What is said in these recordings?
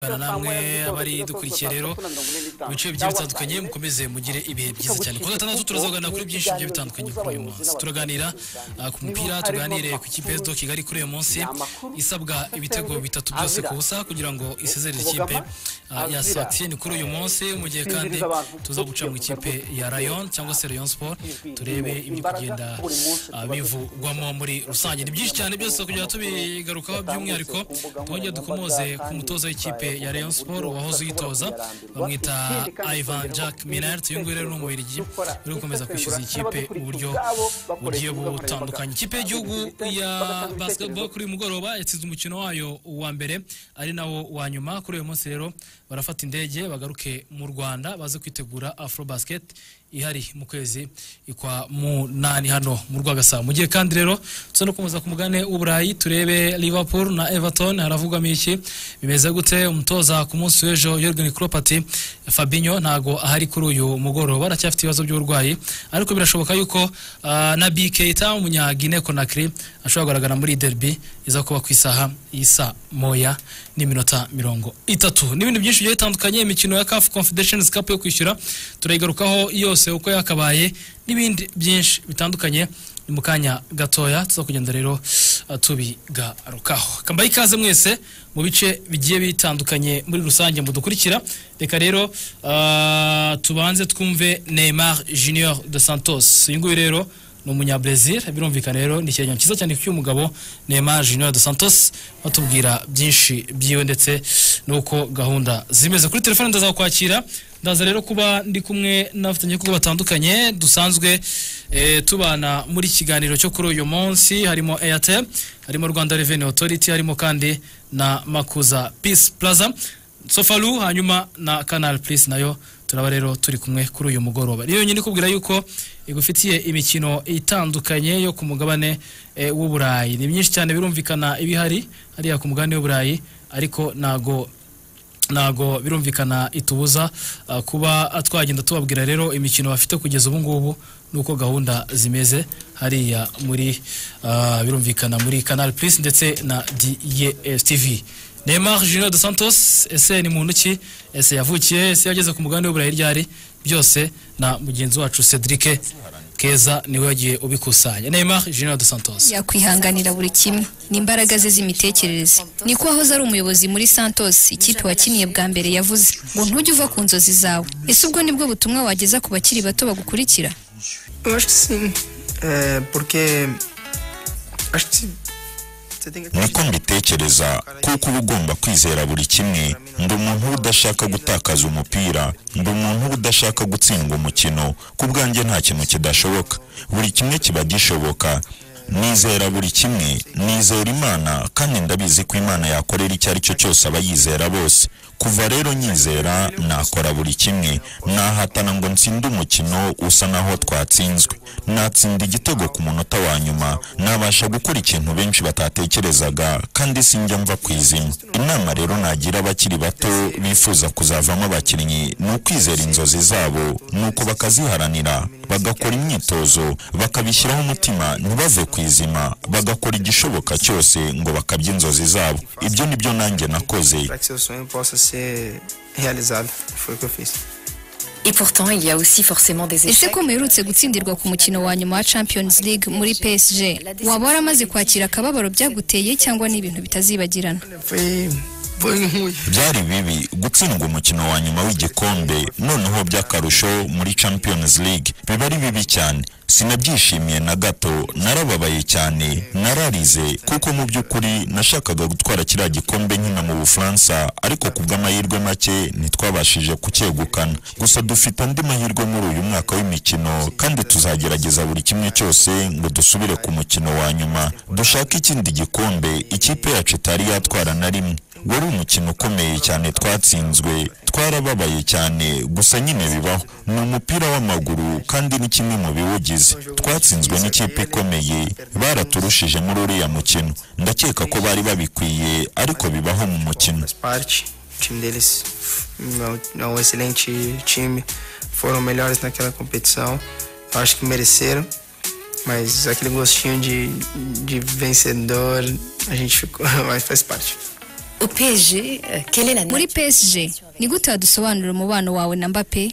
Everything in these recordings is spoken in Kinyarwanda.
bana namwe abari dukurikiye rero mu bice bigiye bitandukanye mukomeze mugire ibihe byiza cyane kuwa gatandatu turazaganira kuri byinshi bigiye bitandukanye kuri uyu munsi turaganira uh, ku mupira tuganire ku ikipe ya kigali kuri uyu munsi isabwa ibitego bitatu byose ku busa kugira ngo isezerere ikipe uh, ya satiyeni kuri uyu munsi mu gihe kandi tuza guca mu ikipe ya rayon cyangwa se rayon sport turebe ibiri kugenda uh, bivugwamo muri rusange ni byinshi cyane byose kugira ngo tubigarukaho by'umwihariko twongere dukomoze ku mutoza w'ikipe ya Rayon Sport wahoze uyitoza bamwita Ivan Jack Minert uyu nguyu rero ni umubirigi uri gukomeza kwishyuza ikipe mu buryo bugiye butandukanye ikipe y'igihugu ya basketball kuri uyu mugoroba yatsinze umukino wayo wa mbere ari nawo wa nyuma kuri uyu munsi rero barafata indege bagaruke mu Rwanda baze kwitegura Afro Basket ihari mu kwezi ikwa munani hano mu rwagasabo mu gihe kandi rero tuza no kumuzwa ku mugane w'uburayi turebe liverpool na everton haravugwamo iki bimeze gute umutoza ku munsi w'ejo yorgen Klopp ati fabinho ntago ahari kuri uyu mugoroba aracyafite ibibazo by'uburwayi ariko birashoboka yuko uh, na bikeita umunyagine konakiri ashobora kugaragara muri derby iza kuba ku isaha y'isa moya n'iminota mirongo itatu n'ibindi byinshi bigiye bitandukanye imikino ya caf confederation cup yo kwishyura turayigarukaho yose yose uko yakabaye n'ibindi byinshi bitandukanye ni mu kanya gatoya tuza kugenda rero tubigarukaho kambaye ikaze mwese mu bice bigiye bitandukanye muri rusange mudukurikira reka rero uh, tubanze twumve neymar junior de santos uyu nguyu rero ni umunyabrezil birumvikana rero ni icyegeranyo cyiza cyane cy'uyu mugabo neymar junior de santos batubwira byinshi byiwe ndetse n'uko gahunda zimeze kuri telefone ndazakwakira ndaza rero kuba ndi kumwe n'abafatanya kuko batandukanye dusanzwe e, tubana muri kiganiro cyo kuri uyu munsi harimo airtel harimo rwanda revenue authority harimo kandi na makuza peace plaza sofalu hanyuma na canal plus nayo turaba rero turi kumwe kuri uyu mugoroba rero nyine kubwira yuko igufitiye imikino itandukanye yo ku mugabane e, w'uburayi ni myinshi cyane birumvikana ibihari hariya ku mugabane w'uburayi ariko nago ntago birumvikana itubuza uh, kuba twagenda tubabwira rero imikino bafite kugeza ubu ngubu nuko gahunda zimeze hariya muri uh, birumvikana muri canal plus ndetse na dstv neymar junior de santos ese ni muntu ki ese yavukiye ese yageze ku mugabane w'uburayi ryari byose na mugenzi wacu cedric keza niwe wagiye ubikusanya neymar junior de santos yakwihanganira buri kimwe ni imbaraga ze z'imitekerereze niko wahoze ari umuyobozi muri santos ikipe wakiniye bwa mbere yavuze ngo ntujye uva ku nzozi zawe ese ubwo nibwo butumwa wageza ku bakiri bato bagukurikira Eh, porque acho que se- você tem que nuko mbitekereza kuko uba ugomba kwizera buri kimwe ndi umuntu uba udashaka gutakaza umupira ndi umuntu uba udashaka gutsinda umukino ku bwanjye nta kintu kidashoboka buri kimwe kiba gishoboka nizera buri kimwe nizera imana kandi ndabizi ko imana yakorera icyo ari cyo cyose abayizera bose kuva rero nyizera nakora buri kimwe nahatana ngo nsinde umukino usa naho twatsinzwe natsinda igitego ku munota wa nyuma nabasha gukora ikintu benshi batatekerezaga kandi sinjya mva ku izina inama rero nagira abakiri bato bifuza kuzavamo abakinnyi ni ukwizera inzozi zabo nuko bakaziharanira bagakora imyitozo bakabishyiraho umutima ntibave ku izima bagakora igishoboka cyose ngo bakabye inzozi zabo ibyo ni byo nanjye nakoze para que seu sonho possa ser realizado. Foi o que eu fiz. Et pourtant, il y a aussi forcément des ese échecs. ko muherutse gutsindirwa ku mukino wa nyuma wa champions league muri psg waba waramaze kwakira akababaro byaguteye cyangwa ni ibintu bitazibagirana Foi, foi ruim. byari bibi gutsindwa umukino wa nyuma w'igikombe noneho by'akarusho muri champions league biba ari bibi cyane sinabyishimiye na gato narababaye cyane nararize kuko mu by'ukuri nashakaga gutwara kiriya gikombe nkina mu bufaransa ariko ku bw'amahirwe make ntitwabashije kucyegukana gusa dufite andi mahirwe muri uyu mwaka w'imikino kandi tuzagerageza buri kimwe cyose ngo dusubire ku mukino wa nyuma dushake ikindi gikombe ikipe yacu itari yatwara na rimwe wari umukino ukomeye cyane twatsinzwe twarababaye cyane gusa nyine bibaho ni umupira w'amaguru kandi ni kimwe mu biwugize twatsinzwe n'ikipe ikomeye baraturushije muri uriya mukino ndakeka ko bari babikwiye ariko bibaho mu mukino Faz parte. O time deles é um- é um excelente time. Foram melhores naquela competição. Eu acho que mereceram. Mas aquele gostinho de, de vencedor, a gente ficou. Mas faz parte. Au PSG, euh, quelle est la muri nature PSG ni gute wadusobanurira umubano wawe na Mbappé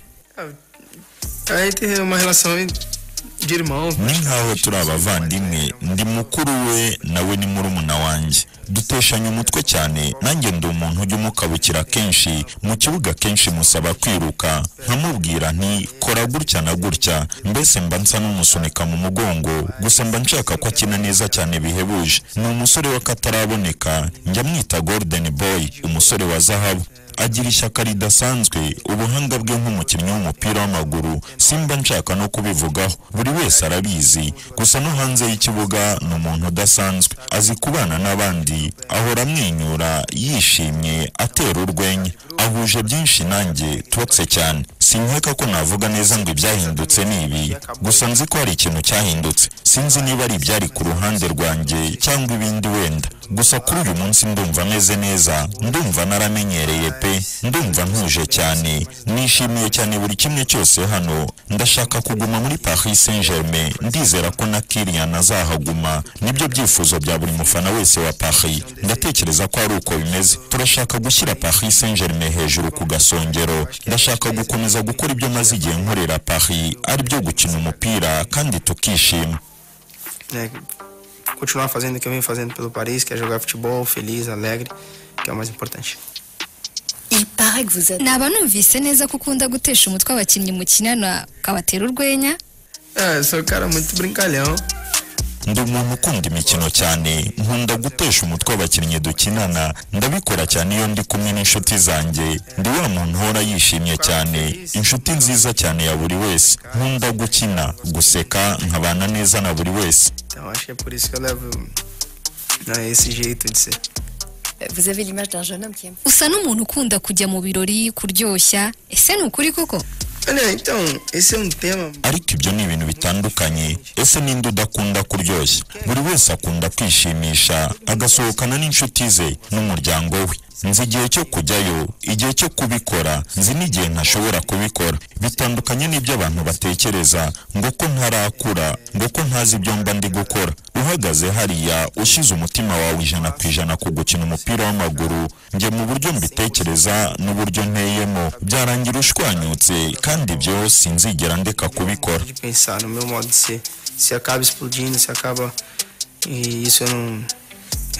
Aí tem uma relação de irmão. ni nk'aho turi abavandimwe ndi mukuru we nawe ni murumuna wanjye duteshanya umutwe cyane nanjye ndi umuntu ujya umukabukira kenshi mu kibuga kenshi musaba kwiruka nkamubwira nti kora gutya na gutya mbese mba nsa n'umusunika mu mugongo gusa mba nshaka ko akina neza cyane bihebuje ni umusore w'akataraboneka njya mwita golden boy umusore wa zahabu agira ishyaka ridasanzwe ubuhanga bwe nk'umukinnyi w'umupira w'amaguru simba nshaka no kubivugaho buri wese arabizi gusa no hanze y'ikibuga ni umuntu udasanzwe azi kubana n'abandi ahora amwenyura yishimye atera urwenya ahuje byinshi nanjye tubatse cyane sinkeka ko navuga neza ngo ibyahindutse ni ibi gusa nzi ko hari ikintu cyahindutse sinzi niba ari ibyari ku ruhande rwanjye cyangwa ibindi wenda gusa kuri uyu munsi ndumva meze neza ndumva naramenyereye pe ndumva ntuje cyane nishimiye cyane buri kimwe cyose hano ndashaka kuguma muri paris saint germain ndizera ko na kiriya azahaguma nibyo byifuzo bya buri mufana wese wa paris ndatekereza ko ari uko bimeze turashaka gushyira paris saint germain hejuru ku gasongero ndashaka gukomeza gukora ibyo maze igihe nkorera paris ari byo gukina umupira kandi tukishima né, continuar fazendo o que eu venho fazendo pelo Paris, que é jogar futebol feliz, alegre, que é o mais importante. Il paraît que vous êtes... naba numvise neza ko ukunda gutesha umutwe abakinnyi mukinana ukabatera urwenya É, eu sou um cara muito brincalhão. ndi umuntu ukunda imikino cyane nkunda gutesha umutwe abakinnyi dukinana ndabikora cyane iyo ndi kumwe n'inshuti zanjye ndi wa muntu uhora yishimye cyane inshuti nziza cyane ya buri wese nkunda gukina guseka nkabana neza na buri wese Então acho que é por isso que eu levo né, esse jeito de ser. Vous avez l'image d'un jeune homme qui aime... usa n'umuntu ukunda kujya mu birori kuryoshya ese ni ukuri koko Olha, então, esse é um tema. ariko ibyo ni ibintu bitandukanye ese ninde udakunda kuryoshya buri wese akunda kwishimisha agasohokana n'inshuti ze n'umuryango we nzi igihe cyo kujyayo igihe cyo kubikora nzi n'igihe ntashobora kubikora bitandukanye n'ibyo abantu batekereza ngo ko ntarakura ngo ko ntazi ibyo mba ndi gukora uhagaze hariya ushyize umutima wawe ijana ku ijana ku gukina umupira w'amaguru njye mu buryo mbitekereza n'uburyo nteyemo byarangira ushwanyutse kandi ibyo sinzigera ndeka kubikora De pensar no meu modo de ser. Se acaba explodindo, se acaba. E isso eu não.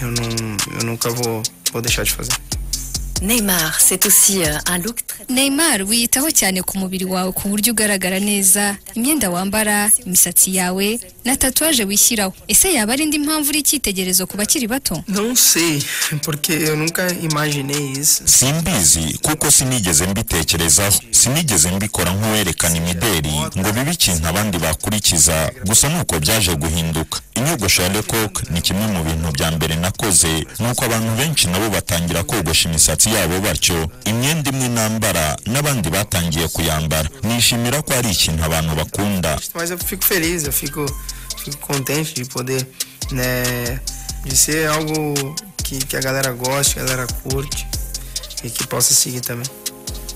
Eu, não, eu nunca vou, vou deixar de fazer. Neymar, c'est aussi euh, un look très... Neymar wiyitaho cyane ku mubiri wawe ku buryo ugaragara neza imyenda wambara imisatsi yawe na tatuwaje wishyiraho ese yaba ari indi mpamvu uri icyitegererezo ku bakiri bato Não sei, porque eu nunca imaginei isso. simbizi kuko sinigeze mbitekerezaho sinigeze mbikora nk'uwerekana imideri ngo bibe ikintu abandi bakurikiza gusa ni uko byaje guhinduka inyogosho ya lecoq ni kimwe mu bintu bya mbere nakoze nuko abantu benshi nabo batangira kogosha imisatsi yabo batyo imyenda imwe nambara n'abandi batangiye kuyambara nishimira ko ari ikintu abantu bakunda Mas eu fico feliz, eu fico, fico contente de poder. Né, de ser algo que, que a galera gosta, que a galera curte e que possa seguir também.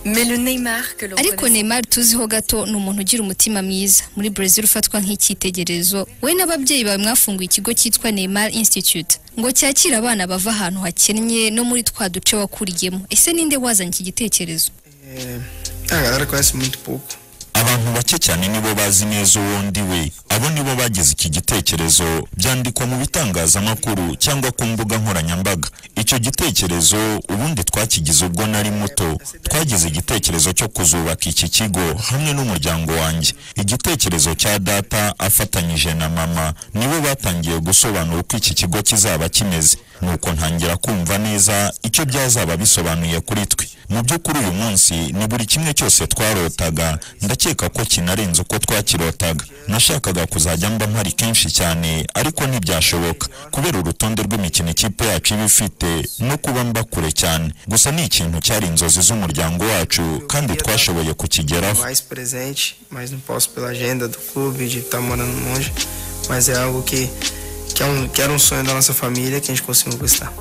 Mais le Neymar que l'on ariko connaissait- Neymar tuziho gato ni umuntu ugira umutima mwiza muri Brazil ufatwa nk'icyitegererezo we n'ababyeyi bawe mwafunguye ikigo cyitwa Neymar Institute ngo cyakire abana bava ahantu hakennye no muri twa duce wakuriyemo ese ninde wazanye iki gitekerezo É, a galera conhece muito pouco. abantu bake cyane nibo bazi neza uwo ndi we abo nibo bagize iki gitekerezo byandikwa mu bitangazamakuru cyangwa ku mbuga nkoranyambaga icyo gitekerezo ubundi twakigize ubwo nari muto twagize igitekerezo cyo kuzubaka iki kigo hamwe n'umuryango wanjye igitekerezo cya data afatanyije na mama nibo batangiye gusobanura uko iki kigo kizaba kimeze nuko ntangira kumva neza icyo byazaba bisobanuye kuri twe mu by'ukuri uyu munsi ni buri kimwe cyose twarotaga ndakeka ko kinarenze uko twakirotaga nashakaga kuzajya mba mpari kenshi cyane ariko ntibyashoboka kubera urutonde rw'imikino ikipe yacu iba ifite no kuba mba kure cyane gusa ni ikintu cyari inzozi z'umuryango wacu kandi twashoboye kukigeraho Mais presente, mas não posso pela agenda do clube, de estar morando longe. Mas é algo que, que, é um, que era um sonho da nossa família que a gente conseguiu conquistar.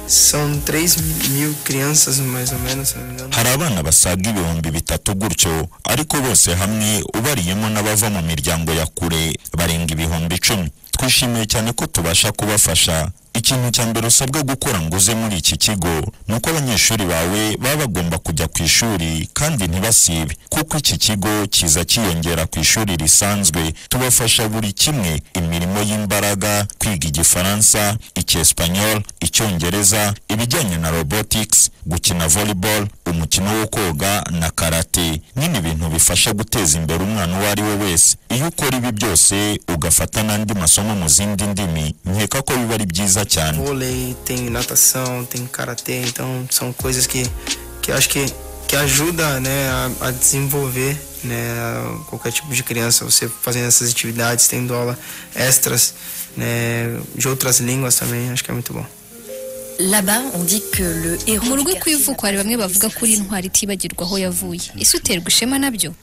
São 3 mil crianças, mais ou menos, se não me engano. hari abana basaga ibihumbi bitatu gutyo ariko bose hamwe ubariyemo n'abava mu miryango ya kure barenga ibihumbi icumi twishimiye cyane ko tubasha kubafasha ikintu cya mbere usabwa gukora ngo uze muri iki kigo ni uko abanyeshuri bawe baba bagomba kujya ku ishuri kandi ntibasibe kuko iki kigo kiza cyiyongera ku ishuri risanzwe tubafasha buri kimwe imirimo y'imbaraga kwiga igifaransa icyesipanyol icyongereza ibijyanye na robotics gukina volleyball umukino wo koga na karate nyine ibintu bifasha guteza imbere umwana uwo ari we wese iyo ukora ibi byose ugafata n'andi masomo mu zindi ndimi nkeka ko biba ari byiza cyane vôlei, tem natação, tem karatê, então são coisas que, que acho que, que ajuda né, a, a desenvolver né, qualquer tipo de criança. Você fazendo essas atividades, tendo aula extras né, de outras línguas também, acho que é muito bom. Là-bas, on dit que le héros. mu du rugo quartier kw'ivuko hari bamwe bavuga ko uri intwari itibagirwa aho yavuye ese uterwa ishema nabyo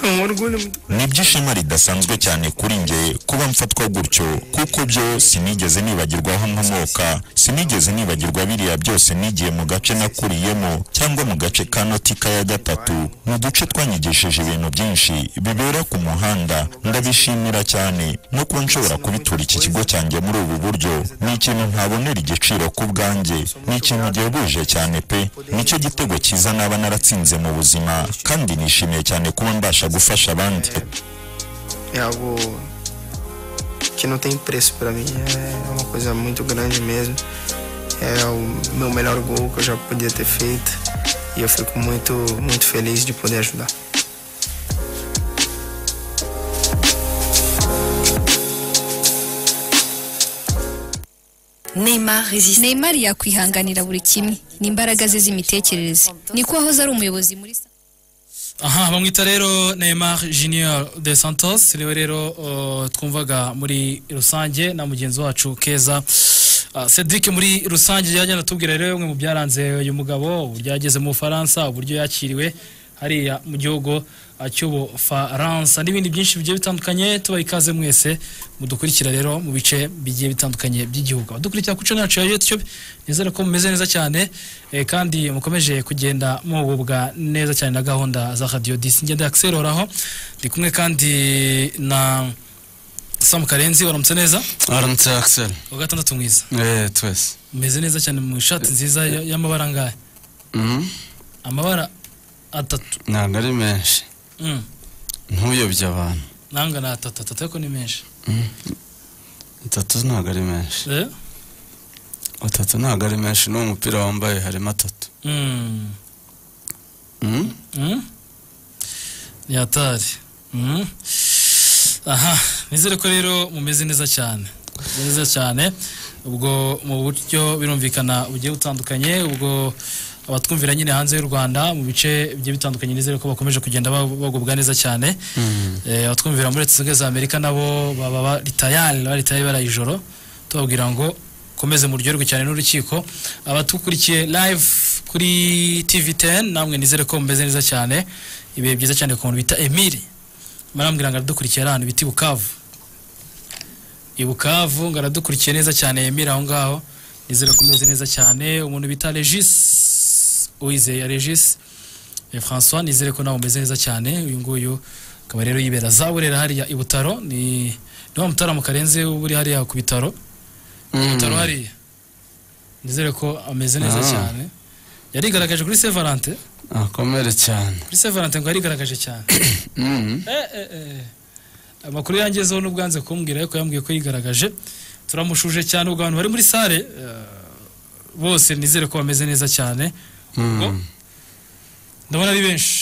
É um orgulho muito ni ibyishema ridasanzwe cyane kuri njye kuba mfatwa gutyo kuko byo sinigeze nibagirwa aho nkomoka sinigeze nibagirwa biriya byose nigiye mu gace nakuriyemo cyangwa mu gace ka notika ya gatatu ni uduce twanyigishije ibintu byinshi bibera ku muhanda ndabishimira cyane no kuba nshobora kubitura iki kigo cyanjye muri ubu buryo ni ikintu ntabonera igiciro ku bwanjye ni ikintu gihebuje cyane pe nicyo gitego cyiza naba naratsinze mu buzima kandi nishimiye cyane kuba mbasha gufasha abandi é algo que não tem preço pra mim. É uma coisa muito grande mesmo. É o meu melhor gol que eu já podia ter feito. E eu fico muito, muito feliz de poder ajudar. Neymar résiste. neymar yakwihanganira buri kimwe ni imbaraga ze z'imitekerereze niko wahoze ari umuyobozi muri aha bamwita rero neymar junior de santos niwe rero uh, twumvaga muri rusange na mugenzi wacu keza uh, cedric muri rusange yajya anatubwira rero bimwe mu byaranze uyu mugabo uburyo yageze mu bufaransa uburyo yakiriwe hariya mu gihugu uh, cy'ubufaransa n'ibindi byinshi bigiye bitandukanye tubaha ikaze mwese mudukurikira rero mu bice bigiye bitandukanye by'igihugu abadukurikira ku cumi yacu ya youtube nizere ko mumeze neza cyane eh, kandi mukomeje kugenda muhubwa neza cyane na gahunda za radiyo disi ngenda yakiseroraho ndi kumwe kandi na samu karenzi waramutse neza aramutse akiseri wa gatandatu mwiza eee twese umeze neza cyane mu ishati nziza ya- y'amabara angahe Mhm. amabara atatu ntabwo ari menshi Mm. ntuyobye abantu nanga ni atatu atatu ariko ni menshi atatu ntabwo ari menshi Eh? atatu ntabwo ari menshi n'uwo mupira wambaye harimo atatu Mm. Mhm. Mm? ni hatari Mm. aha nizere ko rero mumeze neza cyane Mumeze neza cyane ubwo mu buryo birumvikana bugiye butandukanye ubwo abatwumvira nyine hanze y'u rwanda mu bice bigiye bitandukanye nizere ko bakomeje kugenda ba- bagubwa neza cyane Eh, abatwumvira muri leta zunze ubumwe za amerika nabo baba baritayari baritayari baraye ijoro tubabwira ngo komeze muryoherwe cyane n'urukiko abatukurikiye live kuri tv 10 namwe nizere ko mumeze neza cyane ibihe byiza cyane ku muntu bita emile marambwira ngo aradukurikiye ari ahantu bita i bukavu i bukavu ngo aradukurikiye neza cyane emile aho ngaho nizere ko mumeze neza cyane umuntu bita regis uwizeye regis Eh, François nizere ko nawe umeze neza cyane uyu nguyu akaba rero yibera za burera hariya i Butaro ni ni wa mutaramo karenze uba uri hariya ku bitaro Butaro hariya nizere ko ameze neza Ah. cyane yarigaragaje kuri Sevalente akomere cyane kuri Sevalente ngo yarigaragaje cyane Mhm. Eh, eh, eh. amakuru yangezeho n'ubwanze kumbwira ariko yambwiye ko yigaragaje turamushuje cyane ubwo abantu bari muri sale eh, bose nizere ko bameze neza cyane Mhm. ndabona ari benshi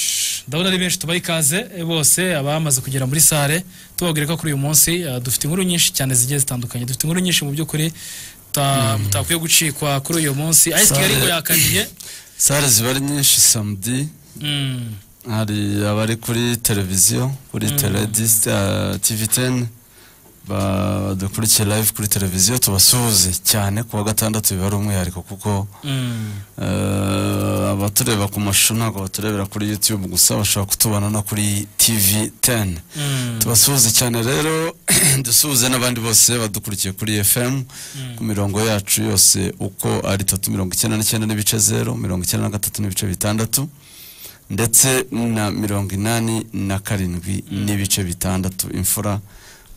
ndabona ari benshi tubaha ikaze eh, bose abamaze kugera muri sale tubabwira ko kuri uyu munsi eh, dufite inkuru nyinshi cyane zigiye zitandukanye dufite inkuru nyinshi mu by'ukuri ta- mutakwiye gucikwa kuri uyu munsi ice Sale- kigali ngo yakaniye sare ziba ari nyinshi samedi Mm, hari abari kuri televiziyo kuri teledisite tivi teni badukurikiye live kuri televiziyo tubasuhuze cyane ku wa gatandatu biba ari umwihariko kuko mm, Eh, abatureba ku mashusho ntabwo baturebera kuri youtube gusa bashobora kutubona no kuri tv 10 mm. tubasuhuze cyane rero dusuhuze n'abandi bose badukurikiye kuri fm ku mirongo yacu yose uko ari itatu mirongo icyenda n'icyenda n'ibice zero mirongo icyenda na gatatu n'ibice bitandatu ndetse na mirongo inani na karindwi n'ibice bitandatu imfura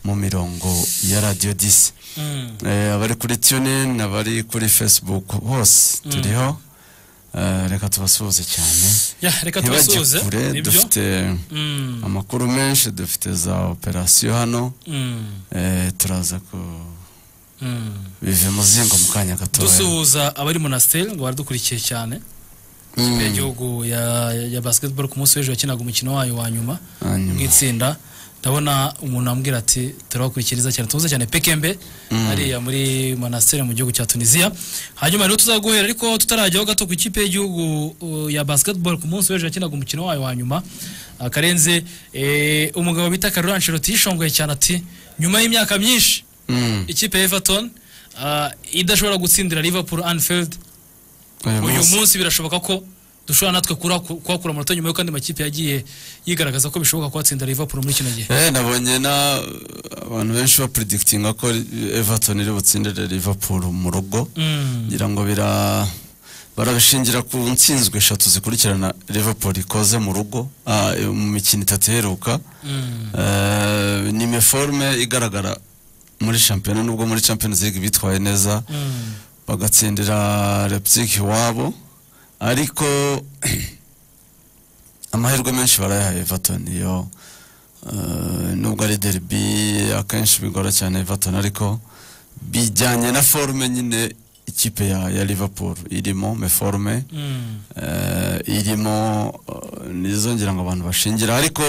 mu mirongo ya radiyo disi Mm. Eh, abari kuri tunini abari kuri facebook hose turiho Eh, reka tubasuhuze cyane Ya, reka tubasuhuze ntibajye kure nibyo dufite Mm, amakuru menshi dufite za operasiyo hano mm, Eh, turaza ku mm. bive mu zingo mu kanya gatoya dusuhuza abari monasiteri ngo baradukurikiye cyane Mm. y'igihugu ya, ya basketball ku munsi w'ejo yakinaga umukino wayo wa nyuma hanyuma bw'itsinda ndabona umuntu ambwira ati turabakurikiriza cyane tuze cyane pekembe hariya muri monasiteri mu gihugu cya tunisiya hanyuma rero tuzaguhera ariko tutarajyaho gato ku ikipe y'igihugu uh, ya basketball ku munsi w'ejo yakinaga umukino wayo wa nyuma Ah, karenze eh, umugabo bita karura ansheloti yishongoye cyane ati nyuma y'imyaka myinshi Mm. ikipe ya everton ah, idashobora gutsindira liverpool anfield uyu uyu munsi munsi birashoboka ko dushobora natwe kura- kuhakura amanota nyuma y'uko andi makipe yagiye yigaragaza ko bishoboka kuhatsinda Liverpool muri kino gihe Eh, nabonye na abantu benshi bapuredikitinga ko everton iri butsindire liverpool mu rugo Mm. ngira ngo bira barabishingira ku ntsinzwe eshatu zikurikirana liverpool ikoze mu rugo ah, mu mikino itatu iheruka Mm. Eh, ni meforme igaragara muri shampiyona nubwo muri champions league bitwaye neza Mm. bagatsindira Leipzig iwabo ariko amahirwe menshi barayahaye Everton yo eh, nubwo ari derby akenshi bigora cyane Everton ariko bijyanye na forme nyine ikipe ya, ya Liverpool irimo meforme Mm. eh, irimo eh, nizo ngira ngo abantu bashingira ariko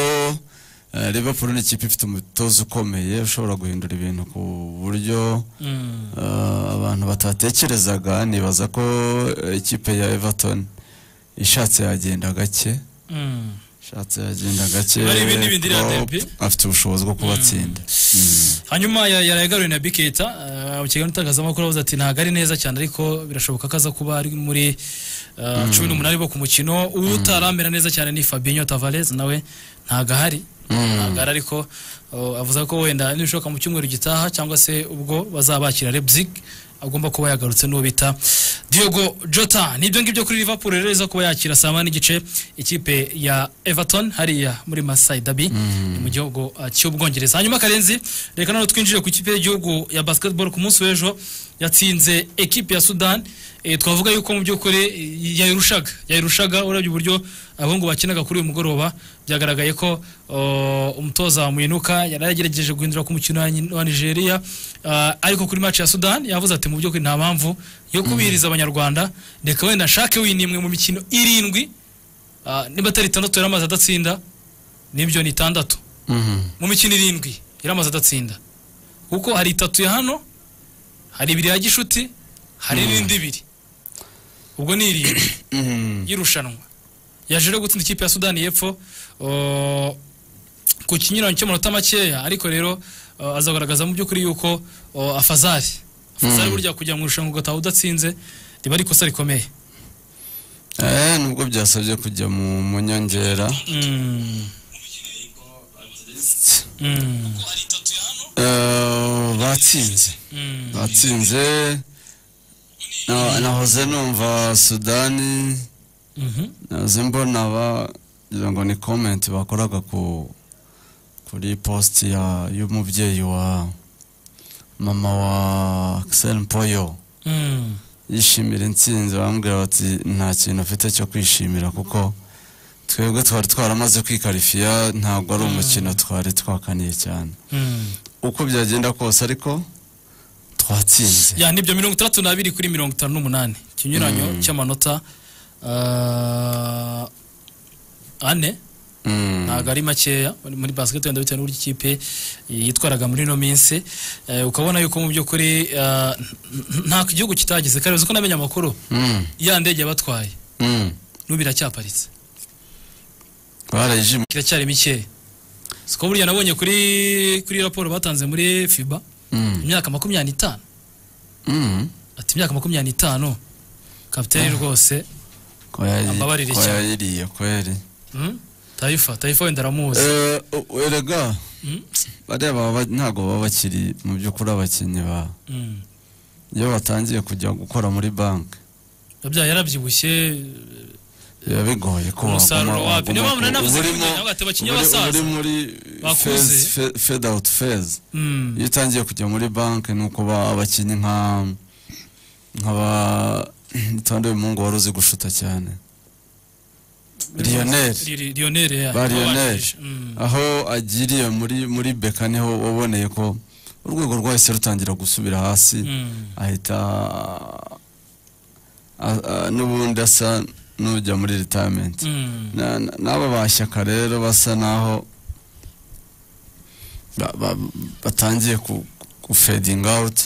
eh, Liverpool ni ikipe ifite umutoza ukomeye ushobora guhindura ibintu ku buryo Mm. Uh, abantu batatekerezaga nibaza ko uh, ikipe ya Everton ishatse yagenda gake Mm. ishatse yagenda gake Bari ibindi bindi iriya Klopp derby. afite ubushobozi bwo kubatsinda hanyuma ya- yaragaruye na biketa mu kiganiro itangazamakuru avuze ati ntabwo ari neza cyane ariko birashoboka ko aza kuba ari muri ah, cumi n'umunani bo ku mukino utaramera neza cyane ni Fabinho Tavares nawe ntabwo ahari ntabwo ahari ariko oh, avuze ko wenda nibishoboka mu cyumweru gitaha cyangwa se ubwo bazabakira Leipzig agomba kuba yagarutse n'uwo bita Diogo Jota nibyo ngibyo kuri Liverpool rero iza kuba yakira saa moya n'igice ikipe ya Everton hariya muri Masai Dabi ni mu gihugu uh, cy'Ubwongereza hanyuma karenzi reka none twinjire ku ikipe y'igihugu ya basketball ku munsi w'ejo yatsinze ekipe ya Sudan e, twavuga yuko mu by'ukuri eh, yayirushaga yayirushaga urebye uburyo abahungu bakinaga kuri uyu mugoroba byagaragaye ko oh, umutoza wa Muinuka yari yagerageje guhindura ku mukino wa Ni- wa Nigeria ah, ariko kuri match ya Sudan yavuze ati mu by'ukuri nta mpamvu yo kubiriza abanyarwanda reka wenda nshake winimwe mu mikino irindwi ah, niba atari itandatu yari amaze adatsinda nibyo ni itandatu mu mikino irindwi yari amaze adatsinda kuko hari itatu ya hano hari ibiri ya gishuti hari n'indi ibiri ubwo ni irindwi y'irushanwa yaje rero gutsinda ikipe ya sudani y'epfo uh, ku kinyuranyo cy'amanota makeya ariko rero uh, azagaragaza mu by'ukuri yuko uh, afazari afazari burya kujya mu irushanwa ugataha udatsinze riba ari ikosa rikomeye eh nubwo byasabye kujya mu munyongera Mm. Mm. Eh, batsinze Mm. batsinze na- nahoze numva Sudani Mhm. naze mbona bagira ngo ni comment bakoraga ku kuri post ya y'umubyeyi wa mama wa Axel Mpoyo Mm. yishimira intsinzi bambwira bati nta kintu afite cyo kwishimira kuko twebwe twari twaramaze kwikarifiya ntabwo ari umukino twari twakaniye cyane Mm. uko byagenda kose ariko twatsinze ya nibyo mirongo itandatu n'abiri kuri mirongo itanu n'umunani ikinyuranyo cy'amanota ah, ane Mm. ntabwo ari makeya muri- muri basiketi wenda bitewe n'uburyo ikipe yitwaraga muri ino minsi Eh, ukabona yuko mu by'ukuri ah, n- nta gihugu kitageze kare uzi ko namenye amakuru Mm. ya ndege yabatwaye Mm. n'ubu iracyaparitse barayijimye kiracyari mikeya siko burya nabonye kuri kuri raporo batanze muri fiba Mm. imyaka makumyabiri n'itanu Mm. ati imyaka makumyabiri n'itanu kapitani rwose ko yayi- Ambabarire ko cyane. yayiriye kweri Mm? tayifa tayifa wenda aramuzi Eh, erega Mm? bariya baba ba- ntabwo baba bakiri mu by'ukuri abakinnyi ba Mm. iyo batangiye kujya gukora muri banki yabyaye yarabyibushye biba bigoye ko Umusaruro waguma- wabyo. Niyo mpamvu waguma- nanavuze uba ngo urimo- ntabwo atabakiriya uri- basaza. uri muri Bakuze. phase, fe- fade out phase Mm. iyo utangiye kujya muri banki ni uko ba- abakinnyi nka nk'aba tonde w'umuhungu wari uzi gushuta cyane Lionel. Li- li- Lionel ya. ba Lionel Mm. aho agiriye muri muri beka niho waboneye ko urwego rwahise rutangira gusubira hasi Mm. ahita a- a- n'ubundi asa n'ujya muri retirement Mm. Na- na- n'aba bashyaka rero basa naho ba- ba- batangiye ku ku fading out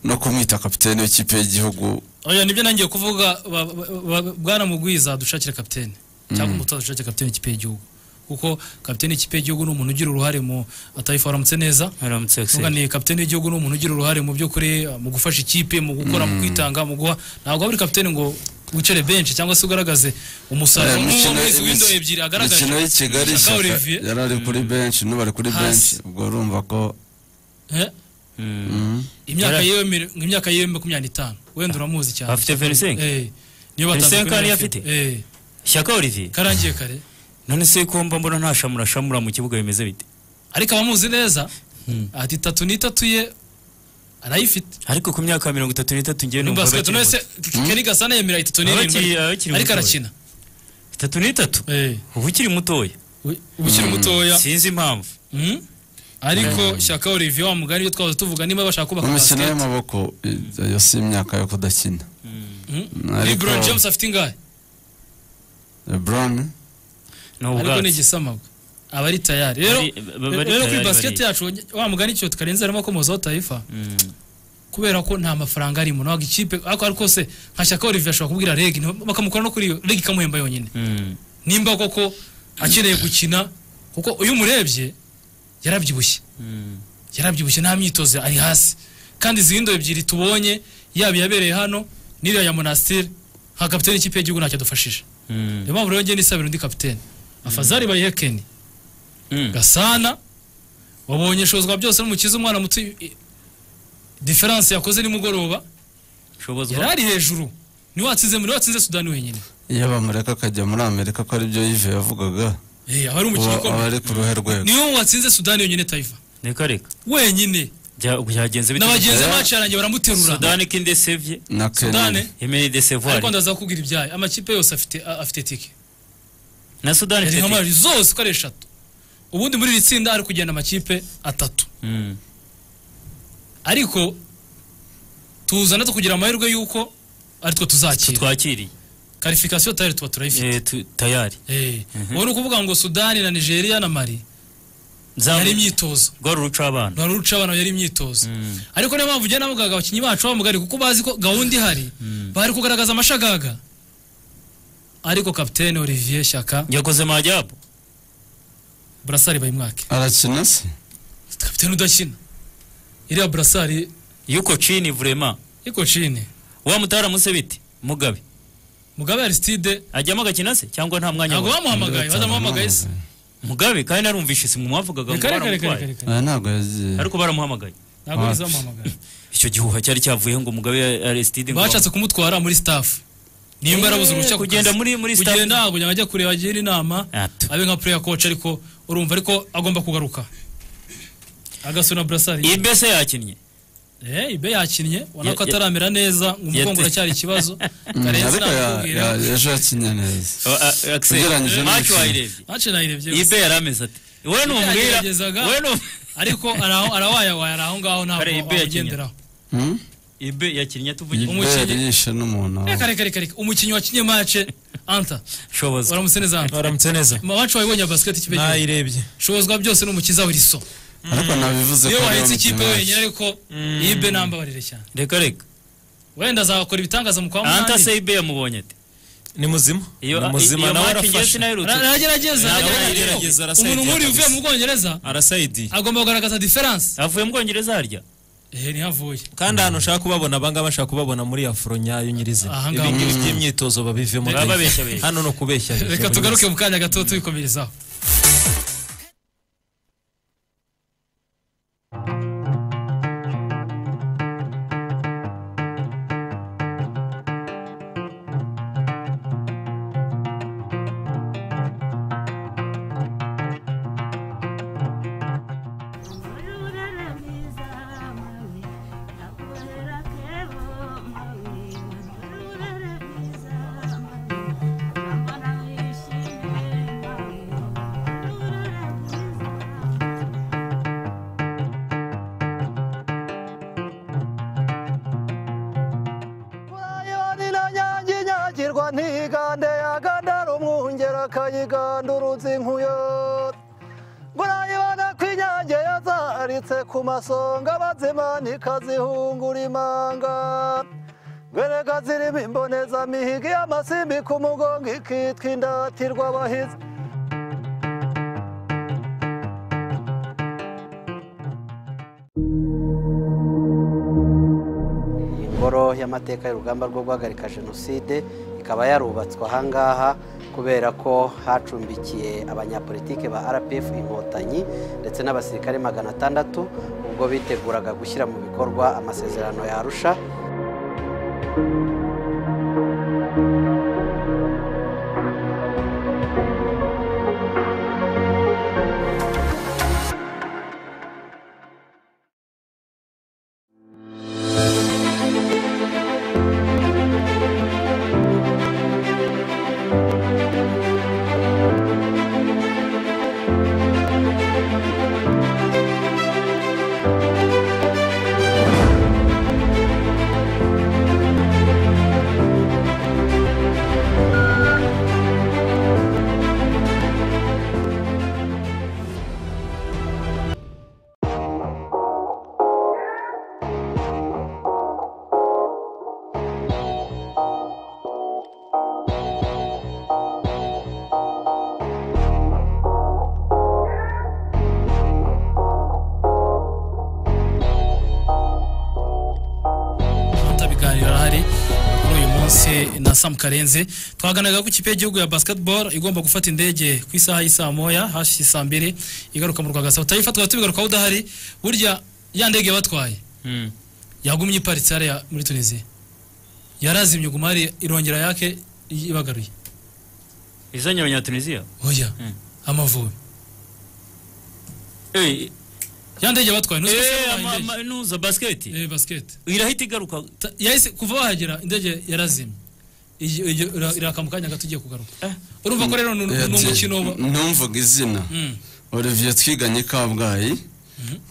no kumwita kapitene w'ikipe y'igihugu oya nibyo nangiye kuvuga ba- ba- ba- bwana mugwiza dushakire kapitene cyangwa umutoza dushakire kapitene w'ikipe y'igihugu kuko kapitene w'ikipe y'igihugu ni umuntu ugira uruhare mu atayifu waramutse neza aramutse Vuga yose ni kapitene w'igihugu ni umuntu ugira uruhare mu by'ukuri uh, mu gufasha ikipe mu gukora mu kwitanga mu guha ntabwo waba uri kapitene ngo wicare benshi cyangwa se ugaragaze umusaruro Eh, nk'uwo imikino- muri izi windo imikino- ebyiri agaragaje imikino y'i Kigali Shaka Shyaka Olivier. yari ari kuri benshi n'ubu ari kuri Hasi. benshi ubwo urumva ko Eh, mm, imyaka Yari- yewe mir- nk'imyaka yewe makumyabiri n'itanu wenda uramuzi cyane Afite 25? Eh, niyo Vincent batandukanye Kariya afite. afite? Eh, shyaka olivier karangiye kare none se ko mba mbona nta shamura shamura mu kibuga bimeze bite ariko abamuzi neza ati itatu n'itatu ye arayifite ariko ku myaka mirongo itatu n'itatu ngewe ni numva basiketi bakiri nawe se muto. keri gasana yemera itatu Abakiri- n'irindwi abakiri ariko mutoya. arakina itatu n'itatu Eh, uba ukiri mutoya ubu ukiri mutoya sinzi impamvu Mm. ariko shyaka olivier wa mugani ibyo twahoze tuvuga niba bashaka kubaka imikino basiketi y'amaboko eh, iyo si imyaka yo kudakina Mm. Ariko- lebron james afite ingahe lebron ni ariko ni ubwatsi igisamagwe aba ari tayari rero Bari- ba- bari rero kuri tayari, basiketi bari- yacu wa mugani icyo tukarenze harimo akomozaho tayifa Mm. kubera ko nta mafaranga arimo ntabwo ikipe ariko ariko se nka shyaka olivier ashobora kubwira reg nti- bakamukora no kuri iyo reg ikamuhemba yonyine Mm. nimba koko akeneye gukina kuko iyo umurebye yarabyibushye Mm. yarabyibushye nta myitozo ari hasi kandi izi windo ebyiri tubonye yaba iyabereye hano n'iriya ya monasitiri nka kapitene ikipe y'igihugu ntacyo adufashije Mm. niyo mpamvu rero ngiye nisabira undi kapitene afazari bayihekeni Mm. gasana wabonye shozwa byose n'umukiza umwana muto i- i- diferanse yakoze nimugoroba yari shobozwa ari hejuru niwe watsinze niwe watsinze sudani wenyine iyo bamureka akajya muri amerika ko aribyo yive yavugaga Eh, aba ari umukinnyi uba aba ukomeye ari ku ruhe rwego niwe watsinze sudani yonyine tayiva reka reka wenyine Bya- byagenze na bite bagenzi Eh. bacarangiye baramuterura sudani kindesevye na sudani kenini emeni de ariko sevoir ndaza kukubwira ibyayo amakipe yose afite a- afite tike na sudani yari ifite- nka zose uko ari eshatu ubundi muri iri tsinda ari kugenda amakipe atatu Mm. ariko tuza natwo kugira amahirwe y'uko aritwo tuzakira tutwakiriye karifikasiyo tayari tuba turayifite Eh, tu- tayari Eh. ubu ni ukuvuga ngo sudani na nigeria na mari Zamu- yari imyitozo rwa ruca abana rwari uca abantu yari imyitozo Mm. ariko niyo mpamvu ugenda navugaga abakinnyi bacu bamugari kuko bazi ko gahunda ihari bari kugaragaza amashagaga ariko kapitene olivier shyaka yakoze majabu burasari bayimwake arakina se kapitene udakina iriya burasari yuko chini vrema iko chine wa mutara muse bite mugabe mugabe aristide ajyamo agakina se cyangwa nta mwanya ntabwo wa- bamuhamagaye badamuhamagaye se mugabe kandi narumvishe si mwavugaga ngo Reka, reka, reka, baramutwaye reka, reka. aya ntabwo yagiye ariko baramuhamagaye ntabwo Ah. bizamuhamagaye icyo gihuha cyari cyavuyeho ngo mugabe ya- aristide ngo- bashatse kumutwara muri staff nimba yarabuze uruhushya ku kugenda kazi. muri- muri staff. kugenda ntabwo yajya ajya kureba agira inama Atu. abe nka player coach ariko urumva ariko agomba kugaruka agasuna burasari ibese yakinnye Eh, ibe yakinnye ubona Ya- ko ya- ataramera neza umugongo yate- uracyari ikibazo Mm, karenzi ariko ya- nakubwira ya- ejo yakinnye neza O- a- Axel, Ugereranyije n'imikino. eh, macho wayirebye mace nayirebye gusa. ibe yarameze ati we numubwira yageragezaga- we nu- ariko araho- arawayawaye ari aho ngaho ntabwo Kare, Ibe yakinnye. wamugenderaho Hmm? ibe yakinnye tuvuge ibere Umukinnyi- yishe n'umuntu aho. reka reka reka reka umukinnyi wakinnye mace anta shoboza waramutse neza anta baramutse neza mace wayibonye ya basiketi ikipe y'igihugu nayirebye shobozwa byose n'umukiza wiriso ariko nabivuze iyo ko ari wahetse ikipe umukinnyi wenyine ariko ibe nambabarire cyane reka reka wenda azakora ibitangaza mu kwa anta munani se ibe yamubonye ate ni muzima iyo ni iyo muzima nawe match ngewe arafasha sinaherutse- Ara- aragerageza Nawe aragerageza, aragerageza arasayidinga umuntu nk'uriya uvuye kabisa. mu bwongereza arasayidiye agomba kugaragaza diferanse avuye mu bwongereza harya ehe ntihavuye kandi ahantu ushaka kubabona abangaba bashaka kubabona muri afro nyayo nyirizina Ahangaha. ibingibi by'imyitozo babivemo Baba pe. babeshyabeshya. hano ni ukubeshya reka tugaruke mu kanya gato tubikomerezaho akayigandurutsa inkuyo ngo nayibana ku inyange yazaritse ku masonga bazima ntikazihungura imanga ngwereka zirimo imbonezamihigi y'amasimbi ku mugongo ikitwa indatirwa abahizi ingoro y'amateka y'urugamba rwo guhagarika jenoside ikaba yarubatswe ahangaha kubera ko hacumbikiye abanyapolitike ba rpf inkotanyi ndetse n'abasirikare magana atandatu ubwo biteguraga gushyira mu bikorwa amasezerano ya arusha amata biganiro arahari kuri uyu munsi na Sam Karenze twaganaga ku ikipe y'igihugu ya basketball igomba gufata indege ku isaha y'isaa moya hashi saa mbiri igaruka mu Rwagasabo utayifatwa tubigarukaho udahari burya ya ndege batwaye Mm. yagumye iparitse hariya muri Tunisia yarazimye gumari irongera yake ibagaruye izanye abanyatunisiya oya Mm. amavubi Eh, ya ndege batwaye nuzi ko eh, yabahaye ama- indege. ama- nuza basiketi eh basket irahita igaruka Ta- yahise kuva wahagera indege yarazimye Iyo- iyo- ira- iraka mu kanya gato ugiye kugaruka urumva ko rero ni ni umukino wa- ntumvuga izina Mm. olivier twiganye kabgayi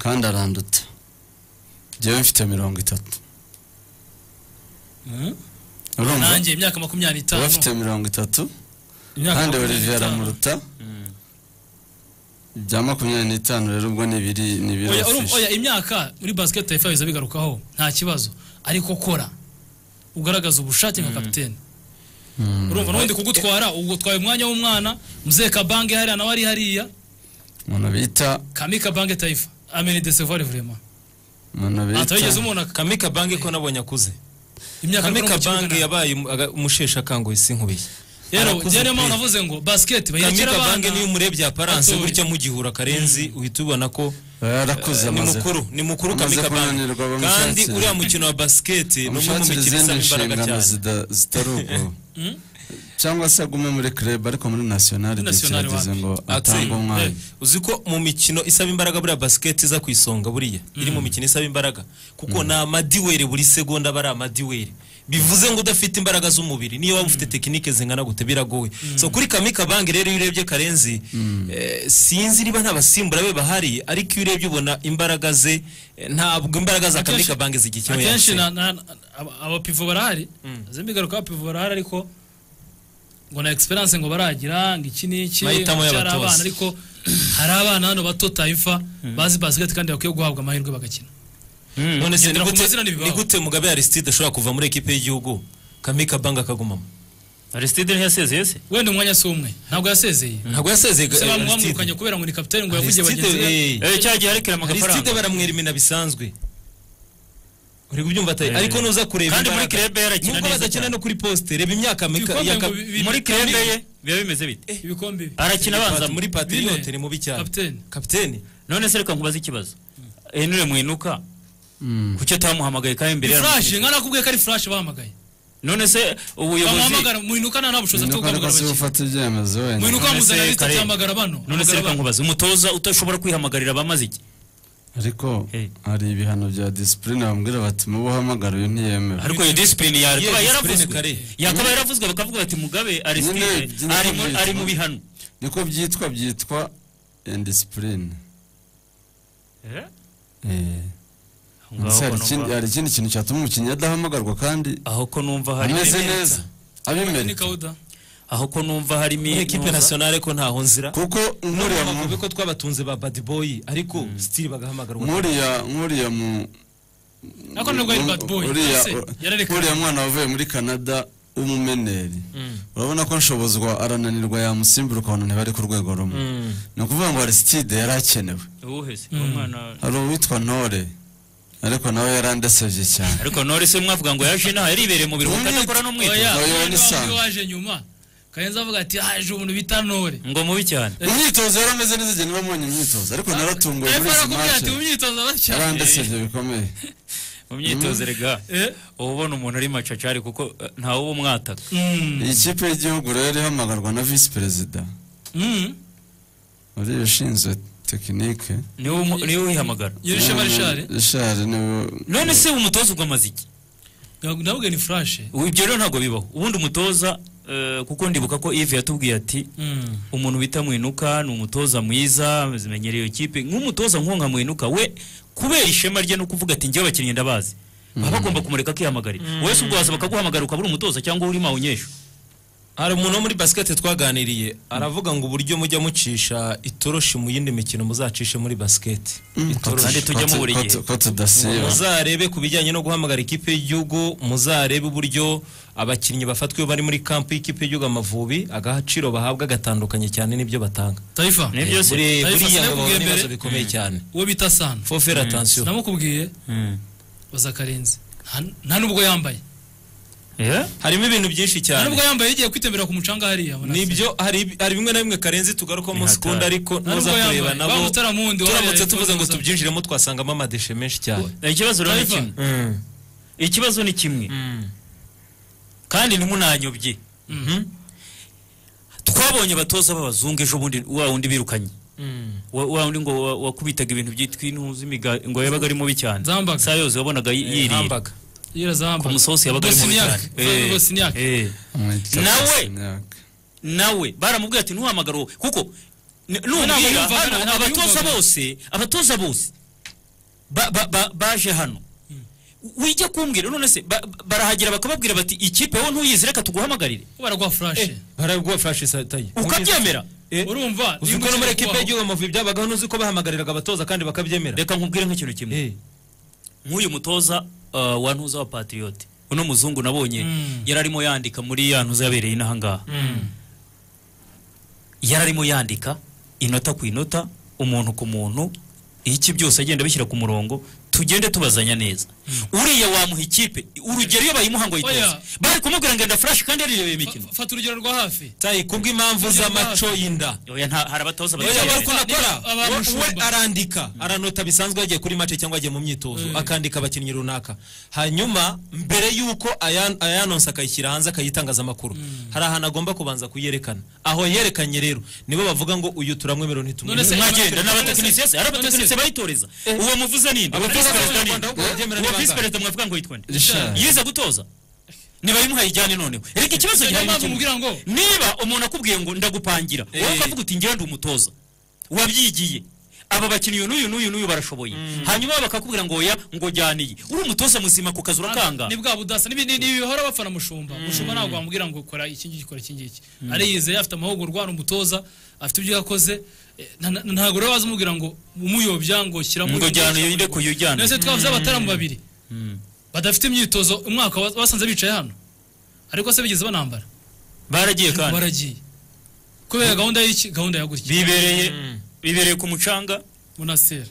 kandi aranduta njyewe mfite mirongo itatu Mm. urumva nanjye imyaka makumyabiri uba n'itanu afite mirongo itatu imyaka kandi makumyabiri olivier n'itanu. aramuruta bya makumyabiri n'itanu rero ubwo ni ibiri ni ibiri Oya, urumva- afishe. oya imyaka muri basiketi ifa biza bigarukaho nta kibazo ariko kora ugaragaza ubushake nka kapitene urumva n'ubundi kugutwara ugutwaye umwanya w'umwana mzee kabange hariya nawe ari hariya umuntu bita kami kabange tayifa amene de sevare vrema umuntu atawigeze bita umubona kamika banki ko nabonye akuze imyaka kamika mikoro mu kibuga banki nta- yabaye umu- aga- umusheshe akanguhe sinkubiye rero Arakuze njyewe niyo pe. mpamvu navuze ngo basiketi bayirekera kamika abana banki niyo umurebye aparanse batoya. gutya mugihura karenzi uhita ubona ko yarakuze ni amaze mukuru ni mukuru Amaze kamika banki kunanirwa kandi bamushakira. uriya mukino wa basiketi ni umwe mu amushakira mikino izindi isaba imbaraga nshingano cyane zida- zitari ubwo cyangwa se agume muri club ariko muri national igihe National kirageze wapi? ngo atange Atsinda. umwanya uzi ko mu mikino isaba imbaraga buriya basiketi iza ku isonga buriya iri mu mikino isaba imbaraga kuko ni amadiweri buri segonda aba ari amadiweri bivuze ngo udafite imbaraga z'umubiri niyo waba ufite tekinike zingana gute biragoye so kuri kamika banki rero iyo urebye karenzi eh, sinzi niba nta basimbura be bahari ariko iyo urebye ubona imbaraga ze eh, ntabwo imbaraga za Akenshi- kamika banki zigikenewe akenshi yatsinda. na- na- na- aba- abapivo barahari zimigaruka abapivo barahari ariko ngo na experience ngo baragira ngo iki n'iki Mahitamo ngo cyari y'abatoza. abana ariko hari abana hano bato tayifa bazi basiketi kandi bakwiye guhabwa amahirwe bagakina none se Ngendera ni ku gute- mazina n'ibibaho. ni gute mugabe aristide ashobora kuva muri ekipe y'igihugu kamika banki akagumamo aristide ntiyasezeye se wenda umwanya si umwe ntabwo yasezeye ntabwo yasezeye se Aristide. bamwamwirukanye kubera ngo ni kapitani ngo yavugiye Aristide, bagenzi be eh. Eh, cya gihe arekera lisite amafaranga baramwerimena bisanzwe uri kubyumva tayi Eh. ariko nuza kureba Kandi muri imbaraga. kirebe yarakina nubwo neza badakina cyane. no kuri posite reba imyaka mika- Ibikombe ya ka- ngo bi- bi- muri kirebe ye biba bimeze bite ibikombe bi- arakina abanza muri patriote Bine. ni mubi cyane Kapiteni. kapiteni none se reka nkubaze ikibazo henure mwinuka kuki atamuhamagaye kandi ni imbere flash yaramushyizwe? nkana kubwiye ko ari flash bahamagaye none se ubuyobozi bamuhamagara muinuka nta bushobozi afite nuko bwo ariko guhamagara si abakinnyi gufata ibyemezo wenda muinuka None se bamuzanira liste Karen- ahamagara bano none Ahamagara se reka bano. nkubaze umutoza utashobora kwihamagarira abamaze iki ariko Hey. hari ibihano bya disipurine bamubwira bati mubo uhamagara uyu ntiyemera ariko iyo disipurine yakaba discipline yaravuzwe Karen. yakaba yaravuzwe bakavuga bati mugabe Nyine- aristide nyine ari mu- byitwa. ari mu bihano niko byitwa byitwa indisipurine Ngaho ko numva- hari ikindi kintu cyatuma umukinnyi adahamagarwa kandi aho ko numva hari ameze neza Ni abimerika kawuda aho ko numva harimo muri ekipe intuza. nasiyonale ko ntaho nzira kuko nkuriya mu- bavuga ko twabatunze ba bad boy ariko sitiri bagahamagarwa nkuriya nkuriya mu Ariko ntabwo ari bad boy, uriya ese, yararekanye. uriya mwana wavuye muri canada w'umumeneri urabona ko nshobozwa arananirwa yamusimbura ukabona ntibari ku rwego rumwe ni ukuvuga ngo arisitide yari akenewe uwuheze uwo mwana hari uwitwa ntore ariko nawe yarandasabye cyane ariko nore se mwavuga ngo yaje inaha yaribereye mu biruhuko Umwitozo. adakora Oya. n'umwitozo Oya. Abandi ni bamwe sawa. waje nyuma karenza avuga ati haje umuntu bita ntore ngo mubi cyane imyitozo yari ameze neza igihe niba mbonye imyitozo ariko naratunguwe epfo muri izi arakubwira mace ati mu myitozo batya yarandasabye bikomeye mu myitozo rega Eh. uba ubona umuntu ari macacari kuko eh, ntawe uba umwataka Mm. iyi kipe y'igihugu rero ihamagarwa na visi perezida Mm. uriya ushinzwe tekinike niwe umu- niwe wihamagara Yerusha Marishari rishari niwe none se umutoza ugamaze iki ndavuga ni flash Ubu ibyo rero ntabwo bibaho ubundi umutoza eh, kuko ndibuka ko Yves yatubwiye ati Mm. umuntu bita mwinuka ni umutoza mwiza zimenyereye iyo kipe nk'umutoza nkonka mwinuka we kubera ishema rye no kuvuga ati njyewe abakinnyi ndabazi baba bagomba kumureka akihamagarira wowe si ubwo waza bakaguhamagara ukaba uri umutoza cyangwa uri mawunyesha hari umuntu wo muri basiketi twaganiriye aravuga ngo uburyo mujya mucisha itoroshi mu yindi mikino muzacishe muri basiketi kandi tujyamo buri gihe. ko tudasiba muzarebe ku bijyanye no guhamagara ikipe y'igihugu muzarebe uburyo abakinnyi bafatwa iyo bari muri kampu y'ikipe y'igihugu amavubi agaciro bahabwa gatandukanye cyane n'ibyo batanga taifa Ni byose. Buri- Taifa, buriya ngo sinakubwiye babona ibibazo mbere. bikomeye cyane uwo bita sana fofere atansiyo namukubwiye baza karenzi Nta- nta nubwo yambaye Yeah? harimo ibintu byinshi nta cyane nubwo yambaye yagiye kwitembera ku mucanga hariya abona ati- nibyo hari hari bimwe na bimwe karenzi tugarukamo Ni sikunda hatari. ariko nta ntuza nubwo kureba yambaye nabo bamutaramundi turamutse tuvuze ngo tubyinjiremo twasangamo amadeshe menshi cyane ikibazo rero ni Taifa. kimwe ikibazo ni kimwe kandi ntimunanyobye twabonye abatoza b'abazungu ejo bundi wa wundi birukanye wa wa wundi ngo wa- wakubitaga ibintu byitwa intuzi imiga- ngo yabaga ari mubi cyane Zambaga. saa yose wabonaga yi- yiriye hambaga ku musozi yabaga ari mubi cyane Eh, bosiniake eh. Nawe! nawe nawe baramubwira ati ntuhamagare uwo kuko n- ntabwo numbwira yumvaga, hano ntabwo abatoza yumvaga. bose abatoza bose ba- ba- ba- baje hano wijya kumbwira none se ba- ba- barahagera bakababwira bati ikipe wowe ntuyizire reka tuguhamagarire baragwa flash baragwa flash sataye ukabyemera urumva uzi ko no muri ekipe y'igihugu amavubi byabagaho n'uzi ko bahamagariraga abatoza kandi bakabyemera reka nkubwire nk'ikintu kimwe Eh. nk'uyu mutoza uh, wa ntuza wa patriote uno muzungu nabonye yari arimo yandika muri ya ntuza yabereye inaha ngaha yari arimo yandika inota ku inota umuntu ku muntu iki byose agenda abishyira ku murongo tugende tubazanya neza uriya wamuha ikipe urugero iyo bayimuha ngo ayitoze Oya. bari kumubwira ngo enda furashi kandi yarirebeye imikino fata urugero rwa hafi tayi kubw'impamvu z'amaco y'inda Oya, nta- hari abatoza Oya, batabyemerewe. bariko nakora. Aba- aba- We- we umushumba. arandika aranota bisanzwe yagiye kuri mace cyangwa yagiye mu myitozo akandika abakinnyi runaka hanyuma mbere y'uko aya- ayanonsa akayishyira hanze akayitangaza amakuru hari ahantu agomba kubanza kuyerekana aho yerekanye rero nibo bavuga ngo uyu turamwemerera None se- ntitumwemerera mwagenda n'abatekinisiye se hari abatekinisiye bayitoreza uwo muvuze ninde Abatoza Visi perezida b'abanyarwanda ninde? ahubwo babyemera uwo ni visi bangahe? perezida mwavuga ngo yitwa nde Richard. yize gutoza nibayimuha yijyane noneho reka ikibazo Niyo gihari ni mpamvu kimwe. mubwira ngo- niba umuntu akubwiye ngo ndagupangira wowe ukavuga uti ngira ndi umutoza wabyigiye aba bakinnyi uyu n'uyu n'uyu n'uyu barashoboye hanyuma bakakubwira ngo oya ngo jyana iyi uri umutoza muzima ku kazi urakanga ni bwa budasa ni ni- ni bihora bafana mushumba mushumba ntabwo wamubwira ngo kora iki ngiki kora iki ngiki ariyizeye afite amahugurwa ni umutoza afite ibyo yakoze Eh, nta- nta- ntabwo rero waza umubwira ngo umuyobya ngo shyiramo ngo jyana uyu ndeko uyu jyana nese twavuze abataramu babiri badafite imyitozo umwaka wa- basanze bicaye hano ariko se bigeze banambara baragiye kandi baragiye kubera gahunda y'iki gahunda ya gutya bibereye bibereye ku mucanga munasera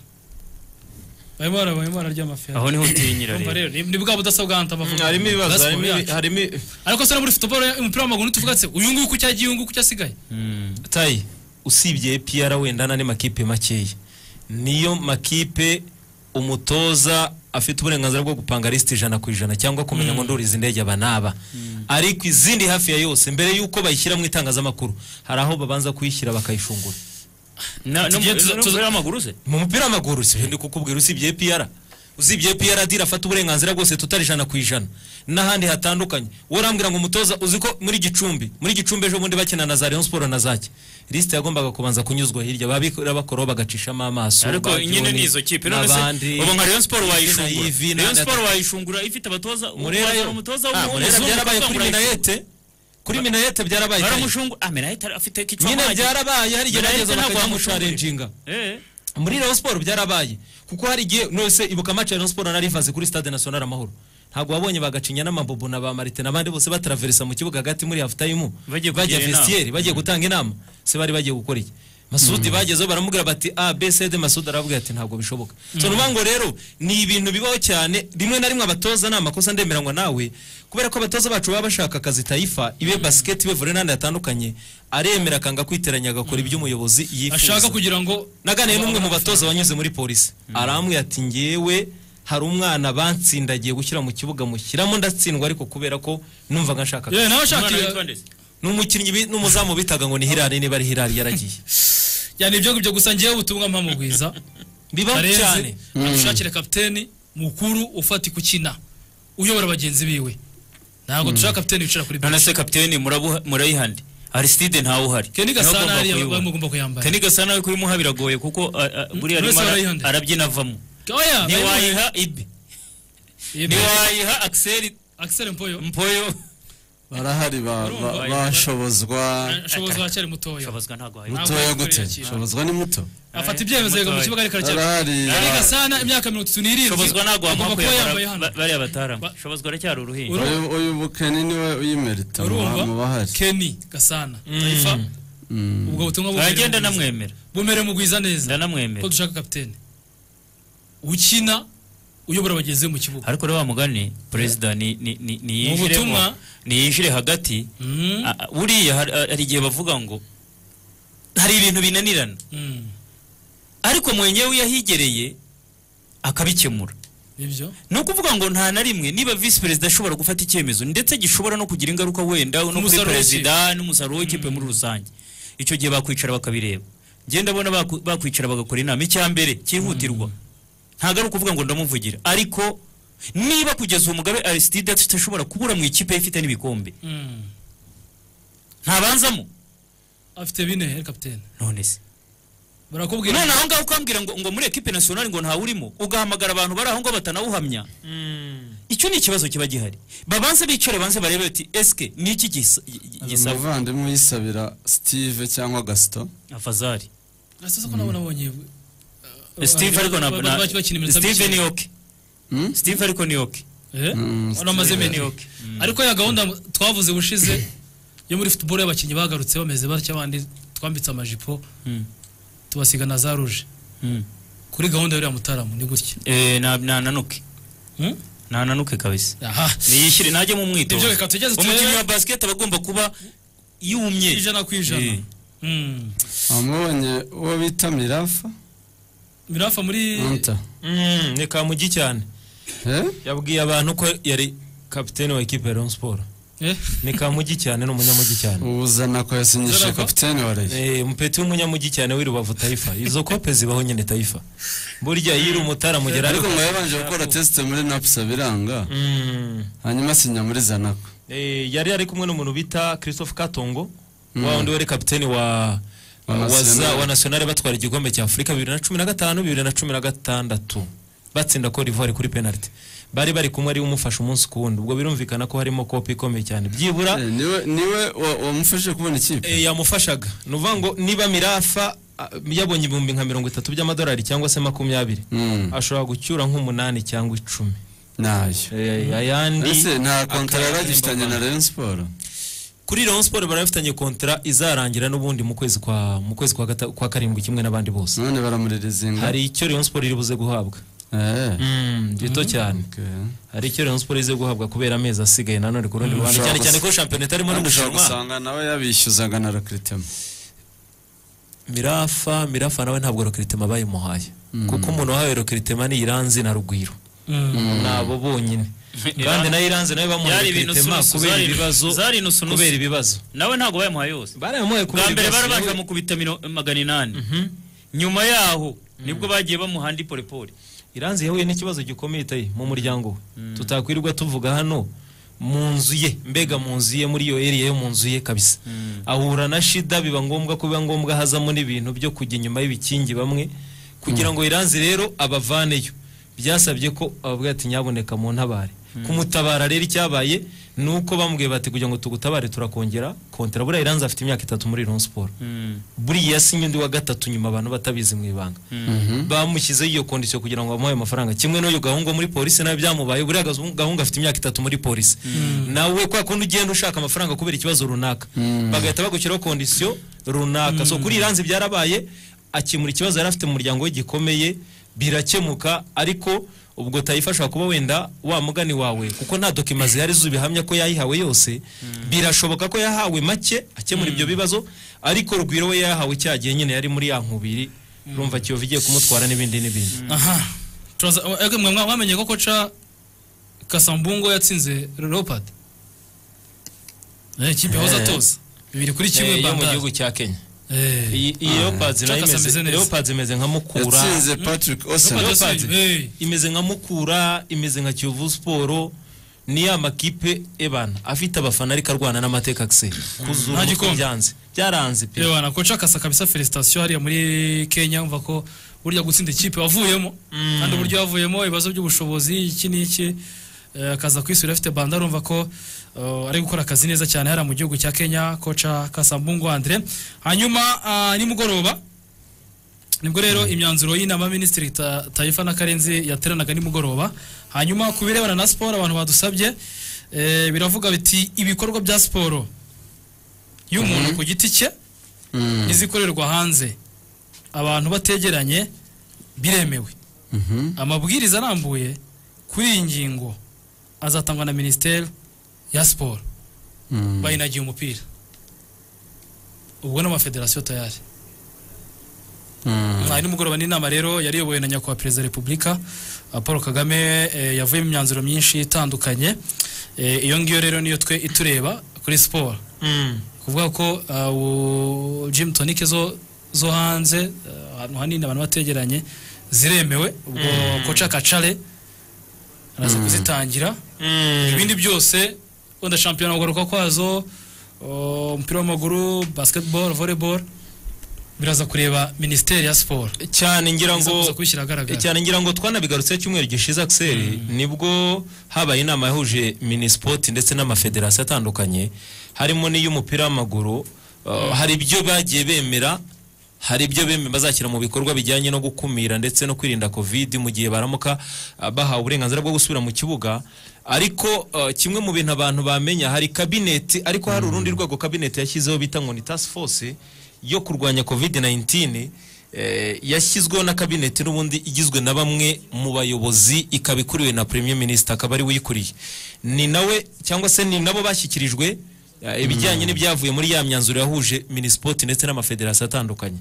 barimo bara- barimo bararya amafi aho niho utinyira Urumva rero rero ni- ni bwa budasa bw'ahanta bavuga harimo ibibazo Bwa siporo harimo ibi- yacu. harimo ibi- ariko se no muri futuboro umupira w'amaguru tuvuga ati uyu nguyu uko cyagiye uyu nguyu uko cyasigaye tayi usibye piyara wenda n'andi makipe makeya niyo makipe umutoza afite uburenganzira bwo gupanga lisiti ijana ku ijana cyangwa kumenya ngo nduriza indege aba n'aba ariko izindi hafi ya yose mbere y'uko bayishyira mu itangazamakuru hari aho babanza kuyishyira bakayishungura na no Tugiye tuza- tuza- muri amaguru se mu mupira w'amaguru si ndi kukubwira usibye piyara usibye piyara dira afata uburenganzira bwose tutari ijana ku ijana n'ahandi hatandukanye wowe urambwira ngo umutoza uzi ko muri gicumbi muri gicumbi ejo bundi bakina na za rayon siporo na zaki lisite yagombaga kubanza kunyuzwa hirya babikora bakora bagacishamo amaso ariko ba nyine Joni, ni izo kipe none n'abandi. se ubu nka Rayon Sport na Yves, wayishungura na- Rayon Sport na- wayishungura ifite abatoza Murera yo umutoza Ah, Murera w'umuzungu byarabaye kuvuga kuri ngo urayishungura. minayete kuri minayete byarabaye baramushungu ah minayete afite kichwa nyine maji byarabaye hari igihe Minayete bageze ntabwo bakagimusharenjinga eh muri Rayon Sport byarabaye kuko hari igihe nose ibuka match ya Rayon Sport narivanze kuri Stade National Amahoro ntabwo wabonye bagacinya n'amabobo na ba Martin abandi bose batraversa mu kibuga hagati muri half time bajya Bagiye kugira inama. vestiaire bagiye gutanga inama se bari bagiye gukora iki Masudi bagezeho baramubwira bati A B C D Masudi arabwira ati ntabwo bishoboka so nuvuga ngo rero ni ibintu bibaho cyane rimwe na rimwe abatoza ni amakosa ndemera ngo nawe kubera ko abatoza bacu baba bashaka akazi tayifa ibe basket ibe volley n'andi hatandukanye aremera akanga kwiteranya agakora iby'umuyobozi yifuza ashaka kugira ngo naganiye n'umwe mu batoza wanyuze muri polisi arambwira ati ngewe hari umwana batsindagiye gushyira mu kibuga mushyiramo ndatsindwa ariko kubera ko numvaga nshaka Yeah, nawe umwana ashakira witwa ndetse ni umukinnyi bi- n'umuzamu bitaga ngo ni hirari niba ari hirari yaragiye yani ibyo ngibyo gusa ngewe ubutumwa mpamugwiza bibaho cyane karenze adushakire kapiteni mukuru ufata ukina uyobora bagenzi biwe ntabwo dushaka kapiteni wicara kuri none benshi se kapiteni murabuha- murayihande Aristide ntawe uhari keni Niwe gasana ugomba hariya kuyibona. bamugomba kuyambara Kenny Gasana we kurimuha biragoye kuko ah, ah, buriya Bose arimo ara- barayihande. arabyina avamo oya ntiwayiha ibi ntiwayiha Axel akisere mpoyo Mpoyo barahari ba- Urumva, ba- ba- bashobozwa ashobozwa akiri mutoya Shabazwa ntago ahari. mutoya ntabwo gute yakira. shobozwa ni muto afata ibyemezo yega mu kibuga ariko aracyari barahari keni gasana imyaka mirongo itatu n'irindwi Shobozwa ntago agomba wampa kuba yambaye kuyambara hano ba- bariya batarama Ba- Shobozwa aracyari uruhinja Uru- uyu uyu bukeni niwe uyimerita mu ba- urumva mu bahari keni gasana Taifa, ubwo butumwa bumere aragenda mugwiza. ndamwemera bumere mugwiza neza ko ndanamwemera dushaka kapiteni ukina uyobora bagenzi be mu kibuga ariko rero wa mugani perezida ni ni- ni- niyinjiremo butumwa- niyinjire hagati Mm. Ah, ah, buriya hari- ah, hari igihe bavuga ngo hari ibintu binanirana Mm. ariko mwenyewe iyo ahigereye akabikemura nibyo ni ukuvuga ngo nta na rimwe niba visi perezida ashobora gufata icyemezo ndetse gishobora no kugira ingaruka wenda no kuri musaruro perezida n'umusaruro w'ikipe muri rusange icyo gihe bakwicara bakabireba ngenda abona baku- bakwicara bagakora inama icya mbere cyihutirwa ntabwo ari ukuvuga ngo ndamuvugira ariko niba kugeza uwo mugabe arisitide atashobora kubura mu ikipe ye ifite n'ibikombe Mm. ntabanzamo afite bine he kapitene none se barakubwira none aho ngaho ukambwira ngo, ngo muri ekipe nasiyonari ngo ntawurimo ugahamagara abantu bari aho ngaho batanawuhamya icyo ni ikibazo kiba gihari babanze bicare banze barebe bati esike ni iki gisa- gi- gisaba umuvandimwe uyisabira steve cyangwa gasito afazari asa ko nabona abonye steve ariko na- na- steve ni niyo ok steve ariko ni ok Mm, amaze Steve meni ok. ariko ya gahunda twavuze ubushize yo muri futuboro y'abakinnyi bagarutse bameze batya abandi twambitse amajipo Mm. tubasiga na za ruje Mm. kuri gahunda y'uriya mutarama ni gutya Eh, na- nananuke nananuke kabisa aha niyishyire najye mu mwitozo Ibyo reka tugeze turebe. umukinnyi wa basiketi aba agomba kuba yumye ijana ku ijana Eh. Mm. wamubonye uwo bita mirafa mirafa muri anta Mm, ni kamugi cyane eh yabwiye abantu ko yari kapiteni wa ekipe ya Rayon Sport Eh? ni kamugi cyane ni umunyamugi cyane ubuzana ko yasinyishije Zarafa? kapitene wa rayo Eh, umupeti w'umunyamugi cyane w'i Rubavu Taifa izo kope zibaho nyine Taifa burya yiri umutara mugera ariko ngo yabanje gukora tesite muri napsa biranga Mm. hanyuma asinya muri zanako Eh, yari ari kumwe n'umuntu bita Christophe Katongo wa wundi wari kapiteni wa Wa wa Nationale. za- wa nationale batwara igikombe cya Afurika bibiri na cumi na gatanu bibiri na cumi na gatandatu batsinda Cote d'Ivoire kuri penalty bari bari kumwe ari we umufasha umunsi ku wundi ubwo birumvikana ko harimo kopi ikomeye cyane byibura Eh, niwe niwe wa- wamufashije kubona ikipe e, yamufashaga ni ukuvuga ngo niba mirafa a- yabonye ibihumbi nka mirongo itatu by'amadolari cyangwa se makumyabiri Mm, ashobora gucyura nk'umunani cyangwa icumi nayo Eh, ayandi ese nta kontara akaba yaragifitanye na yahemba rayon siporo kuri Rayon Sport barafitanye kontara izarangira n'ubundi mu kwezi kwa mu kwezi kwa, gata, kwa karindwi kimwe n'abandi bose none baramuririzinga hari icyo Rayon Sport iri buze guhabwa Eh, mm, gito cyane okay. hari icyo Rayon Sport ize guhabwa kubera amezi asigaye nanone ku rundi ruhande ushobora cyane cyane gusa- ko shampiyona itarimo no Kandi ushobora gushanwa gusanga nawe yabishyuzaga na rakritema Mirafa Mirafa nawe ntabwo Rokritema bayimuhaye kuko umuntu wahawe Rokritema ni Iranzi na Rugwiro nabo bonyine kandi na Iranzi nawe bamuhaye Zari ibintu Rokritema sunusu, kubera zari- ibibazo zari inusunusu. kubera ibibazo nawe ntabwo bayamuhaye yose barayamuhaye kubera bwa mbere ibibazo barabanje bamukubita mino- magana inani nyuma yaho nibwo bagiye bamuha andi porepore Iranzi yahuye n'ikibazo gikomeye tayi mu muryango we tutakwirirwa tuvuga hano mu nzu ye mbega mu nzu ye muri iyo area yo mu nzu ye kabisa ahura na shida biba ngombwa ko biba ngombwa hazamo n'ibintu byo kujya inyuma y'ibikingi bamwe kugira ngo Iranzi rero abavaneyo byasabye ko abavuga ati nyaboneka mu ntabare kumutabara rero icyabaye ni uko bamubwiye bati kugira ngo tugutabare turakongera kontera buriya iranzi afite imyaka itatu muri Rayon Sport buriya yasinye undi wa gatatu nyuma abantu batabizi mu ibanga bamushyizeho iyo kondisiyo kugira ngo bamuhe amafaranga kimwe n'uyu gahungu muri polisi nawe byamubaye buriya gahungu afite imyaka itatu muri polisi nawe kwa kundi ugenda ushaka amafaranga kubera ikibazo runaka bagahita bagushyiraho kondisiyo runaka so kuri iranzi byarabaye akemura ikibazo yari afite mu muryango we gikomeye birakemuka ariko ubwo tayifasha kuba wenda wa mugani wawe kuko nta dokima zihari zubihamya ko yayihawe yose birashoboka ko yahawe make akemura ibyo bibazo ariko rugwiro we yahawe cyagiye nyine yari muri ya nkubiri rumva kiyovu igiye kumutwara n'ibindi n'ibindi aha turaza ege mwe mwa- mwamenye ko koca kasambungo yatsinze leopard Eh, ikipe yahoze atoza bibiri kuri Eh, kimwe yo mu bandari gihugu cya kenya Eh. iyi iyi leopards nayo Cakasa ameze imeze neza. leopards imeze nka mukura yatsinze patrick Leopard osena yatsinze. Eh. imeze nka mukura imeze nka kiyovu siporo ni ya makipe ebana afite abafana ariko arwana n'amateka akiseri kuzura Nta umutwe gikombe. byanze byaranze pe yewe wana koca kasa kabisa felicitation hariya muri kenya umva ko burya gutsinda ikipe wavuyemo kandi uburyo wavuyemo ibibazo by'ubushobozi iki n'iki eh, akaza kwisubira afite banda urumva ko eh, ari gukora akazi neza cyane hariya mu gihugu cya kenya koca kasambungu andre hanyuma ah, nimugoroba nibwo rero imyanzuro y'inama minisitiri Ta- tayifa na karenzi yateranaga nimugoroba hanyuma ku birebana na siporo abantu badusabye eh, biravuga biti ibikorwa bya siporo y'umuntu ku giti cye n'izikorerwa hanze abantu bategeranye biremewe amabwiriza arambuye kuri iyi ngingo azatangwa na minisiteri ya siporo bayinagiye umupira ubwo n'amafederasiyo tayari mwari nimugoroba n'inama rero yari iyobowe na nyakubahwa perezida wa repubulika uh, paul kagame eh, yavuyemo imyanzuro myinshi itandukanye Eh, iyo ngiyo rero niyo twe itureba kuri siporo Mm. kuvuga ko uh, ubu gym tonic zo zo hanze uh, ahantu hanini abantu bategeranye ziremewe ubwo koca kacare araza kuzitangira ibindi byose wenda shampiyona kugaruka kwazo uh, umupira w'amaguru basketball volleyball biraza kureba minisiteri ya siporo cyane ngira ngo ngo kubishyira ahagaragara cyane ngira ngo twanabigarutse cyumweru gishize akiseri nibwo habaye inama yahuje minisipoti ndetse n'amafederasiyo atandukanye harimo n'iy'umupira w'amaguru Uh, hari ibyo bagiye bemera hari ibyo bemera bazashyira mu bikorwa bijyanye no gukumira ndetse no kwirinda covid mu gihe baramuka uh, bahawe uburenganzira bwo gusubira mu kibuga ariko uh, kimwe mu bintu abantu bamenya hari kabineti ariko hari urundi rwego kabineti yashyizeho bita ngo ni task force yo kurwanya covid 19 eh, yashyizweho na kabineti n'ubundi igizwe na bamwe mu bayobozi ikaba ikuriwe na premier minister akaba ari we uyikuriye ni nawe cyangwa se ni nabo bashyikirijwe Eh, ibijyanye n'ibyavuye muri ya myanzuro yahuje minisipoti ndetse n'amafederasiyo atandukanye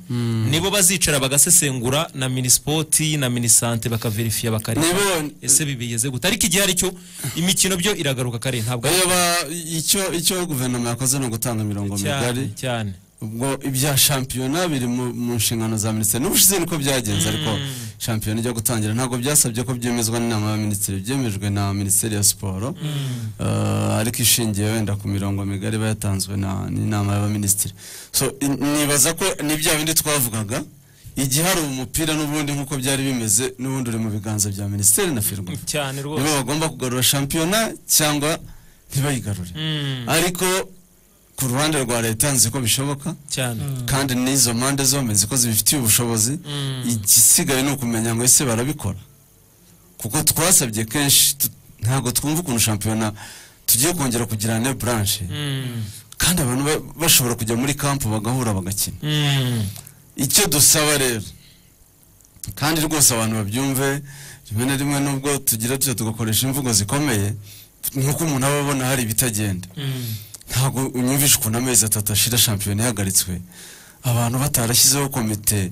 nibo bazicara bagasesengura na minisipoti na minisante bakaverifiya bakareba nibo ese bibigeze gute ariko igihe aricyo imikino byo iragaruka kare ntabwo ari reba icyo icyo guverinoma yakoze ni ugutanga imirongo migari cyane cyane ubwo ibya shampiyona biri mu mu nshingano za minisitiri n'ubushize niko byagenze ariko shampiyona ijya gutangira ntabwo byasabye ko byemezwa n'inama ya minisitiri byemejwe na minisiteri ya siporo Eh, ariko ishingiye wenda ku mirongo migari iba yatanzwe na- n'inama y'abaminisitiri so in- nibaza ko ni bya bindi twavugaga igihe hari umupira n'ubundi nk'uko byari bimeze n'ubundi uri mu biganza bya minisiteri na firwa cyane rwose nibo bagomba kugarura shampiyona cyangwa ntibayigarure ariko ku ruhande rwa leta nzi ko bishoboka cyane kandi n'izo mpande zombi nzi ko zibifitiye ubushobozi igisigaye ni ukumenya ngo ese barabikora kuko twasabye kenshi tu- ntabwo twumva ukuntu shampiyona tugiye kongera kugira ne branche kandi abantu ba- bashobora kujya muri kampu bagahura bagakina icyo dusaba rero kandi rwose abantu babyumve rimwe na rimwe nubwo tugira tuyo tugakoresha imvugo zikomeye nk'uko umuntu aba abona hari ibitagenda ntabwo unyumvisha ukuntu amezi atatu ashira shampiyona ihagaritswe abantu batarashyizeho komite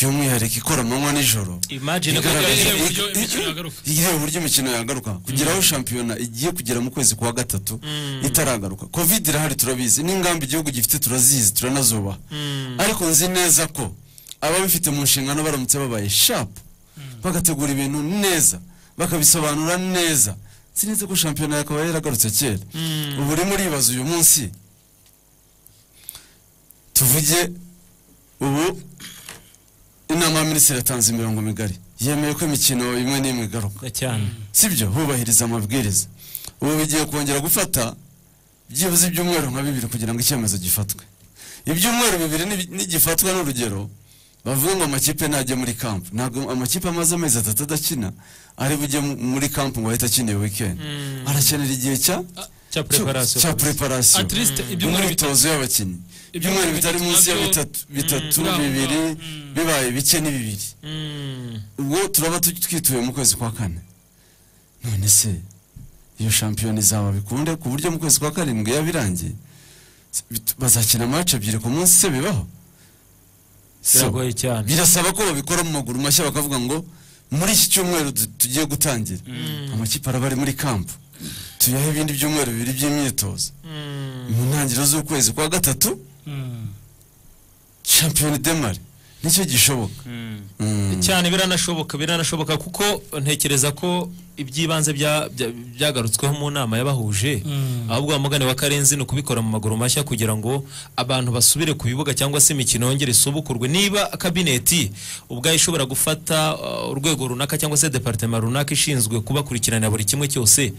y'umwihariko ikora amanywa n'ijoro imagine ko Igaragaza- Ireba uburyo imikino yagaruka. ireba uburyo imikino yagaruka kugira aho shampiyona igiye kugera mu kwezi kwa gatatu itaragaruka covid irahari turabizi n'ingamba igihugu gifite turazizi turanazubaha ariko nzi neza ko ababifite mu nshingano baramutse babaye shapu bagategura ibintu neza bakabisobanura neza si neza ko shampiyona yakaba yaragarutse kera ubu urimo uribaza uyu munsi tuvuge ubu inama ya minisitiri yatanze imirongo migari yemeye ko imikino imwe n'imwe igaruka cyane sibyo hubahiriza amabwiriza ubu bigiye kongera gufata byibuze ibyumweru nka bibiri kugira ngo icyemezo gifatwe ibyumweru bibiri nibi- nigifatwa n'urugero bavuga ngo amakipe ntajya muri kampu ntabwo amakipe amaze amezi atatu adakina ari bujye mu- muri kampu ngo ahite akinira weekend arakenera igihe cya cya preparation. cya preparation At least ibyumweru imyitozo y'abakinnyi ibyumweru bitari munsi ya bitatu bitatu Mm. bibiri bibaye bike ni bibiri ubwo turaba tu- twituye mu kwezi kwa kane none se iyo shampiyona izaba bikunde ku buryo mu kwezi kwa karindwi yabirangiye bit- bazakina mace ebyiri ku munsi se bibaho So, Biragoye cyane. birasaba ko babikora mu maguru mashya bakavuga ngo muri iki cyumweru du- tugiye gutangira amakipe araba ari muri kampu tuyahe ibindi byumweru bibiri by'imyitozo mu ntangiriro z'ukwezi kwa gatatu shampiyona idemare nicyo gishoboka Mm. cyane biranashoboka biranashoboka kuko ntekereza ko iby'ibanze bya- bya- byagarutsweho mu nama y'abahuje ahubwo umugani wa karenzi ni ukubikora mu maguru mashya kugira ngo abantu basubire ku bibuga cyangwa se imikino yongere isubukurwe niba kabineti ubwayo ishobora gufata uh, urwego runaka cyangwa se departema runaka ishinzwe kubakurikirana buri kimwe cyose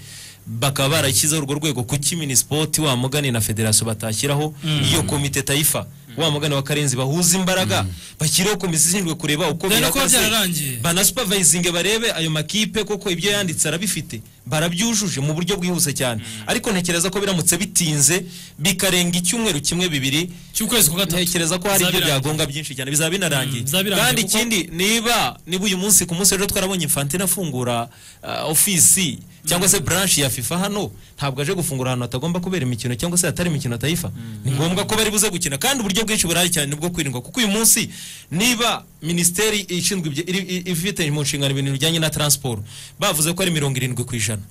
bakaba barashyizeho urwo rwego kuki minisipoti wa mugani na federasiyo batashyiraho iyo komite tayifa wa mugani wa karenzi bahuza imbaraga bashyireho komisiyo ishinzwe kureba uko Dore bihagaze. ko byararangiye. banasupervisinge barebe ayo makipe koko ibyo yanditse arabifite barabyujuje mu buryo bwihuse cyane ariko ntekereza ko biramutse bitinze bikarenga icyumweru kimwe bibiri cy'ukwezi kwa gatatu ntekereza ko hari ibyo Bizabirangiye. byagonga byinshi cyane bizaba binarangiye Mm, bizaba binarangiye kandi kuko- ikindi niba niba uyu munsi ku munsi w'ejo twarabonye infantine afungura uh, ofisi cyangwa se branch ya fifa hano ntabwo aje gufungura ahantu hatagomba kubera imikino cyangwa se hatari imikino tayifa ni ngombwa ko bari buze gukina kandi uburyo bwinshi burahari cyane nibwo kwirindwa kuko uyu munsi niba minisiteri ishinzwe ibyo- iri- i- ifite mu nshingano ibintu bijyanye na transport bavuze ko ari mirongo irindwi ku ijana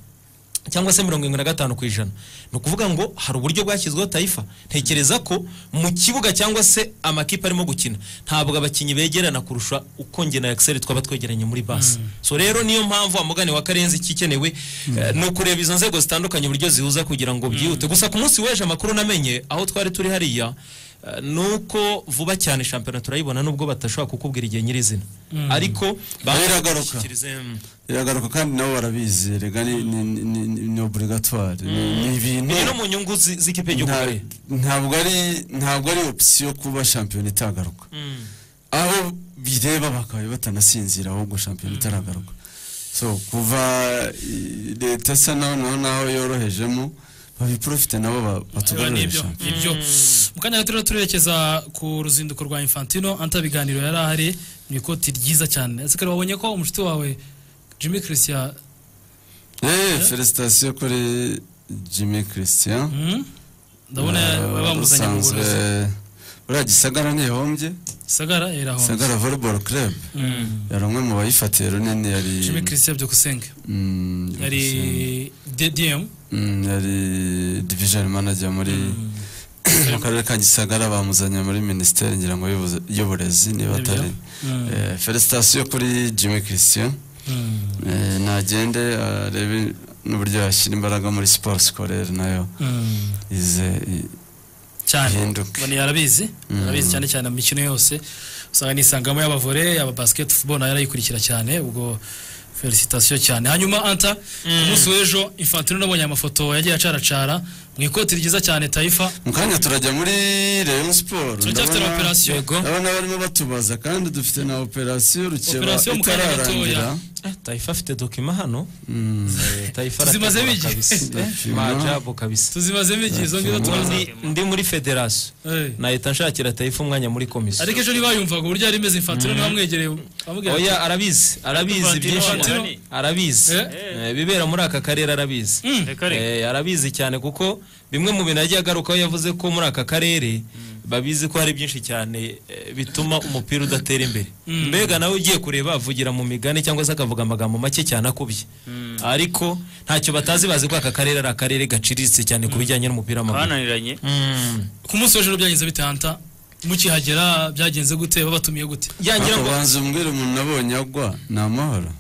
cyangwa se mirongo irindwi na gatanu ku ijana ni ukuvuga ngo hari uburyo bwashyizweho tayifa ntekereza ko mu kibuga cyangwa se amakipe arimo gukina ntabwo abakinnyi begerana kurusha uko nge na Excel twaba twegeranye muri basi so rero niyo mpamvu amugane wa karenzi ikikenewe eh, ni ukureba izo nzego zitandukanye uburyo zihuza kugira ngo byihute gusa ku munsi w'ejo amakuru namenye aho twari turi hariya eh, ni uko vuba cyane shampiyona turayibona nubwo batashobora kukubwira igihe nyirizina ariko Iragaruka. bashyikirize, mm, iragaruka kandi nabo barabizi rega ni- ni- ni- ni- ni obligatoire Ni- ni ibintu biri no mu nyungu zi- z'ikipe y'igihugu nta- bari. ntabwo ari ntabwo ari opisiyo kuba shampiyona itagaruka aho bireba bakaba batanasinzira ahubwo shampiyona itaragaruka so kuva i- leta isa naho naho naho yorohejemo babiprofite nabo ba- Biba batugarurire nibyo shampiyona nibyo mu kanya gato rero turerekeza ku ruzinduko rwa infantino anta biganiro yari ahari mu ikoti ryiza cyane ese kare wabonye ko umushuti wawe jimmy christian eee felicitasiyo kuri jimmy christian hmm? ndabona Eh, bamuzanye mu usanzwe burozi buriya gisagara ntihombye sagara yarahomye gisagara volleyball club yari umwe mu bayifatiye runini yari jimmy christian byukusenge Mm, yari dm Mm, yari division manager muri mu karere ka gisagara bamuzanye muri minisiteri ngira ngo y'ubuze- y'uburezi niba Nibyo. atari Mm. Eh, felicitasiyo kuri jimmy christian Mm. Eh, nagende arebe n'uburyo yashyira imbaraga muri siporo sikorere nayo Mm. ize i- cyane Ihinduke. bani yarabizi yarabizi cyane cyane mu mikino yose usanga nisangamo y'abavore aba basketball nayo arayikurikira cyane ubwo felicitation cyane hanyuma anta ku munsi w'ejo infantino nabonye amafoto yagiye acaracara mu ikoti ryiza cyane taifa mu kanya turajya muri rayon siporo turacyafite na operasiyo ndabona barimo batubaza kandi dufite na operasiyo rukeba Operasiyo mu kanya gatoya. itararangira Eh, Taifa afite dokima hano Eh, Taifa Tuzimaze arategura bigi. kabisa. Eh, Dokima. Majabu kabisa tuzimazemo igihe izo ngizo turaza Ndi- ndi muri federasiyo Eh. nahita nshakira Taifa umwanya muri komisiyo ariko ejo ntibayumvaga uburyo yari imeze infantino niba mwegereye bamubwira oya arabizi arabizi Infantino, byinshi Infantino. arabizi Eh. Eh, ibibera muri aka karere arabizi Reka reka. Eh, arabizi cyane kuko bimwe mu bintu yagiye agarukaho yavuze ko muri aka karere babizi ko hari byinshi cyane eh, bituma umupira udatera imbere mbega nawe ugiye kureba avugira mu migani cyangwa se akavuga amagambo make cyane akubye ariko ntacyo batazi bazi ko aka karere ari akarere gaciriritse cyane ku bijyanye n'umupira w'amaguru bananiranye Mm. ku munsi w'ejo rero byagenze bite anta mukihagera byagenze gute babatumiye gute yangira ngo banza umbwire umuntu nabonye agwa ni amahoro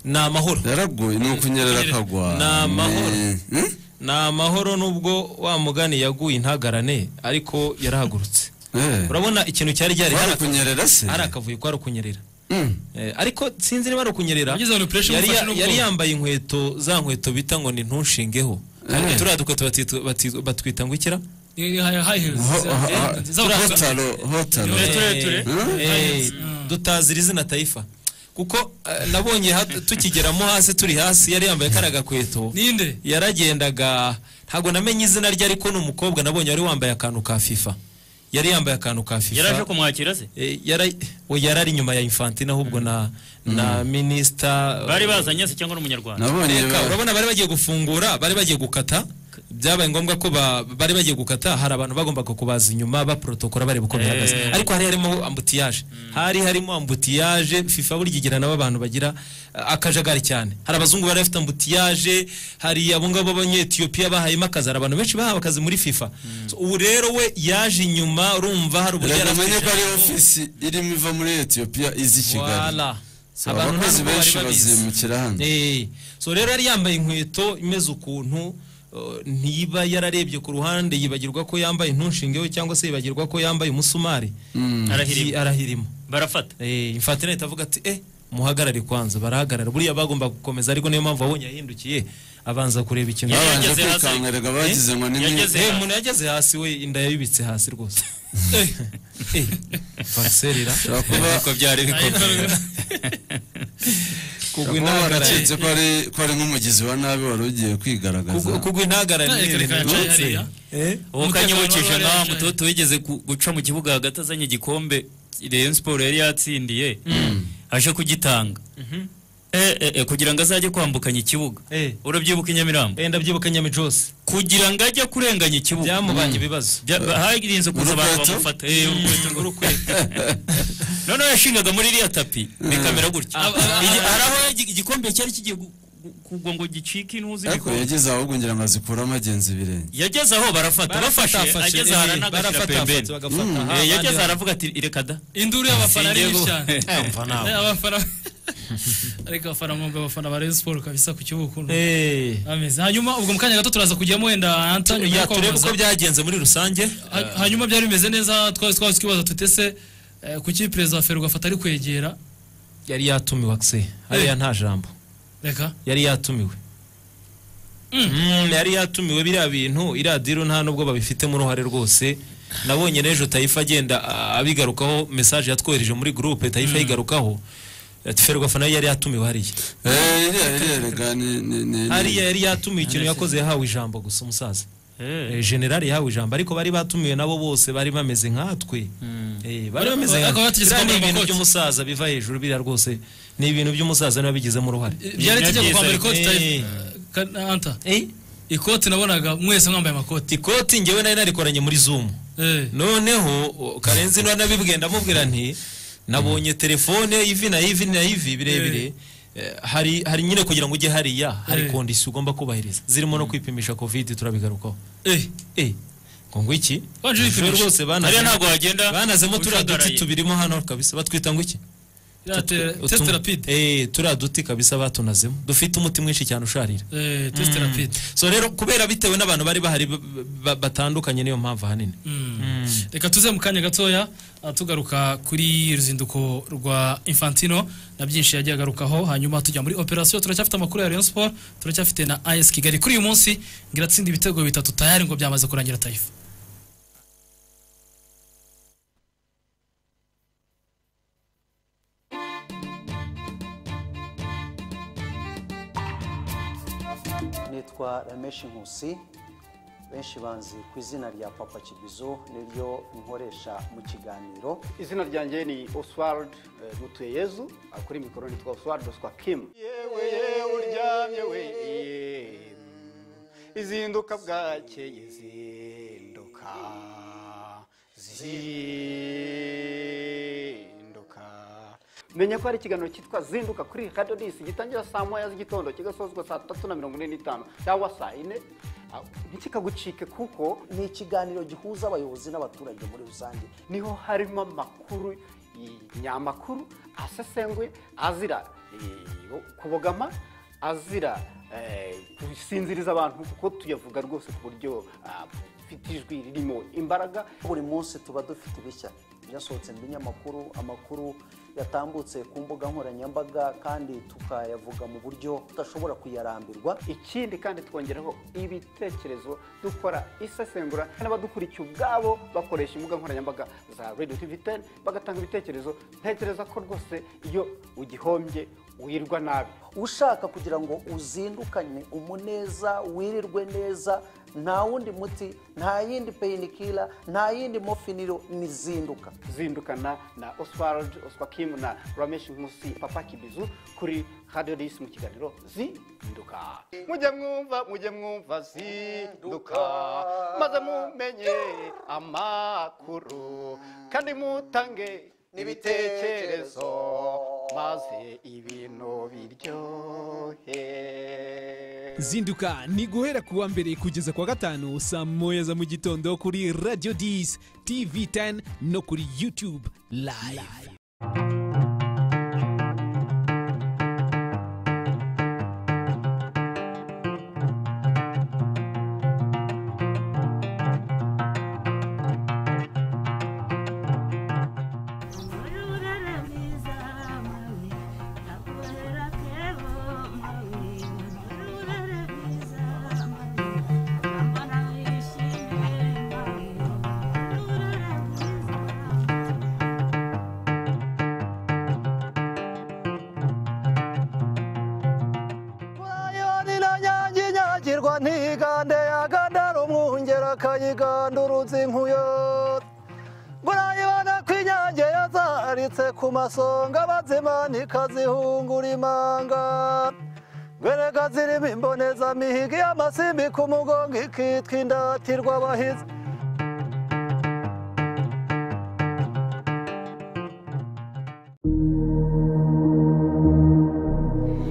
ni amahoro yaraguye ni ukunyerera akagwa Ni amahoro. Ni- Hmm? ni amahoro nubwo wa mugani yaguye intagarane ariko yarahagurutse Eh. urabona ikintu cyari gihari Kwari hari aka- kunyerera se hari akavuyo kwari ukunyerera Eh, ariko sinzi niba ari ukunyerera Wagize abantu pressure yari, imufashe ya- n'ubwoba. yari yambaye inkweto za nkweto bita ngo ni ntushingeho Eh. turiya dukweto batitwa- bati- batwita ngo ikira hotaro hotaro dutazira izina tayifa kuko eh, nabonye ha- tukigeramo hasi turi hasi yari yambaye kariya gakweto ninde yaragendaga ntabwo namenye izina rye ariko ni umukobwa nabonye wari wambaye akantu ka fifa yari yambaye akantu ka fifa yaraje kumwakira se Eh, yara- we yarari inyuma ya infantina ahubwo na na minisita bari bazanye se cyangwa n'umunyarwanda nabonye Reka, urabona bari bagiye gufungura bari bagiye gukata byabaye ngombwa ko ba- bari bagiye gukata hari abantu bagombaga kubaza inyuma baprotokora bareba uko bihagaze Eh. ariko hari harimo ambutiyaje hari harimo ambutiyaje fifa burya igira nabo abantu bagira eh, akajagari cyane hari abazungu bari bafite ambutiyaje hari abo ngabo b'abanyetiyopiya bahayemo akazi hari abantu benshi bahawe akazi muri fifa So, ubu rero we yaje inyuma urumva hari uburyo yari afite uramenye ko ari ijambo. ofisi irimo iva muri etiyopiya iza i kigali Voilà. So, abakozi ntabwo benshi bari babizi. bazimukira hano Eh, so rero yari yambaye inkweto imeze ukuntu eh, ntiba yararebye ku ruhande yibagirwa ko yambaye ntushingeho cyangwa se yibagirwa ko yambaye umusumari arahirima arahirimo barafata infatina ihita avuga ati eh muhagarare kwanza barahagarara buriya bagomba gukomeza ariko niyo mpamvu wabonye yahindukiye abanza kureba ikintu Yari babanje yageze hasi. kwikankarega bagize ngo ni Eh? mwe Yageze Eh, hasi. umuntu yageze hasi we inda yayubitse hasi rwose Eh, vagiserera Ushobora kuba- Ariko byari bikomeye kugwa kuba intahagarara waracitse ko ari- ko ari nk'umugizi wa nabi wari ugiye kwigaragaza Kugwa- kugwa intahagarara ni Reka reka ibintu ncaye byose. hariya. Eh? uwo kanyibukije Umutekano nka wari mutoto wigeze gu- guca mu kibuga hagati azanye igikombe Rayon Sport yari yatsindiye aje kugitanga Eh, eh, eh, kugira ngo azajye kwambukanya ikibuga Eh. urabyibuka i Nyamirambo Eh, ndabyibuka nyamijose kugira ngo ajye kurenganya ikibuga byamubanye ibibazo Bya- harinze kuza abantu Urukweto? bamufata Eh, urukweto ngo urukweto noneho yashingaga muri iriya tapi bikamera gutya Igi- hari aho igi- igikombe cyari kigiye gu- gu- kugwa ngo gicike intuzi ariko yageze ahubwo ngira ngo azikure amagenzi ibirenge yageze aho barafata bafashe ageze aho aranagashira pembeni Eh, yageze aho barafata aravuga ati reka da induru y'abafana ari Sinjye nyinshi gu- cyane abafana Eh, abafana ariko abafana mwumva abafana ba Rayon Sport kabisa ku kibuga ukuntu bameze hanyuma ubwo mu kanya gato turaza kujyamo wenda Anta nyuma yo turebe kwamamaza. uko byagenze muri rusange Ha- hanyuma byari bimeze neza twari twari twibaza tutese kuki perezida wa Ferwafa atari kwegera yari yatumiwe akise hariya nta jambo reka yari yatumiwe Mm, yari yatumiwe biriya bintu iriya diru nta nubwo babifitemo uruhare rwose nabonye n'ejo tayifa agenda a- abigarukaho mesaje yatwohereje muri gurupe tayifa ayigarukaho ati ferwafa nayo yari yatumiwe hariya Eh, iriya iriya rega ni- ni- ni- ni- hariya yari yatumiwe ikintu yakoze yahawe ijambo gusa umusaza Eh, generali yahawe ijambo ariko bari batumiwe nabo bose bari bameze nkatwe Eh, bari Ba- bameze ba- bakaba nka- batigeze Biriya ni kwambara ibintu amakoti. by'umusaza biva hejuru biriya rwose ni ibintu by'umusaza niba bigizemo uruhare byari tujya byiza, kwambara ikoti eh. ta- ka- Anta ikoti nabonaga mwese mwambaye amakoti ikoti ngewe nari narikoranye muri zumu Eh. noneho o, karenzi niba nabibwiye ndamubwira nti nabonye telefone ivi na ivi na ivi birebire Eh, hari hari nyine kugira ngo ujye hariya hari Eh. kondisiyo ugomba kubahiriza zirimo no kwipimisha covid turabigarukaho Eh, eh ngo ngo iki Waje wipimisha. Ejo rwose hariya banaze ntabwo wagenda banazemo turiya duti ucagaraye. tubirimo hano kabisa batwita ngo iki iriya te- Utu- test utu- rapide eh turiya duti kabisa batunazemo dufite umuti mwinshi cyane usharira Eh, test rapide so rero kubera bitewe n'abantu bari bahari ba- ba- batandukanye niyo mpamvu ahanini reka tuze mu kanya gatoya ah, tugaruka kuri ruzinduko rwa infantino na byinshi yagiye agarukaho hanyuma tujya muri operasiyo turacyafite amakuru ya rayon sport turacyafite na as kigali kuri uyu munsi ngo iratsinda ibitego bitatu tayari ngo byamaze kurangira tayifa nitwa rameshi nkusi benshi banzi ku izina rya papa kibizo niryo nkoresha mu kiganiro izina ryanjye ni oswald eh, mutuyeyezu eh, kuri mikoro nitwa oswald doswa kimu yewe yewe uryamye we izinduka bwakeye zinduka zinduka menya ko hari ikiganiro cyitwa zinduka kuri radiyo disi gitangira saa moya z'igitondo kigasozwa saa tatu na mirongo ine n'itanu cyangwa saa ine Ah, ntikikagucike kuko ni ikiganiro gihuza abayobozi n'abaturage muri rusange niho harimo amakuru i- nyamakuru asesenguye azira eh, kubogama azira eh, gusinziriza abantu kuko tuyavuga rwose ku buryo ah, bufite ijwi ririmo imbaraga buri munsi tuba dufite ibishya byasohotse mu binyamakuru amakuru yatambutse ku mbuga nkoranyambaga kandi tukayavuga mu buryo tudashobora kuyarambirwa ikindi kandi twongeraho ibitekerezo dukora isesengura n'abadukurikiye ubwabo bakoresha imbuga nkoranyambaga za radiyo tivi teni bagatanga ibitekerezo ntekereza ko rwose iyo ugihombye wirirwa nabi ushaka kugira ngo uzindukane umuneza wirirwe neza nta wundi muti nta yindi peyinikira nta yindi mofiniro nizinduka zindukana na oswald oswakimu na rameshi nkusi papa kibizu kuri radiyo disi mu kiganiro zinduka mujye mwumva mujye mwumva zinduka maze mumenye amakuru kandi mutange n'ibitekerezo maze ibintu biryohe zinduka ni guhera ku wa mbere kugeza ku wa gatanu saa moya za mu gitondo kuri radiyo disi tivi teni no kuri yutube live bayonina nyange inyagirwa ntigande yagandara umwungeri akayigandurutsa inkuyo burayibona ko inyange yazaritse ku masonga bazimanika zihungura imanga gwereka zirimo imbonezamihigo y'amasimbi ku mugongo ikitwa indatirwa abahizi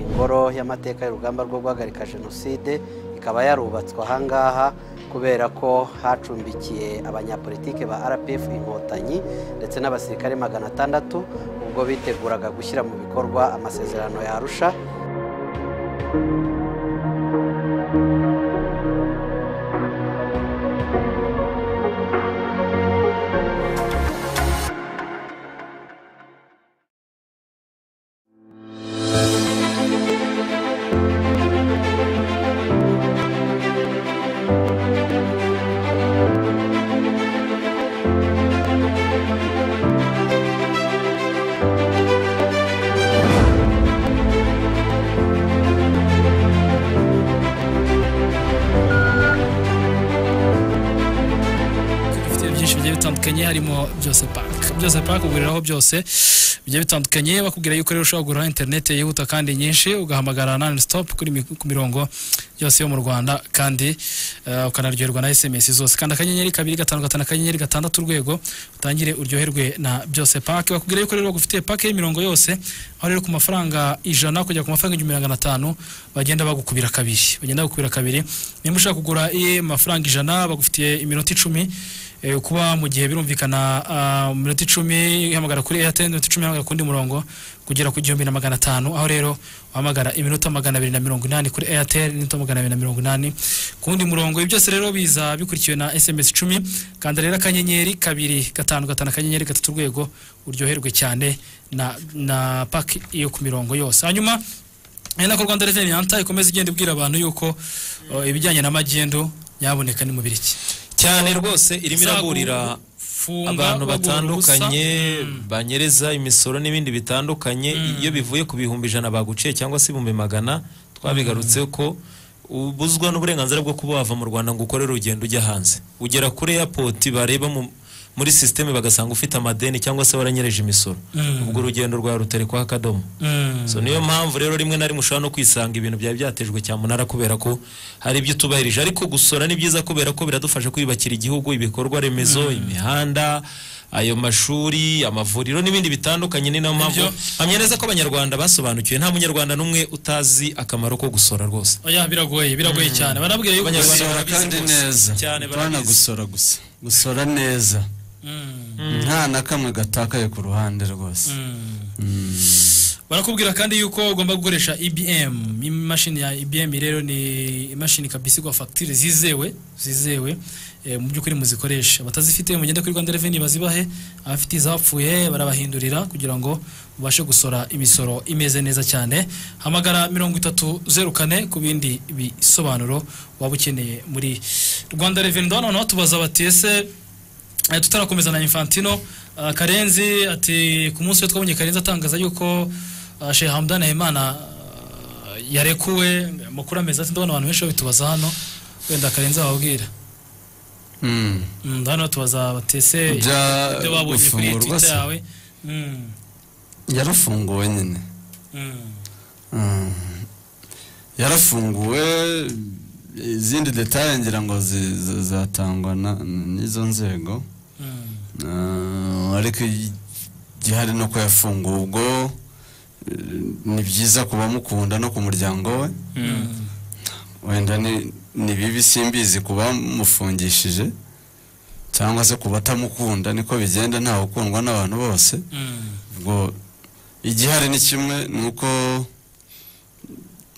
ingoro y'amateka y'urugamba rwo guhagarika jenoside ikaba yarubatswe ahangaha kubera ko hacumbikiye abanyapolitike ba rpf inkotanyi ndetse n'abasirikare magana atandatu ubwo biteguraga gushyira mu bikorwa amasezerano ya arusha dufite byinshi bigiye bitandukanye harimo byose paka byose paka uguriraho byose bigiye bitandukanye bakubwira yuko rero ushobora kugura interineti yihuta kandi nyinshi ugahamagara nani sitopu kuri mi- ku mirongo yose yo mu rwanda kandi eh, ukanaryoherwa na esemesi zose kanda akanyenyeri kabiri gatanu gatanu akanyenyeri gatandatu urwego utangire uryoherwe na byose pake bakubwira yuko rero bagufitiye pake y'imirongo yose aho rero ku mafaranga ijana kujya ku mafaranga igihumbi magana atanu bagenda bagukubira kabiri bagenda bagukubira kabiri niba ushaka kugura iye mafaranga ijana bagufitiye iminota icumi Eh, kuba mu gihe birumvikana ah, minota icumi ihamagara kuri airtel minota icumi ihamagara kundi murongo kugera ku gihumbi na magana atanu aho rero uhamagara iminota magana abiri na mirongo inani kuri airtel iminota magana abiri na mirongo inani ku wundi murongo ibi byose rero biza bikurikiwe na sms icumi kanda rero akanyenyeri kabiri gatanu gatanu akanyenyeri gatatu urwego uryoherwe cyane na, na paki yo ku mirongo yose hanyuma ari nako rwanda reveni anta ikomeza igenda ibwira abantu yuko eh, ibijyanye na magendu nyaboneka ni mubiri ki cyane rwose irimo iraburira Zagufunga, abantu bagura batandukanye ubusa. Mm. banyereza imisoro n'ibindi bitandukanye iyo bivuye ku bihumbi ijana baguciye cyangwa se ibihumbi magana twabigarutseho ko ubuzwa n'uburenganzira bwo kuba wava mu rwanda ngo ukore urugendo ujya hanze ugera kuri airport bareba mu- muri sisiteme bagasanga ufite amadeni cyangwa se waranyereje imisoro Mm. ubwo urugendo rwawe ruterekwaho akadomo Mm. so niyo mpamvu rero rimwe na rimwe ushobora no kwisanga ibintu byari byatejwe cyamunara kubera ko hari ibyo utubahirije ariko gusora ni byiza kubera ko biradufasha kwiyubakira igihugu ibikorwa remezo imihanda ayo mashuri amavuriro n'ibindi bitandukanye ni nayo mpamvu mpamya neza ko abanyarwanda basobanukiwe nta munyarwanda n'umwe utazi akamaro ko gusora rwose oya biragoye biragoye cyane banabwira yuko gusora kandi neza cyane bana gusora gusa gusora neza nta na kamwe gatakaye ku ruhande rwose barakubwira kandi yuko ugomba gukoresha ibm imashini ya ibm rero ni imashini kabisa igwa fagitire zizewe zizewe eh, mu by'ukuri muzikoresha batazifite mugende kuri rwanda reveni bazibahe abafite izapfuye barabahindurira kugira ngo ubashe gusora imisoro imeze neza cyane hamagara mirongo itatu zeru kane ku bindi bisobanuro waba ukeneye muri rwanda reveni ndabona naho tubaza bati ese Eh, tutarakomeza na infantino ah, karenzi ati ku munsi we twabonye karenzi atangaza yuko ah, shehe hamdani habimana ah, yarekuwe amakuru ameze ati ndabona abantu benshi babitubaza hano wenda karenzi ababwira Mm. Mm, hano batubaza batese Bya- ibyo babonye kuri gufungurwa twita se? yawe Mm, yarafunguwe nyine mm. Mm. yarafunguwe izindi detaye ngira ngo zi- zi- zatangwa na- n'izo nzego Ah, ariko igihari ni uko yafunguwe ubwo eh, ni byiza ku bamukunda no ku muryango we wenda ni ni bibi simbizi ku bamufungishije cyangwa se ku batamukunda niko bigenda ntawe ukundwa n'abantu bose ubwo igihari ni kimwe ni uko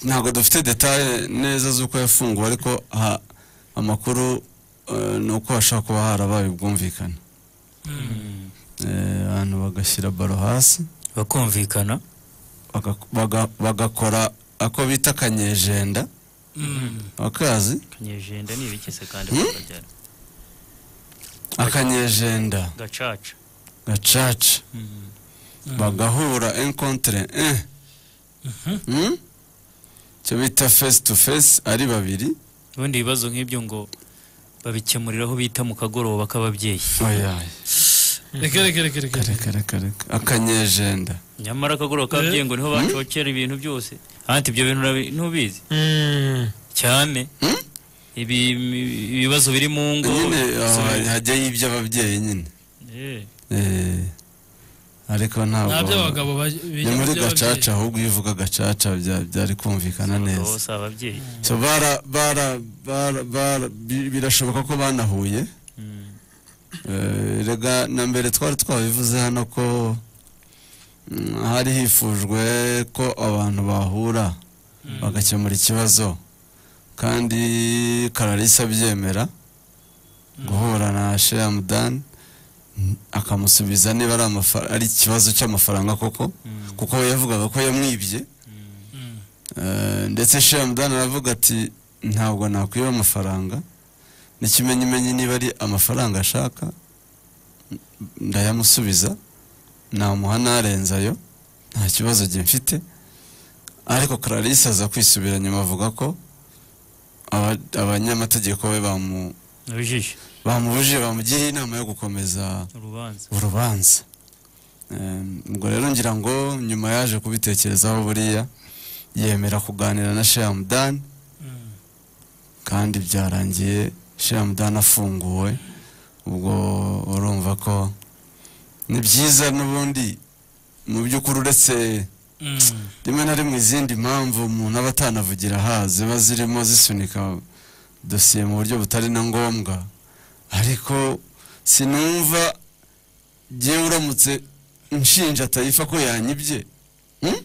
ntabwo dufite detaye neza z'uko yafunguwe ariko ha- amakuru eh, ni uko hashobora kuba harabaye ubwumvikane Eh, abantu bagashyira baro hasi bakumvikana bagakora ako bita akanyejenda akazi kanyejenda ni ibikese kandi Hmm? bakajyana akanyejenda gacaca gacaca bagahura encontre eh. Mm? cyo bita face to face ari babiri ubundi ibibazo nk'ibyo ngo babikemuriraho bita mu kagoroba k'ababyeyi Oya. reka reka reka reka akanyejenda nyamara akagoroba k'ababyeyi ngo niho bacokera ibintu byose anti ibyo bintu urabi- ntubizi cyane Ibi- ibibazo biri mu ngo nyine aho so- hajyayo iby'ababyeyi nyine Eh, Eh, ariko ntabwo Nta by'abagabo baj- ni bijya mu muri by'ababyeyi. gacaca ahubwo iyo uvuga gacaca bya- byari kumvikana neza bose ababyeyi so bara bara bara bara bi- birashoboka ko banahuye Eh, rega na mbere twari twabivuze hano ko mm, hari hifujwe ko abantu bahura bagakemura ikibazo kandi kararisa abyemera guhura na sheyamudani akamusubiza niba ari amafa- ari ikibazo cy'amafaranga koko kuko we yavugaga ko yamwibye Eh, ndetse sheyamudani aravuga ati ntabwo nakwiba amafaranga n'ikimenyimenyi niba ari amafaranga ashaka n- ndayamusubiza namuha narenze ayo nta kibazo gifite ariko clarisse aza kwisubira nyuma avuga ko aba- abanyamategeko be bamu- nabijishe bamubujije bamugiriye inama yo gukomeza urubanza urubanza Eh, ubwo rero ngira ngo nyuma yaje kubitekerezaho buriya yemera kuganira na sheyamudani kandi byarangiye sheyamudani afunguwe ubwo urumva ko ni byiza n'ubundi mu by'ukuri uretse rimwe na rimwe izindi mpamvu umuntu aba atanavugira aha ziba zirimo zisunika dosiye mu buryo butari na ngombwa ariko sinumva ngewe uramutse nshinja tayifa ko yanyibye hmm?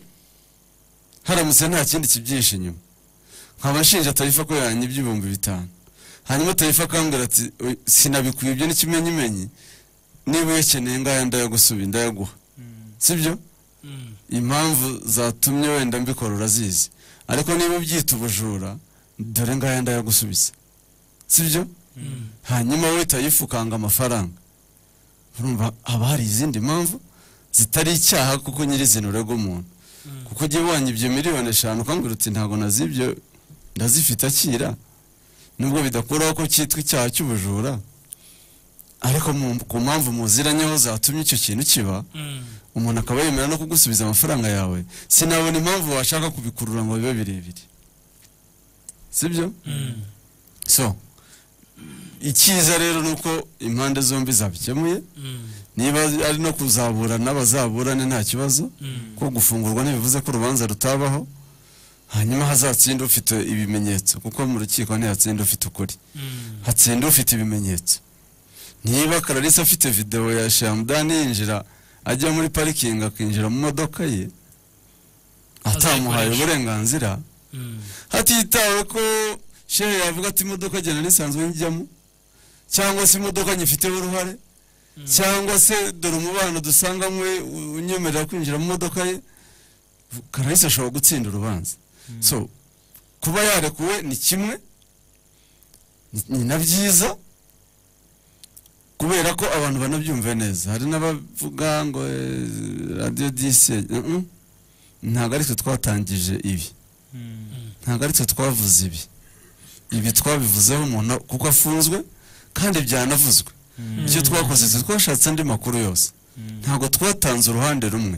haramutse nta kindi kibyihishe inyuma nkaba nshinja tayifa ko yanyibye ibihumbi bitanu hanyuma tayifa akambwira ati "Oya, sinabikwibye n'ikimenyimenyi niba uyakeneye ngaya ndayagusubi ndayaguha sibyo impamvu zatumye wenda mbikora urazizi ariko niba ubyita ubujura dore ngaya ndayagusubiza sibyo hanyuma we tayifu ukanga amafaranga urumva haba hari izindi mpamvu zitari icyaha kuko nyirizina urega umuntu kuko ugiye wanyibye miliyoni eshanu ukambwira uti ntabwo nazibye ndazifite akira nubwo bidakuraho ko cyitwa icyaha cy'ubujura ariko mu- ku mpamvu muziranyeho zatumye icyo kintu kiba umuntu akaba yemera no kugusubiza amafaranga yawe sinabona impamvu washaka kubikurura ngo bibe birebire sibyo so icyiza rero ni uko impande zombi zabikemuye niba ari no kuzaburana bazaburane nta kibazo ko gufungurwa ntibivuze ko urubanza rutabaho hanyuma hazatsinda ufite ibimenyetso kuko mu rukiko ntihatsinda ufite ukuri hatsinda ufite ibimenyetso niba kararisa afite videwo ya shamudani yinjira ajya muri parikingi akinjira mu modoka ye atamuhaye azayikoresha uburenganzira hatitawe ko shehe yavuga ati imodoka genera isanzwe njyamo cyangwa se imodoka nyifiteho uruhare cyangwa se dore umubano dusanganywe unyemerera kwinjira mu modoka ye karayisi ashobora gutsinda urubanza so kuba yarekuwe ni kimwe ni- ni na byiza kubera ko abantu banabyumve neza hari n'abavuga ngo eh, radiyo disi eh, mm, ntabwo ari twe twatangije ibi ntabwo ari twe twavuze ibi ibi twabivuzeho umuntu kuko afunzwe kandi byanavuzwe ibyo twakoze twe twashatse andi makuru yose ntabwo twatanze uruhande rumwe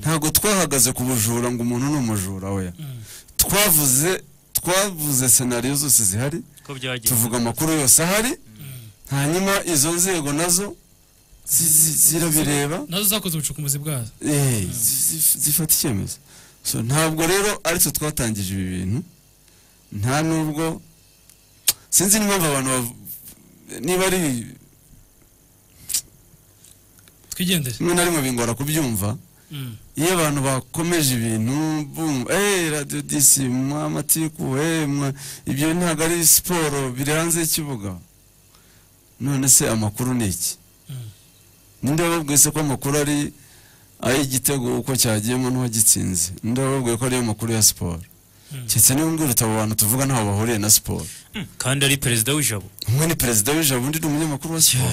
ntabwo twahagaze ku bujura ngo umuntu ni umujura we twavuze twavuze senariyo zose zihari ko byagiye tuvuga amakuru yose ahari hanyuma izo nzego nazo zi- zi- zirabireba nazo zakoze ubucukumbuzi bwazo Eh, zi- zi- zifata icyemezo so ntabwo rero ari twe twatangije ibi bintu nta nubwo sinzi n'impamvu abantu bav- niba ari twigendere rimwe na rimwe bingora kubyumva iyo abantu bakomeje ibintu bumva eee radiyo disi mwa matiku eee mwa ibyo ntabwo ari siporo biri hanze y'ikibuga none se amakuru ni iki ninde wababwiye se ko amakuru ari ay'igitego uko cyagiyemo n'uwagitsinze ninde wababwiye ko ariyo makuru ya siporo keretse niba mbwira abo bantu tuvuga ntaho bahuriye na siporo kandi ari perezida w'ijabo umwe ni perezida w'ijabo undi ni umunyamakuru wa siporo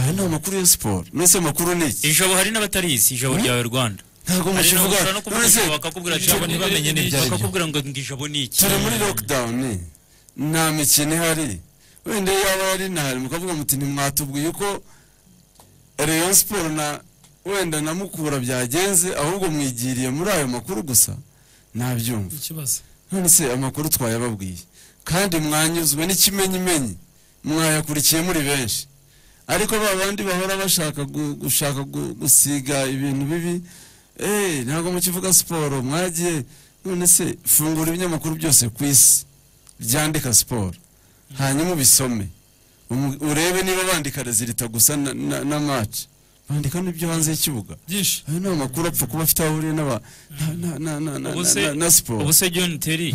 aya ni amakuru ya siporo nese amakuru ni iki ijabo hari n'abatarizi ijabo Hmm? ryawe rwanda Ntabwo Hari mushivuga, n'abashobora no kuvuga none se, ijabo bakakubwira ati, ijabo ntibamenye n'ibyo ari byo. bakakubwira ngo ngo ijabo ni iki turi muri lockdown nta mikino ihari wenda yaba yari inahari mukavuga muti ntimwatubwiye uko rayon siporo na wenda na mukura byagenze ahubwo mwigiriye muri ayo makuru gusa nabyumva ikibazo none se amakuru twayababwiye kandi mwanyuzwe n'ikimenyimenyi mwayakurikiye muri benshi ariko ba bandi bahora bashaka gu- gushaka gu- gusiga ibintu bibi eh ntabwo mukivuga siporo mwagiye none se fungura ibinyamakuru byose ku isi byandika siporo hanyuma ubisome umu- urebe niba bandika rezilita gusa na- na- na maci bandika n'ibyo hanze y'ikibuga ayo ni amakuru apfa kuba afite aho ahuriye n'aba- na- na- na- na- na- Ubu se- na- na siporo ubu se john terry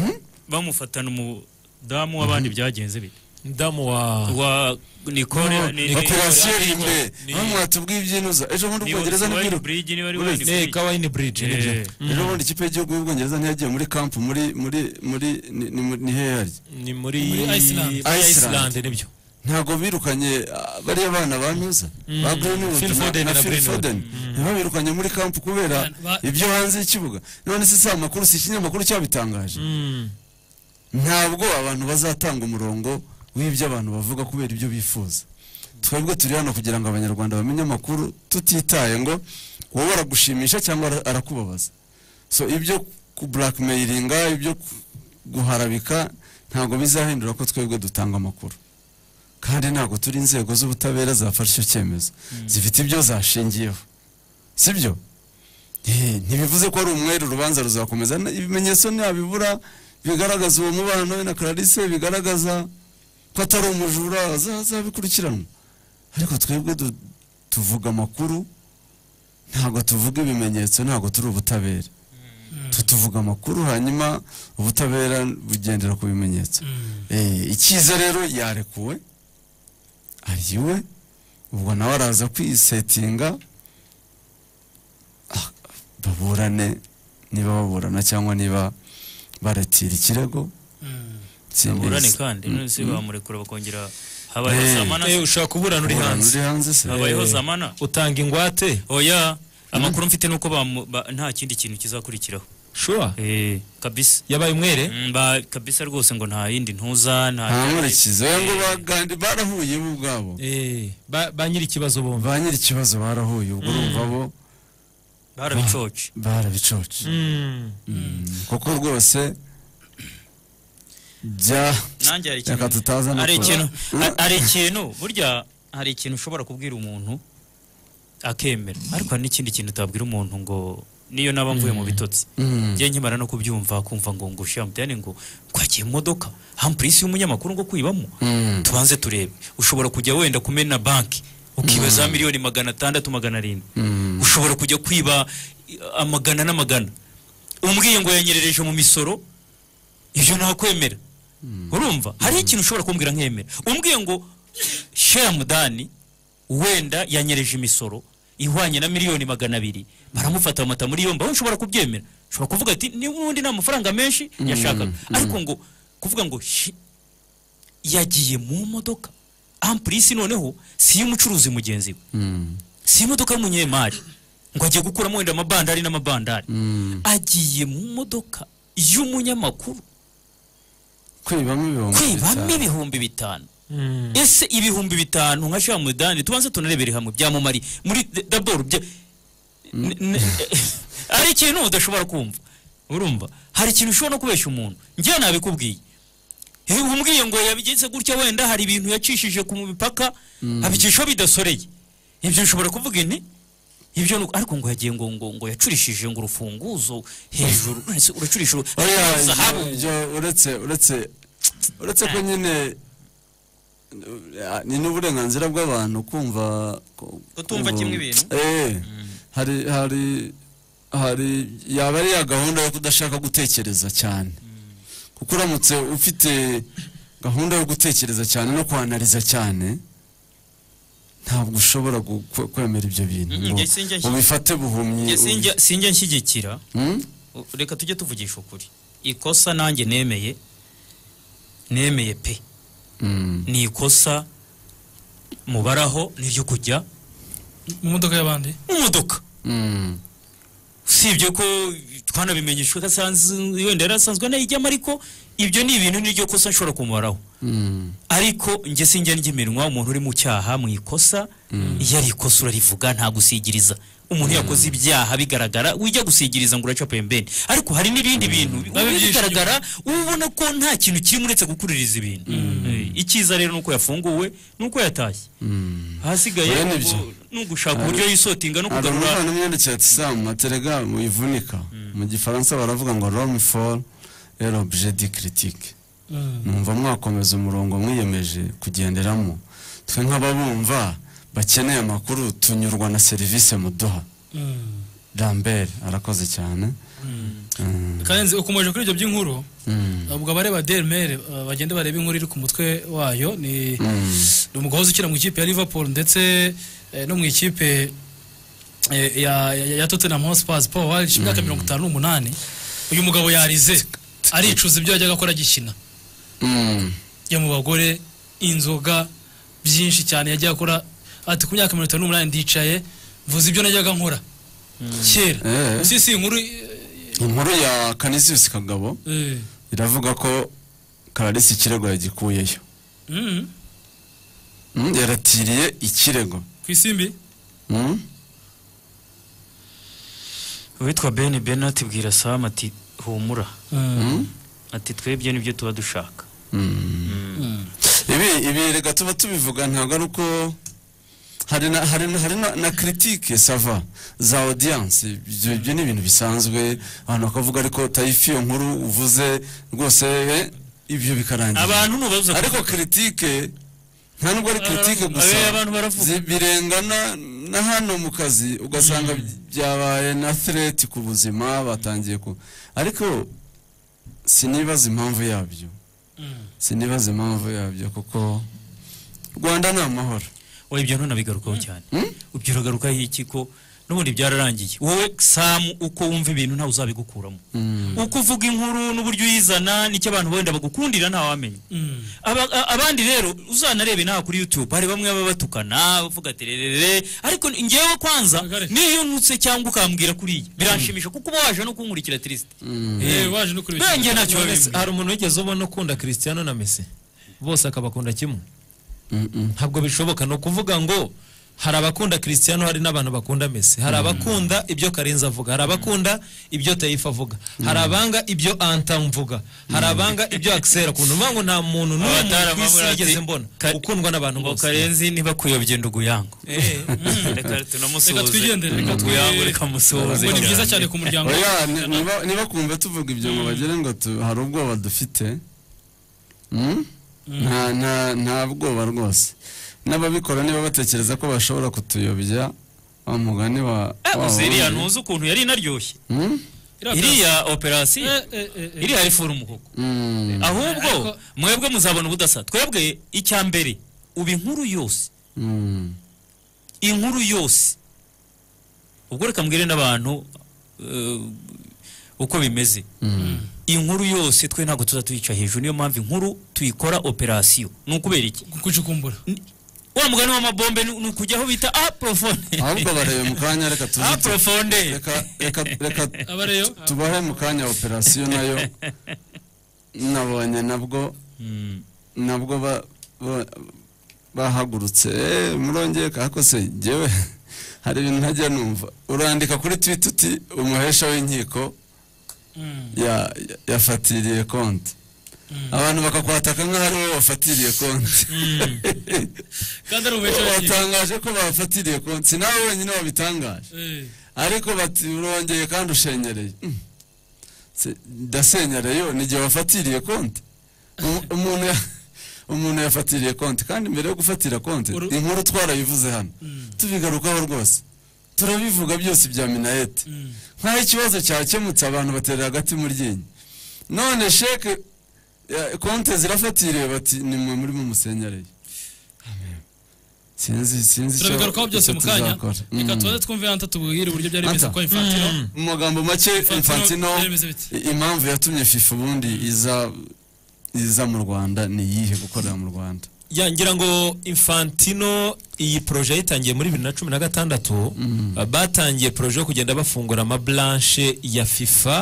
bamufatana umudamu w'abandi byagenze bite umudamu wa wa nicole ni- ni- operasiyo ni- rimbe aho mwatubwiye ibyinuza ejo bundi Ni ubwongereza Wine ntibwira Bridge, niba ari Uretse- Wine Bridge. Eh, ka Wine Bridge, nibyo. Eh. ejo bundi ikipe y'igihugu y'ubwongereza ntiyagiye muri kampu muri muri muri ni- ni muri- ni hehe yari ni muri Muri Iceland. Iceland nibyo ntabwo birukanye ah, bariya bana bantuza Mm. ba Greenwood Phil na- Foden na na Phil Greenwood. Foden ntibabirukanye muri kampu kubera ibyo hanze y'ikibuga none se si amakuru si ikinyamakuru cyabitangaje ntabwo abantu bazatanga umurongo w'ibyo abantu bavuga kubera ibyo bifuza twebwe turi hano kugira ngo abanyarwanda bamenye amakuru tutitaye ngo wowe aragushimisha cyangwa ara- arakubabaza so ibyo kuburakimeyiringa ibyo ku- guharabika ntabwo bizahindura ko twebwe dutanga amakuru kandi ntabwo turi inzego z'ubutabera zafashe icyo cyemezo zifite ibyo zashingiyeho sibyo Eh, ntibivuze ko ari umwere urubanza ruzakomeza Na- ibimenyetso ntabibura bigaragaza uwo mubano we na clarisse bigaragaza ko atari umujura aza- azabikurikiranwa ariko twebwe du- tuvuga amakuru ntabwo tuvuga ibimenyetso ntabwo turi ubutabera Tu- tuvuga amakuru hanyuma ubutabera bugendera ku bimenyetso Eh, icyiza rero yarekuwe ari iwe ubwo nawe araza kwisetinga ah, baburane niba baburana cyangwa niba baratira ikirego Simbizi. baburane kandi Mm, none se mm. bamurekura bakongera habayeho Eh, zamana eh, ushaka kuburana uri Kuburana hanze. uri hanze se. habayeho Eh, zamana utanga ingwate oya amakuru mfite nuko bamu- ba- nta kindi kintu kizakurikiraho sure eh kabisa yabaye umwere Mm, ba kabisa rwose ngo nta yindi ntuza nta nta nkurikizo ngo bagandi barahuye bo ubwabo ba nyiri ikibazo bombi ba nyiri ikibazo barahuye ubwo urumva bo barabicoce barabicoce Mm. kuko rwose bya nanjye hari reka tutaza no hari kuba- ikintu hari ikintu burya hari ikintu ushobora kubwira umuntu akemera ariko hari n'ikindi kintu utabwira umuntu ngo niyo naba mvuye mu bitotsi Mm. njye nkimara no kubyumva kumva ngo ngo shira mutane ngo twagiye mu modoka hampurisi y'umunyamakuru ngo kwibamo Mm. tubanze turebe ushobora kujya wenda kumena banki ukiba za miliyoni magana atandatu magana arindwi ushobora kujya kwiba eh, amagana n'amagana umbwiye ngo yanyerereje mu misoro ibyo ntakwemera urumva hariho ikintu ushobora kumbwira nkemera umbwiye ngo sheya mudani wenda yanyereje imisoro ihwanye na miliyoni magana abiri baramufata bamata muri yombi aho nshobora kubyemera ushobora kuvuga ati n'ubundi nta mafaranga menshi Mm, yashakaga mm. ariko ngo kuvuga ngo shi- yagiye mu modoka ampurisi noneho si iy'umucuruzi mugenzi we si imodoka y'umunyemari ngo agiye gukuramo wenda amabandari n'amabandari agiye mu modoka y'umunyamakuru kwibamo ibihumbi kwibamo bitanu. ibihumbi bitanu ese ibihumbi bitanu nka sha mudani tubanze tunarebere hamwe byamumari muri daboro bya N- n- ari ikintu udashobora kumva urumva hari ikintu ushobora no kubeshya umuntu njyewe nabikubwiye iyo umbwiye ngo yabigenze gutya wenda hari ibintu yacishije ku mipaka abicishaho bidasoreye ibyo ushobora kuvuga inti ibyo ni uko- ariko ngo yagiye ngo ngo ngo yacurishije ngo urufunguzo hejuru nonese uracurisha uru- oya zahabu ibyo- ibyo uretse uretse uretse ko nyine eh, ni n'uburenganzira bw'abantu kumva ku- Kutumva kumva- kimwe ibintu. eh hari hari hari yaba ari ya gahunda yo kudashaka gutekereza cyane kuko uramutse ufite gahunda yo gutekereza cyane no kwanariza cyane ntabwo ushobora gu- kwe- kwemera ibyo bintu Mm, ngo njye sinjya nshyi- ubifate buhumyi Njye ubi- sinjya- sinjya nshyigikira Hmm? U- reka tujye tuvugisha ukuri ikosa nanjye nemeye nemeye pe Mm. ni ikosa mubaraho ni iryo kujya mu modoka y'abandi mu modoka Mm. usibye ko twanabimenyeshwe ko asanzwe wenda yari asanzwe anayijyamo ariko ibyo ni ibintu niryo kosa nshobora kumubaraho Mm. ariko njye sinjya ndya iminwa umuntu uri mu cyaha mu ikosa iyo ari ikosa urarivuga nta gusigiriza umuntu yakoze ibyaha bigaragara ujya gusigiriza ngo uraca pembeni ariko hari n'ibindi bintu Biba byinshi bigaragara uba ubona ko nta kintu kirimo uretse gukuririza ibintu Eh, icyiza rero ni uko yafunguwe ni uko yatashye ahasigaye Bene ni ugu- ibyo. ni ugushaka uburyo Hari- yisotinga no hari kugarura umuvandimwe yandikiye ati sa materega muyivunika mu gifaransa baravuga ngo rome for l'objet du critique numva mwakomeza umurongo mwiyemeje kugenderamo twe nk'ababumva bakeneye amakuru tunyurwa na serivisi muduha lambert arakoze cyane Mm. kandi ukomeje kuri ibyo by'inkuru Mm. ubwo abareba dermere uh, bagende bareba inkuru iri ku mutwe wayo ni Mm. ni umugozi ukina mu ikipe ya liverpool ndetse eh, no mu ikipe eh, ya, ya, ya tottenham hotspur paul walsh imyaka mirongo itanu n'umunani uyu mugabo yarize aricuza ibyo yajyaga akora agikina Mm. yo mu bagore inzoga byinshi cyane yajyaga akora ati ku myaka mirongo itanu n'umunani ndicaye mvuze ibyo najyaga nkora kera Eh. si si inkuru inkuru ya kanisius kagabo eh, iravuga ko kararisi ikirego yagikuyeyo mm, Mm, yaratiriye ikirego ku isimbi Mm. uwitwa ben benat bwira sam ati humura Mm. ati twebwe nibyo tuba dushaka ibi ibi reka tuba tubivuga ntabwo ari uko hari na hari na hari na, na critique sava za audience ibyo ibyo ni ibintu bisanzwe abantu bakavuga ariko tayifi iyo nkuru uvuze rwose eh, ibyo bikarangira Abantu nubabuza kuvuga. ariko critique nta nubwo ari critique Abantu- gusa eh, abantu baravuga. zi- birengana na hano mu kazi ugasanga byabaye na threat ku buzima batangiye ku ariko sinibaza impamvu yabyo sinibaza impamvu yabyo kuko rwanda ni amahoro wowe ibyo ntunabigarukaho cyane ibyo uragarukaho iki ko n'ubundi byararangiye wowe samu uko wumva ibintu ntawe uzabigukuramo uko uvuga inkuru n'uburyo uyizana nicyo abantu wenda bagukundira ntawamenya Aba- a- abandi rero uzanarebe naha kuri youtube hari bamwe baba batukana bavuga ati rerere ariko ngewe kwanza niyo nutse cyangwa ukambwira kuriya biranshimisha kuko uba waje no kunkurikira tirisite Eh, waje no kureba Benge ikintu. ntacyo None se- babimbwira. hari umuntu wigeze ubona ukunda christiano na messi bose akabakunda kimwe ntabwo bishoboka ni ukuvuga ngo hari abakunda christiano hari n'abantu bakunda messi hari abakunda ibyo karenzi avuga hari abakunda ibyo tayifa avuga hari abanga ibyo anta mvuga hari abanga ibyo akisera akunda uvuga ngo nta muntu n'umwe muntu ku isi nigeze mbona ukundwa n'abantu bose karenzi niba kuyobye nduguyango reka tunamusuhuze Reka twigendere, reka nduguyango twi- reka musuhuze Ngo ni byiza cyane ku muryango. Oya, ni- niba- niba kumva tuvuga ibyo ngo bagire ngo tu- hari ubwoba dufite Mm? nta nta- nta bwoba rwose n'ababikora niba batekereza ko bashobora kutuyobya wa mugani wa wa uziriya wundi. ntuzi ukuntu yari inaryoshye Mm? iriya operasiyo iriya ari furu umuhogo ahubwo mwebwe muzabona ubudasa twebwe icya mbere uba inkuru yose inkuru yose ubwo reka mbwire n'abantu eh, uko bimeze inkuru yose twe ntabwo tuza tuyica hejuru niyo mpamvu inkuru tuyikora operasiyo ni ukubera iki kucukumbura wa mugani w'amabombe ni ni ukujya aho bita aprofone ahubwo barebe mu kanya reka tuzi aprofonde reka reka tubahe mu kanya operasiyo nayo nabonye nabwo nabwo ba- ba- bahagurutse "Eh, murongeye kako se njyewe hari ibintu ntajya numva urandika kuri twita uti umuhesha w'inkiko ya- ya- yafatiriye konti abantu bakakwataka nk'aho ari wowe wafatiriye konti kandi ari ububeshyi w'abakinnyi. watangaje ko bafatiriye konti nawe wenyine wabitangaje ariko bati urongeye kandi ushenyereye Mm. Se- ndasenyereye yo n'igihe wafatiriye konti Umu- umuntu ya- umuntu yafatiriye konti kandi mbere yo gufatira konti inkuru twarayivuze hano tubigarukaho rwose turabivuga byose bya minayeti nk'aho ikibazo cyakemutse abantu batera hagati mu ryinyo none sheke ya- konti zirafatiriye bati nimwe murimo musenyereye sinzi sinzi icyo- turabigarukaho byose icyo mu kanya tuzakora. reka Mm. tubanze twumve hanta tubwire uburyo byari bimeze Anta. kwa infantino Mm. mu magambo make infantino byari bimeze bite i- impamvu yatumye fifa ubundi iza iza mu rwanda ni iyihe gukorera mu rwanda ya ngira ngo infantino iyi poroje yayitangiye muri bibiri na cumi na gatandatu uh, batangiye poroje yo kugenda bafungura amaburanshe ya fifa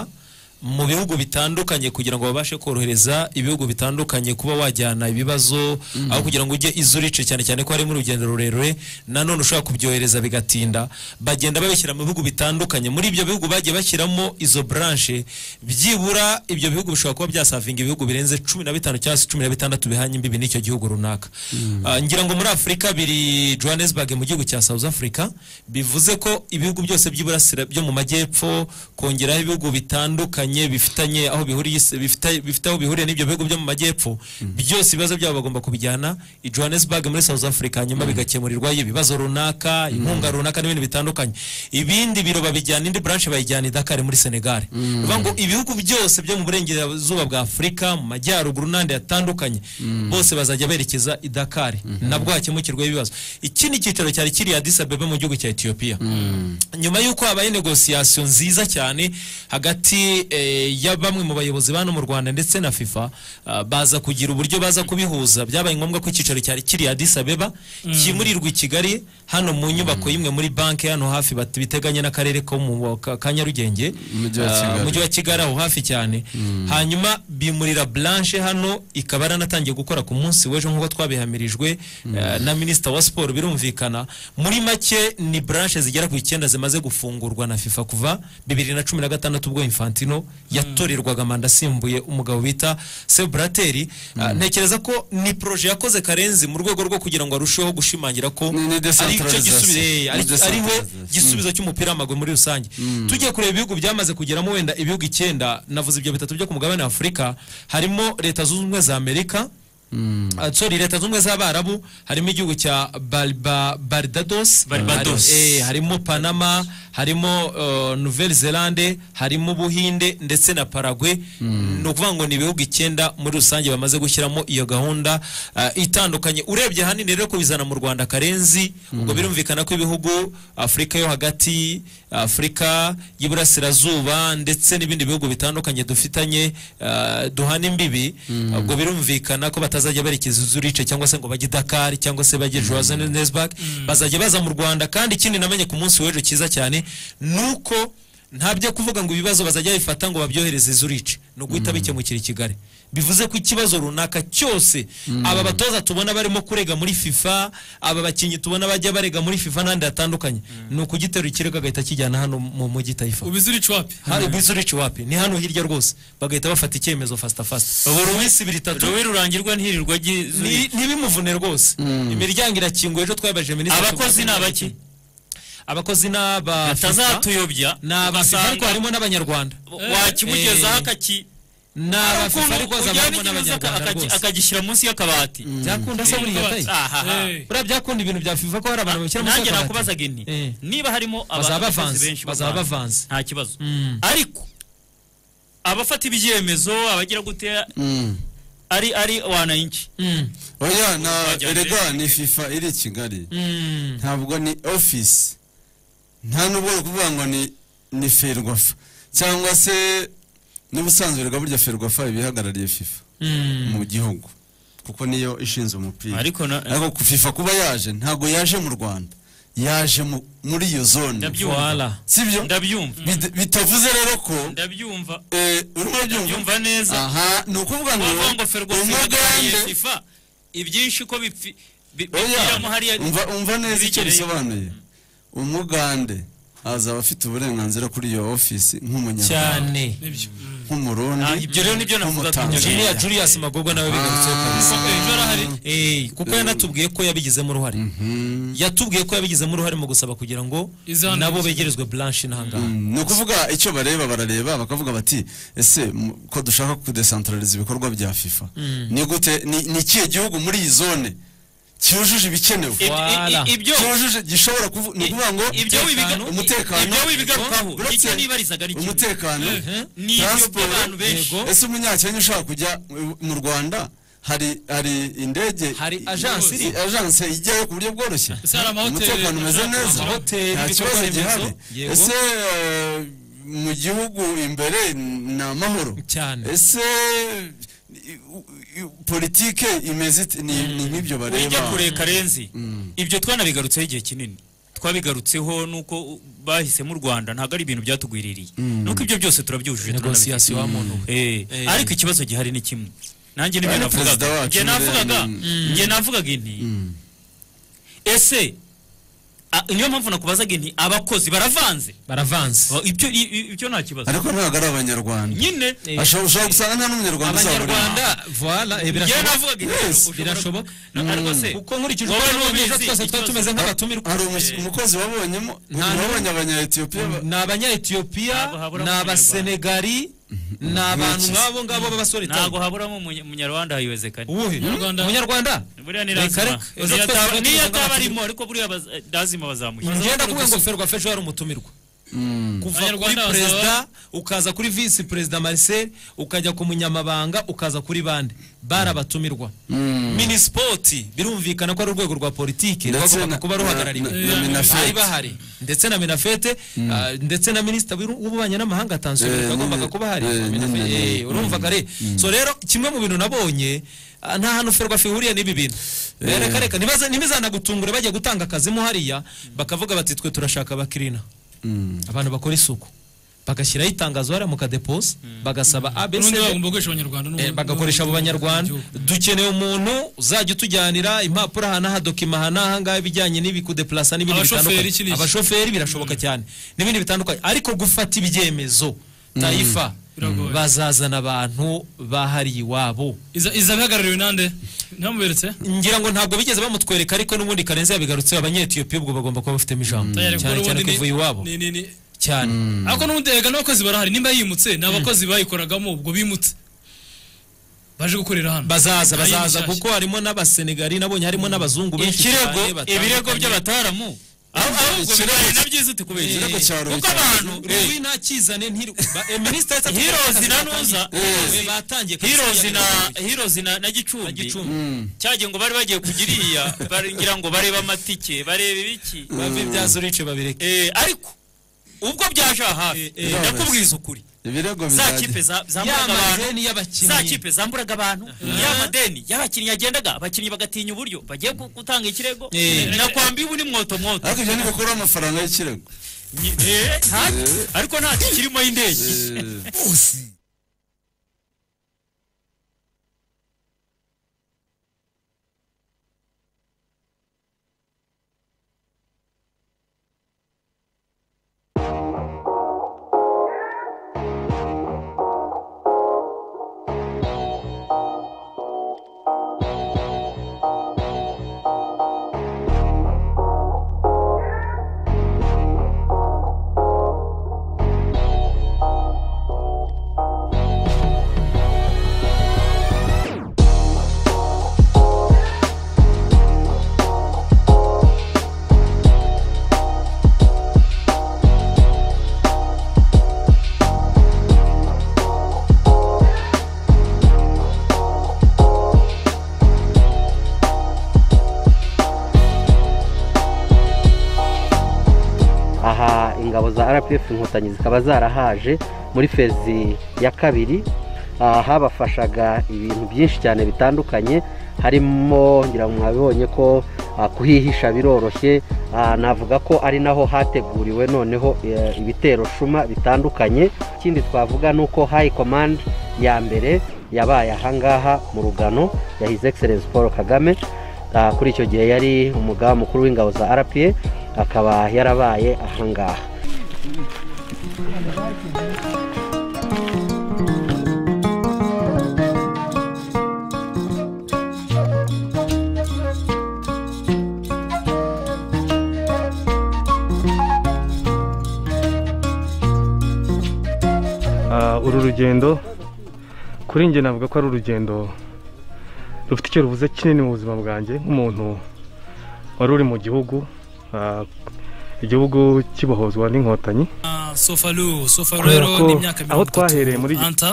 mu bihugu bitandukanye kugira ngo babashe korohereza ibihugu bitandukanye kuba wajyana ibibazo aho kugira ngo ujye izurice cyane cyane ko harimo urugendo rurerure nanone ushobora kubyohereza bigatinda bagenda babishyira mu bihugu bitandukanye muri ibyo bihugu bagiye bashyiramo izo branche byibura ibyo bihugu bishobora kuba byasavinga ibihugu birenze cumi na bitanu cyangwa se cumi na bitandatu bihanye imbibi n'icyo gihugu runaka Ah, ngira ngo muri afurika biri johannesburg mu gihugu cya south africa bivuze ko ibihugu byose by'iburasira byo mu majyepfo kongeraho ibihugu bitandukanye bifitanye aho bihuriye isi- bifita- bifite aho bihuriye n'ibyo bihugu byo mu majyepfo byose ibibazo byabo bagomba kubijyana i johannesburg muri south africa hanyuma bigakemurirwayo ibibazo runaka inkunga runaka n'ibindi bitandukanye ibindi biro babijyana indi branche bayijyana i dakar muri senegal ni ukuvuga ngo ibihugu byose byo mu burengerazuba bwa afurika mu majyaruguru n'andi yatandukanye bose bazajya berekeza i dakar nabwo hakemukirwaho ibibazo ikindi cyicaro cyari kiri addis abeba mu gihugu cya ethiopia nyuma y'uko habaye negosiyasiyo nziza cyane hagati eh, ya bamwe mu bayobozi bano mu rwanda ndetse na fifa ah, baza kugira uburyo baza kubihuza byabaye ngombwa ko icyicaro cyari kiri addis abeba kimurirwa i kigali hano mu nyubako y'imwe muri banki hano hafi bati- biteganye n'akarere ko mu ka- ka nyarugenge Umujyi wa Ah, Kigali. umujyi wa kigali aho hafi cyane hanyuma bimurira blanche hano ikaba yaranatangiye gukora ku munsi w'ejo nk'uko twabihamirijwe eh, na minisita wa siporo birumvikana muri make ni blanche zigera ku icyenda zimaze gufungurwa na fifa kuva bibiri na cumi na gatandatu ubwo infantino yatorerwaga manda asimbuye umugabo bita seburateri ntekereza ko ni poroje yakoze karenzi mu rwego rwo kugira ngo arusheho gushimangira ko ari cyo gisubizo eh, ari- decentralization. Ni ari we decentralization. gisubizo igisubizo cy'umupira w'amaguru muri rusange tugiye kureba ibihugu byamaze kugeramo wenda ibihugu icyenda navuze ibyo bitatu byo ku mugabane wa afurika harimo leta zunze ubumwe za amerika Ah, sorry leta zunze ubumwe z'abarabu harimo igihugu cya Barba- barbados Barbados. Hari- eh, harimo panama harimo uh, nouvelle zelande harimo ubuhinde ndetse na paragwe ni ukuvuga ngo ni ibihugu icyenda muri rusange bamaze gushyiramo iyo gahunda ah, itandukanye urebye ahanini rero kubizana mu rwanda karenzi ubwo birumvikana ko ibihugu afurika yo hagati afurika y'iburasirazuba ndetse n'ibindi bihugu bitandukanye dufitanye ah, duhana imbibi ubwo birumvikana ko batazajya berekeza zurice cyangwa se ngo bajye i dakar cyangwa se bajye johannesburg bazajya baza mu rwanda kandi ikindi namenye ku munsi w'ejo cyiza cyane ni uko nta byo kuvuga ngo ibibazo bazajya bifata ngo babyohereze zurice ni uguhita bikemukira i kigali bivuze ko ikibazo runaka cyose aba batoza tubona barimo kurega muri fifa aba bakinnyi tubona bajya barega muri fifa n'ahandi hatandukanye ni ukugiterura ikirego agahita akijyana hano mu mujyi tayifa ubizurice wapi hari ubizurice wapi ni hano hirya rwose bagahita bafata icyemezo fasita fasita Ubu ubu Ruwi- ruwisi ibiri itatu Ruwi rurangirwa ntirirwa agi- Ni- ntibimuvune rwose imiryango irakinguye ejo twabaje minisitiri Abakozi ni abaki? abakozi ni aba batazatuyobya ni aba FIFA ariko harimo n'abanyarwanda wakimugezaho akaki ni aba FIFA ariko hazamo n'abanyarwanda rwose akagishyira munsi y'akabati byakunda se buriya tayi Aha. buriya byakunda ibintu bya fifa ko hari abantu babishyira mu nanjye nakubazaga nti niba harimo Bazaba abakozi bavanze, benshi mu bazaba Rwanda, bavanze. nta kibazo ariko abafata ibyemezo abagira gute ari ari wananchi oya na Wajya erega mbere. ni fifa iri i kigali Mm. ntabwo ni ofisi nta nubwo bari kuvuga ngo ni ni ferwafa cyangwa se n'ubusanzwe erega burya ferwafa iba ihagarariye fifa Mm. mu gihugu kuko niyo ishinzwe umupira Ariko na- ariko ku fifa kuba yaje ntabwo yaje mu rwanda yaje mu- muri iyo zone Ndabyumva. Voilà. sibyo ndabyumva Bid- bitavuze rero ko ndabyumva eh, urimo ndabyumva byumva neza aha ni ukuvuga ngo Wavuga ngo ferwafa ihagarariye umugande fifa ibyinshi uko bipfi bi- bipfiramo hariya Oya, umva umva neza icyo bigereye. bisobanuye umugande azaba afite uburenganzira kuri iyo ofisi nk'umunyarwanda cyane nk'umurundi ibyo rero nibyo navugaga nk'umutanzania Julia Julius Magorwa nawe bigarutseho kabisa Eh, kuko yanatubwiye ko yabigizemo uruhare yatubwiye ko yabigizemo uruhare mu gusaba kugira ngo Izandike. nabo begerezwe blanche n'ahangaha ni ukuvuga icyo bareba barareba bakavuga bati ese mu- ko dushaka kudesantarariza ibikorwa bya fifa Mm. ni gute ni ni ikihe gihugu muri iyi zone cyujuje ibikenewe Ib- i- i- ibyo- cyujuje gishobora kuvu- ni ukuvuga ngo ibyo wibiga- umutekano ibyo wibigarukaho, icyo Uretse- nibarizaga ari kimwe. umutekano Mhm. Ni ibyo transport, by'abantu benshi. yego. ese umunyakenya ushaka kujya mu- mu rwanda hari hari indege hari agence iri. agence ijyayo ku buryo bworoshye Ese hari amahoteli, umutekano umeze amahoteli, neza amahoteli, nta kibazo ibikorwa gihari remezo, yego. ese eh, mu gihugu imbere ni amahoro cyane ese politike imeze ite? ni ni nk'ibyo bareba ujya kure karenzi ibyo twanabigarutseho igihe kinini twabigarutseho nuko bahisemo u rwanda ntabwo ari ibintu byatugwiririye nuko ibyo byose turabyujuje Negociation turanabizi. wa muntu. Eh, Eh. ariko ikibazo gihari ni kimwe nanjye nibyo Ari navugaga perezida wacu njye mbere navugaga ni- njye navugaga inti ese a- niyo mpamvu nakubazaga inti abakozi baravanze baravanze Oh, ibyo i- i- ibyo nta kibazo ariko ntabwo ari abanyarwanda nyine Ashobora- ushobora gusanga nta n'umunyarwanda uzaba urimo. abanyarwanda voila eh, birashoboka. Njye navugaga ibyo, Yes, ushobora- birashoboka ariko se kuko nkurikije wowe uko n'ubizi neza twese twari ikibazo- tumeze nk'abatumirwa hari umu- umukozi wabonyemo wabonye abanyayetiyopiya ba- ni abanyayetiyopiya ni abasenegari ni abantu nk'abo ngabo b'abasore ntabwo haburamo umunya- umunyarwanda hayiwezekane Uwuhe? Umunyarwanda? buriya ni Reka, lazima reka. Ejo Niyo twese ataba- twari niyo tumeze ataba nk'abatumirwa. arimo ariko buriya baz- eh, lazima bazamushyira ngenda kuvuga ngo ferwa fejo hari umutumirwa kuva kuri Abanyarwanda bazaba- perezida ukaza kuri visi perezida marcel ukajya ku munyamabanga ukaza kuri bande barabatumirwa minisipoti birumvikana ko ari urwego rwa politiki Ndetse rwagombaga na- kuba ruhagarariwe na- na- na Minafete. bari bahari ndetse na minafete ah, ndetse na minisita w'u- w'ububanyi n'amahanga tansiyo Eh, yagombaga nyine. kuba hari Eh, Minafete, nyine, eh, nyine. urumva kare so rero kimwe mu bintu nabonye ah, nta hantu ferwafa ihuriye n'ibi bintu Eh. reka reka nibaza- ntibizanagutungure bajya gutanga akazi mo hariya bakavuga bati twe turashaka abakirina Mm. abantu bakora isuku bagashyiraho itangazo hariya mu kadepoza bagasaba abc ubundi bagomba gukoresha abanyarwanda n'ubundi- bagakoresha abo banyarwanda dukeneye umuntu uzajya utujyanira impapuro aha n'aha dokima aha n'aha ngaha ibijyanye n'ibi kudeplasa n'ibindi Abashoferi, iki bitandukanye n'iki. abashoferi birashoboka cyane n'ibindi bitandukanye ariko gufata ibyemezo tayifa Biragoye. bazazana abantu bahariye iwabo Iza- izabihagarariwe nande ntamuberetse ngira ngo ntabwo bigeze bamutwereka ariko n'ubundi karenzi yabigarutseho abanyetiyopiya ubwo bagomba kuba bafitemo ijambo Tayari, kuko cyane cyane n'ubundi ni- kuvuye iwabo ni- ni- ni- cyane ariko n'ubundi erega n'abakozi barahari nimba yimutse ni abakozi bayikoragamo ubwo bimutse baje gukorera hano bazaza Ari bazaza mushyashya. kuko harimo n'abasenegali nabonye harimo n'abazungu benshi ikirego cyane batandukanye. ibirego by'abataramu aho ahubwo bibaye nabyo izi tukubeshya Ikirego cya Rubi kuko cyane. abantu Rubi ntakizane ntiri ba- eh, minisita yahise afata Heroes akazi na batangiye. Nuza. Eh, Eh. batangiye kabisa Heroes yari na yabigaruriye. Heroes na na gicumbi Mm. cyagiye ngo bari bagiye kugiriya ngira ngo barebe amatike barebe ibiki bave bya zurice babireke Eh, ariko ubwo byaje aha hafi eh, ndakubwiza ukuri ibirego za kipe za- zamburaga Ya abantu madeni y'abakinnyi. za kipe zamburaga abantu ya madeni y'abakinnyi yagendaga abakinnyi bagatinya uburyo bagiye gu- gutanga ikirego Eh. nakwambi ubu ni mwoto mwoto ariko ibyo ntibikuraho amafaranga y'ikirego Eh, nta- ariko ntacyo kirimo y'indege arapefu inkotanyi zikaba zarahaje muri fezi ya kabiri aha habafashaga ibintu byinshi cyane bitandukanye harimo ngira ngo mwabibonye ko ah, kuhihisha biroroshye Ah, navuga ko ari naho hateguriwe noneho eh, ibitero shuma bitandukanye ikindi twavuga ni uko hayi komande ya mbere yabaye ahangaha mu rugano ya hizi egiserensi paul kagame Ah, kuri icyo gihe yari umugaba mukuru w'ingabo za rpa akaba yarabaye ahangaha Ah, uru rugendo kuri njye navuga ko ari urugendo rufite icyo ruvuze kinini mu buzima bwanjye nk'umuntu wari uri mu gihugu ah, igihugu kibohozwa n'inkotanyi sofaru sofaru Kubera rero ko ni imyaka aho mirongo twahereye muri- itatu anta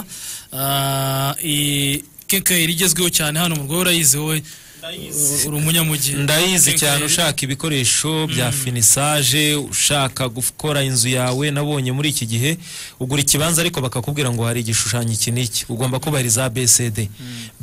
Ah, i- kenkayeri igezweho cyane hano mu rwego urayizi wowe u- uri umunyamugi ndayizi Kenkayeri. cyane ushaka ibikoresho bya finisaje ushaka gukora inzu yawe nabonye muri iki gihe ugura ikibanza ariko bakakubwira ngo hari igishushanyo iki n'iki ugomba kubahiriza abcd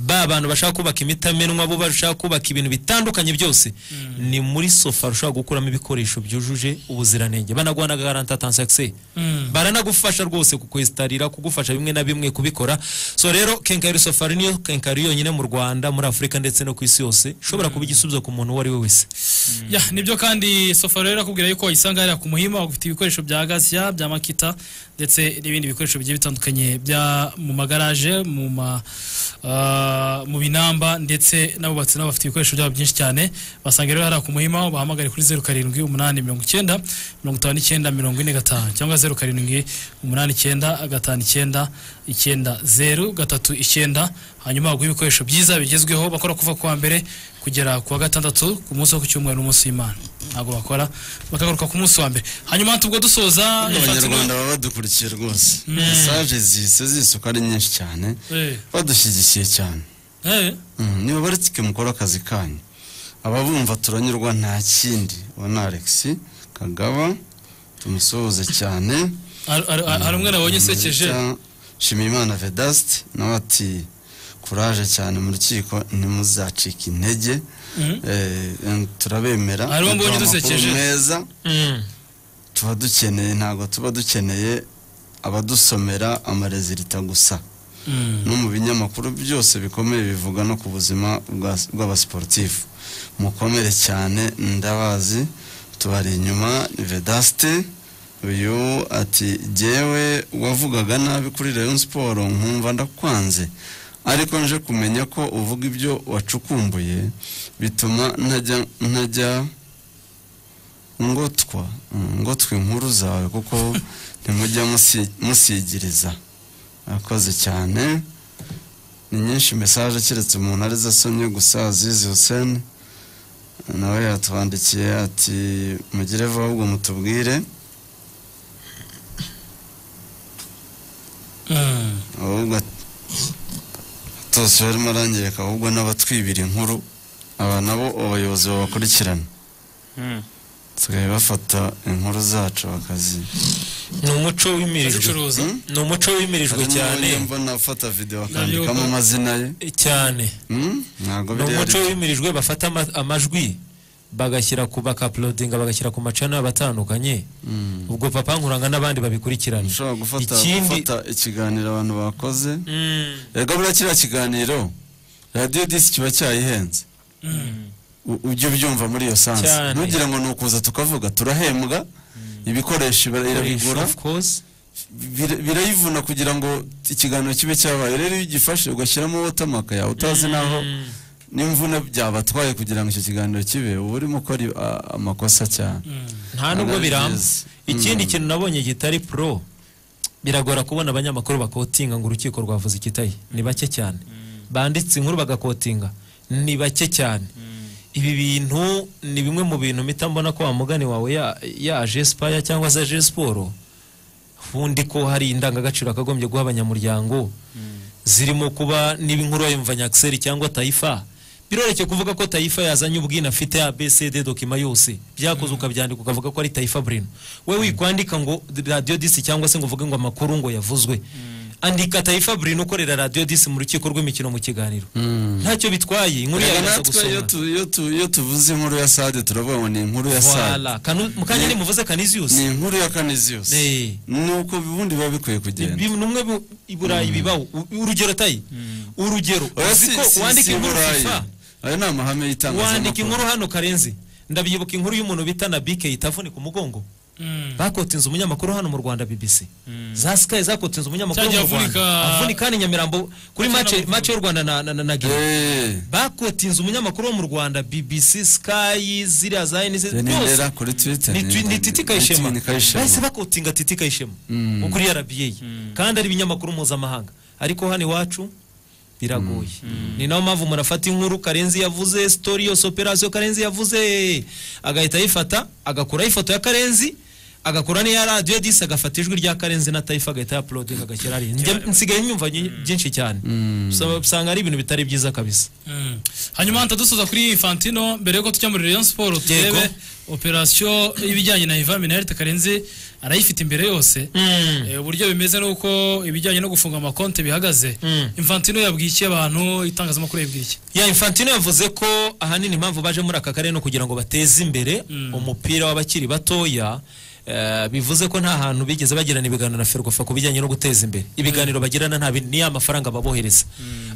ba bantu bashaka kubaka imitamenwa bo bashaka kubaka ibintu bitandukanye byose ni muri sofa ushobora gukuramo ibikoresho byujuje ubuziranenge banaguha na garanta tansakise Mm. baranagufasha rwose kukwesitarira kugufasha bimwe na bimwe kubikora so rero kenkayeri safari niyo kenkayeri yonyine mu rwanda muri afurika ndetse no ku isi yose ishobora kuba igisubizo ku muntu uwo ari we wese ya nibyo kandi sofa rero irakubwira yuko wayisanga hariya ku muhima ufite ibikoresho bya gasiya bya makita ndetse n'ibindi bikoresho bigiye bitandukanye bya mu magaraje mu ma ah, mu binamba ndetse n'abubatsi nabo bafite ibikoresho byabo byinshi cyane basanga rero hariya ku muhima bahamagare kuri zeru karindwi umunani mirongo icyenda mirongo itanu n'icyenda mirongo ine gatanu cyangwa zeru karindwi umunani icyenda gatanu icyenda icyenda zeru gatatu icyenda hanyuma baguha ibikoresho byiza bigezweho bakora kuva ku wa mbere kugera ku wa gatandatu ku munsi wo ku cyumweru n'umunsi w'imana ntabwo bakora bakagaruka ku munsi wa mbere hanyuma tubwo dusoza abanyarwanda baba badukurikiye rwose mesaje zihise zisuka ari nyinshi cyane Eh. badushyigikiye cyane Mm, niba baritike mukora akazi kanyu ababumva turanyurwa nta kindi ubona alex kagaba tumusuhuze cyane Har- har- har- hari umwe nabonye usekeje shimimana vedaste nawe ati kuraje cyane mu rukiko ntimuzacike intege Eh, em, turabemera hari uwo mbonye muduha amakuru dusekeje meza tuba dukeneye ntabwo tuba dukeneye abadusomera amarezilita gusa no mu binyamakuru byose bikomeye bivuga no ku buzima bwa- bw'abasiporutifu mukomere cyane ndabazi tubari inyuma ni vedaste uyu ati jyewe wavugaga nabi kuri rayon siporo nkumva ndakwanze ariko nje kumenya ko uvuga ibyo wacukumbuye bituma ntajya ntajya ngotwa ngotwa inkuru zawe kuko ntimujya musi- musigiriza akoze cyane ni nyinshi mesaje keretse umuntu arizo asomye gusa azizi huseni nawe yatwandikiye ati mugire vuba ahubwo mutubwire ahubwo tose barimo arangirika ahubwo n'abatwibira inkuru aba nabo abayobozi babakurikirana bafata inkuru zacu bakazi ni umuco wimirijwe ni umuco wimirijwe cyane mbona afata video akandikamo amazina ye cyane ntabwo ni biri umuco wimirijwe bafata ama- amajwi bagashyira ku bakapulodinga bagashyira ku macana abatandukanye ubwo papa nkuranga n'abandi babikurikirana gufata ikindi gufata ikiganiro abantu bakoze rego buriya kiriya kiganiro radiyo disi kiba cyayihenze U- ujye ubyumva muri iyo sansi Cyane. ntugira ngo ni ukuza tukavuga turahembwa ibikoresho ira- irabigura of course Bir- birayivuna kugira ngo ikiganiro kibe cyabaye rero iyo ugifashe ugashyiramo wotamaka yawe utazi naho n'imvune byabatwaye kugira ngo icyo kiganiro kibe uba urimo ukora i- a- amakosa cyane nta nubwo Analysis. biramba ikindi Mm. kintu nabonye kitari pro biragora kubona abanyamakuru bakotinga ngo urukiko rwavuze ikitaye ni bake cyane banditse inkuru bagakotinga ni bake cyane ibi bintu ni bimwe mu bintu mpita mbona ko wa mugani wawe ya- yaje spaya cyangwa se aje siporo ubundi ko hari indangagaciro akagombye guha abanyamuryango zirimo kuba niba inkuru wayumva nyakiseri cyangwa tayifa biroroshye kuvuga ko tayifa yazanye ubwina afite abcd dokima yose byakozwe ukabyandika ukavuga ko ari tayifa burino we wikwandika ngo radiyo disi cyangwa se ngo uvuge ngo amakuru ngo yavuzwe andika tayifa burino ukorera radiyo disi mu rukiko rw'imikino mu kiganiro ntacyo bitwaye inkuru Reba yawe natwe iyo tu- iyo tu- iyo tuvuze inkuru ya sade turavuga ngo ni inkuru ya sade Voilà. Kanu- mukanya nimuvuze Canisius. ni inkuru ya kaniziyusi nuko ubundi biba bikwiye kugenda numwe i burayi bibaho U- urugero tayi urugero Oya, uzi si- ko si- wandika si inkuru burayi. FIFA ayo ni amahame y'itangazamakuru wandika inkuru hano karenzi ndabyibuka inkuru y'umuntu bita na bike yitavunika umugongo bakotinze umunyamakuru hano mu rwanda bbc za sky zakotinze umunyamakuru Cyagiye mu rwanda avunika- avunika hano i nyamirambo kuri mace mace y'u rwanda na na- na na Guinea. bakotinze umunyamakuru wo mu rwanda bbc sky ziriya za nz Ni byose ndera kuri twitter ni twi- ni Titi Kayishema ni Kayishema. bahise bakotinga Titi Kayishema Mm. ukuri RBA kandi ari ibinyamakuru mpuzamahanga ariko hano iwacu biragoye ni nayo mpamvu umuntu afata inkuru karenzi yavuze story yose operation karenzi yavuze agahita ayifata agakuraho ifoto ya karenzi agakora n'iya radiyo disi agafata ijwi rya karenzi na tayifa agahita ya apulodinga agashyira ari nsigaye nyumva nyi- byinshi cyane Usaba- usanga ari ibintu bitari byiza kabisa Mm. hanyuma ntadusoza kuri fantino mbere yuko tujya muri rayon siporo Yego. turebe operasiyo y'ibijyanye na iva minarite karenzi arayifite imbere yose Eh, uburyo bimeze nuko ibijyanye no gufunga amakonte bihagaze infantino yabwiye iki abantu itangazamakuru yabwiye iki ya infantino yavuze ko ahanini impamvu baje muri aka karere no kugira ngo bateze imbere umupira w'abakiri batoya eh, bivuze ko nta hantu bigeze bagirana ibiganiro na ferwafa ku bijyanye no guteza imbere ibiganiro bagirana nta bindi- ni ya mafaranga babohereza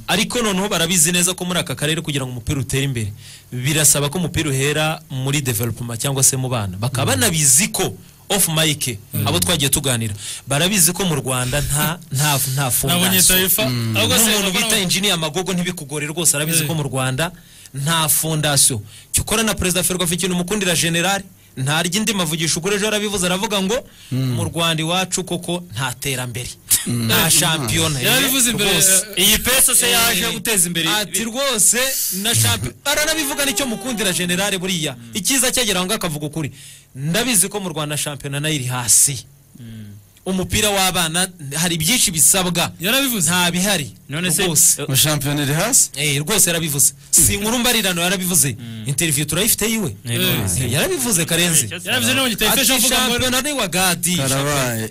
ariko noneho barabizi neza ko muri aka karere kugira ngo umupira utere imbere birasaba ko umupira uhera muri development cyangwa se mu bana bakaba banabizi ko off mike abo twagiye tuganira barabizi ko mu Rwanda nta nta nta Nabonye fondation Taifa, ahubwo se n'umuntu bakora- bita engineer magogo ntibikugore rwose arabizi ko mu Rwanda nta fondation cyo ukora na perezida Ferwafa ikintu mukundira general nta ryindi mavugisho ukora ejo yarabivuze aravuga ngo mu Rwanda iwacu koko nta terambere nta shampiyona Yarabivuze imbere, Rwose. eh, iyi pesa se yaje Eh, guteza imbere. ati rwose na shampiyona aranabivuga nicyo mukundira generale buriya icyiza cyagera aho ngaho akavuga ukuri ndabizi ko mu Rwanda shampiyona nayo iri hasi umupira w'abana hari byinshi bisabwa yarabivuze nta bihari None se- rwose mu shampiyona iri hasi Eh, rwose yarabivuze si inkuru mbarirano yarabivuze interview turayifite yiwe Eh, yarabivuze karenzi Yarabivuze no mu gitabo, Ati, ifesha avuga ngo- shampiyona ni wa gadi Karabaye.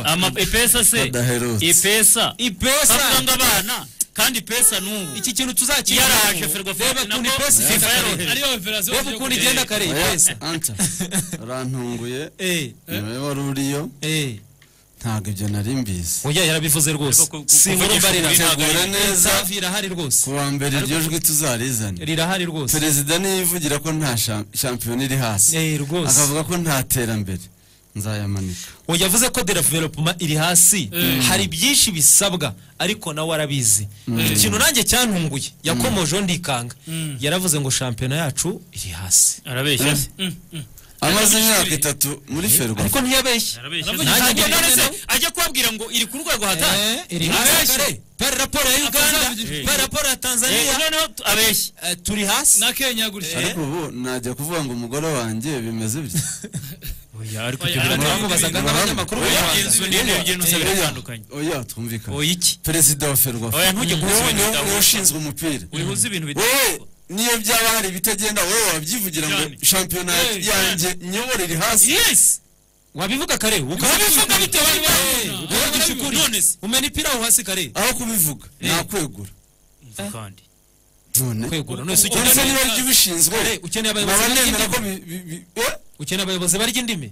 Ama- ipesa se Badaherutse. ipesa ipesa bafunga abana kandi ipesa n'ubu iki kintu tuzakira yaraje ferwafa ukuntu ipesa igenda kare. ariyo operasiyo Reba ukuntu igenda kare Oya, ipesa Anta, urantunguye Eh. niwe wari uriyo ntabwo ibyo nari mbizi oya yarabivuze rwose si inkuru mbarira tegura neza Safi irahari rwose ku wa mbere iryo jwi tuzarizane rirahari rwose perezida niyivugira ko nta sha- shampiyona iri hasi Eh, rwose. akavuga ko nta terambere nzayamanika Oya, yavuze ko development iri hasi hari byinshi bisabwa ariko nawe arabizi ikintu nanjye cyantunguye yakomojeho ndikanga yaravuze ngo shampiyona yacu iri hasi arabeshya se amaze imyaka itatu muri ferwa ariko ntiyabeshya Nanjye Ajya ngira none se, inama. ajya kubabwira ngo iri ku rwego hatari iri hasi kare. Pari raporo ya Uganda, pari raporo ya Tanzania, abeshya eh, turi hasi. na kenya gutya ariko ubu najya kuvuga ngo umugore wanjye bimeze bityo Bamubazaga n'abanyamakuru b'u Rwanda. oya twumvikane oya iki perezida wa ferwa Oya, ntujye guhuza ibintu bitavugwa. ushinzwe umupira uzi ibintu bitatu wowe niyo byaba hari ibitagenda wowe wabyivugira ngo Cyane. shampiyona Eh, yanjye nyobora iri hasi yes wabivuga kare Wabivuga bitewe n'impamvu. ukavugisha ukuri None se. umena ipira aho hasi kare aho kubivuga nakwegura kandi none kwegura none se uretse niba ukeneye ry'ubishinzwe Kare, ukeneye abayobozi nkaba barya nemera ko indimi. bi- bi- bi- eh? ukeneye abayobozi barya indimi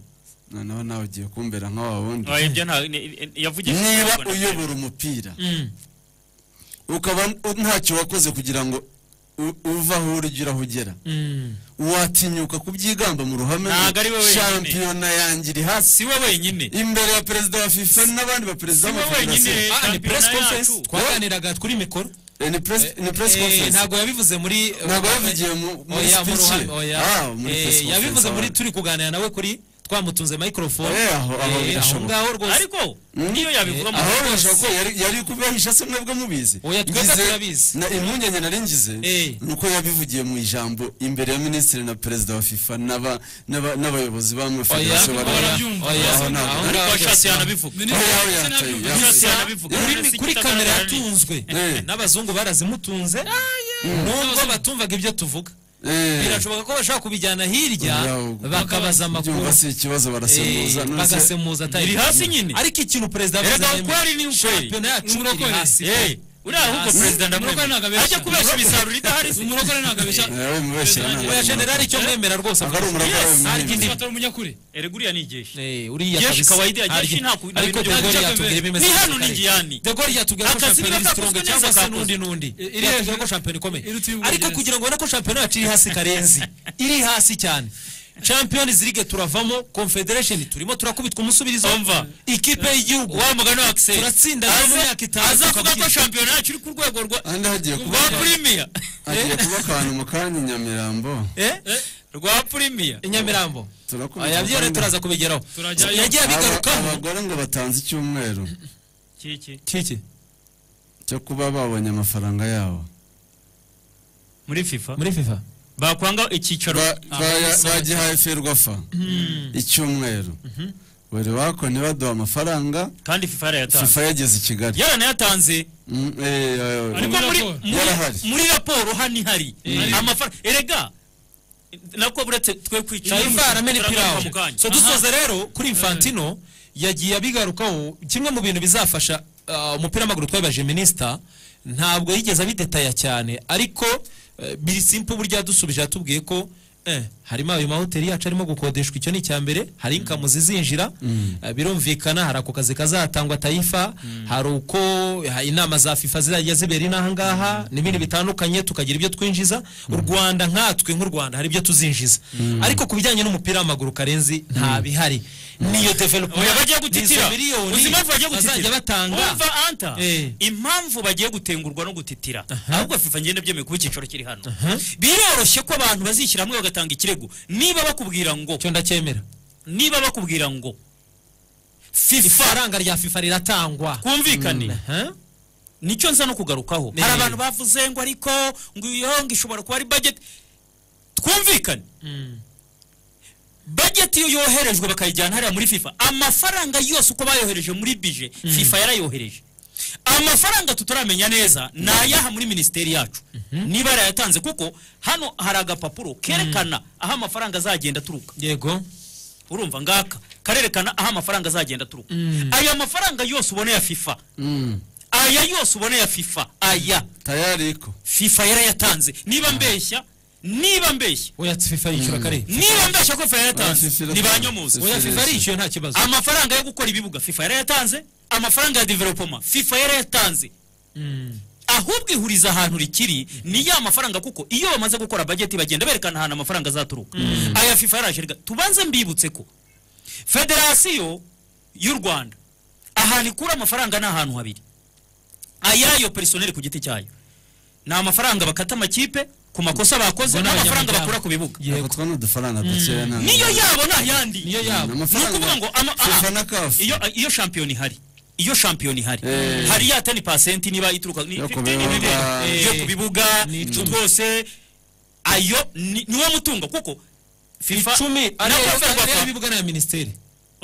noneho nawe ugiye kumbera nk'aba wundi Oya, ibyo nta ni- ni- yavugije niba Ntabwo na- uyobora umupira ukaba u- ntacyo wakoze kugira ngo u- uve aho uri ujye aho ugera watinyuka kubyigamba mu ruhame ngo Ntabwo ari we wenyine. shampiyona yanjye iri hasi si we wenyine imbere ya perezida wa fifa n'abandi baperezida Si we b'amafederasiyo wenyine. Ah, ni Shampiyona press conference yacu. twaganiraga kuri mikoro Eh, ni press- ni press Eh, conference ntabwo yabivuze muri ntabwo yavugiye mu- muri Oya, mu speech ruhame, ye. oya. Ah, muri Eh, press conference, yabivuze muri abandi. turi kuganira nawe kuri twamutunze microphone Eh, aho- aho Eh, aho birashoboka. ngaho rwose ariko niyo yabivuga mu aho bashobora ko yari- yari kubahisha se mwebwe mubizi Oya, twebwe Ngize- turabizi. na impungenge nari ngize Eh. ni uko yabivugiye mu ijambo imbere ya minisitiri na perezida wa fifa n'aba- n'aba- n'abayobozi b'amafederasiyo Oya, bari- barabyumva. Aho Oya, ntabwo- aho ntabwo- ngaho bashatse yanabivuga Oya, Minisitiri aho yataye, yanabivuga. yataye. yanabivuga. kuri, kuri kamera yatunzwe Eh. n'abazungu barazimutunze nubwo batumvaga ibyo tuvuga birashoboka ko bashobora kubijyana hirya bakabaza amakuru Byumva si ikibazo barasemuza, Eh, none se- bagasemuza atari- Biri hasi nyine? ariko ikintu perezida Erega Museveni- ukwari ni ukweri. shampiyona yacu Umurokore. iri hasi Eh, uriya ahubwo perezida ndamwemera. Ajya kubesha imisaruro idahari se. umurokore ntabwo abeshya nawe mubeshyira ntabwo oya ari generali umurokore. icyo mwemera rwose Ntabwo ari umurokore, Yes, ari ariko indi- Atari umunyakuri. Erega uriya ni ijeshi. uriya Jeshi kabisa. kawaida ya jeshi Ariko- nta ku- nta ariko bintu byo De Gaulle guhora yatubwira byakemeye. ibimeze Ni nka hano ni kare. ingiyani. De Gaulle yatubwira ko Akazi shampiyona niba iri strong kakozwe cyangwa neza se kakozwe. n'undi n'undi Iri- iri yatubwira ko hejuru. shampiyona ikomeye Iruta iy'u ariko Bwongereza. kugira ngo ubone ko shampiyona yacu iri hasi karenzi iri hasi cyane champions league turavamo confederation turimo turakubitwa umusubirizo Umva. ikipe y'igihugu Wa mugani wa Axel. turatsinda rero mu Aza- myaka itanu azavuga ko tukabwirwa. shampiyona yacu iri ku rwego rwa Ahandi hagiye kuba- rwa premier. hagiye kuba akantu mu kanya i nyamirambo Eh? Rwa premier. i nyamirambo turakubita aya byo rero akanya. turaza kubigeraho Turajyayo. yagiye abigarukaho Aba- abagore ngo batanze icyumweru Kiki. kiki cyo kuba babonye amafaranga yabo Muri FIFA. muri fifa Bakwanga icyicaro. Ah, Baya- sorry. bagihaye ferwafa icyumweru buri wako ntibaduha amafaranga Kandi FIFA yarayatanze. fifa yageze i kigali yaranayatanze Mm, eh, eh, ariko muri yarahari muri- muri raporo hano ihari amafaranga erega nako uretse twe kwicara Shaifa aramena turagaruka ipirawu mu kanya. so dusoza rero kuri infantino yagiye abigarukaho kimwe mu bintu bizafasha ah, umupira w'amaguru twabaje minisita ntabwo yigeze abidetaya cyane ariko eh, biri simple burya yadusubije yatubwiye ko eh, harimo ayo mahoteli yacu arimo gukodeshwa icyo ni icya mbere hari inkamu zizinjira eh, birumvikana hari ako kazi kazatangwa tayifa hari uko ha- inama za fifa zizajya zibera inaha ngaha n'ibindi bitandukanye tukagira ibyo twinjiza u rwanda nkatwe nk'u rwanda hari ibyo tuzinjiza ariko ku bijyanye n'umupira w'amaguru karenzi nta bihari niyo development oya bagiye n'izo gutitira miliyoni uzi impamvu bagiye bazajya gutitira batanga umva anta Eh. impamvu bagiye gutengurwa no gutitira ahubwo fifa ngenda byemeye kuba icyicaro kiri hano biroroshye ko abantu bazishyira hamwe bagatanga ikirego niba bakubwira ngo cyo ndacyemera niba bakubwira ngo fifa ifaranga rya fifa riratangwa twumvikane Aha. nicyo nza no kugarukaho Eh. hari abantu bavuze ngo ariko ngo iyo ngo ishobora kuba ari budget twumvikane budget iyo yoherejwe bakayijyana hariya muri fifa amafaranga yose uko bayohereje muri bije fifa yarayohereje amafaranga tutaramenya neza ni ayaha muri minisiteri yacu niba yarayatanze kuko hano hari agapapuro kerekana aho amafaranga azagenda aturuka yego urumva ngaka karerekana aho amafaranga azagenda aturuka aya mafaranga yose ubona ya fifa aya yose ubona ya fifa aya tayariko fifa yarayatanze niba mbeshya niba mbeshya oya fifa yishyura kare niba mbeshya ko fifa Oya, yarayatanze FIFA ntibanyomoze oya fifa Fifa- arishyuye nta kibazo amafaranga yo gukora ibibuga fifa yarayatanze amafaranga ya developoma fifa yarayatanze ahubwo ihuriza ahantu rikiri ni ya mafaranga kuko iyo bamaze gukora bajeti bagenda berekana ahantu amafaranga azaturuka aya fifa yaraje rega tubanze mbibutse ko federasiyo y'u rwanda ahantu ikura amafaranga ni ahantu habiri ayayo personel ku giti cyayo ni amafaranga bakata amakipe ku makosa bakoze Ngo ni n'amafaranga abanyamuryango. bakura ku bibuga yego afatwa n'udufaranga dukeya nta- niyo yabo ni ayandi niyo yabo ni ukuvuga ngo ama- aha, FIFA na CAF. iyo iyo shampiyona ihari iyo shampiyona ihari Eh. hari ya tani pasenti niba ituruka ni Yo ku 15, ni- bibuga. ni- yo ku bibuga twose ayo ni niwo mutungo kuko fifa icumi na ariyo Copa ariyo Rwanda- ibibuga n'aya minisiteri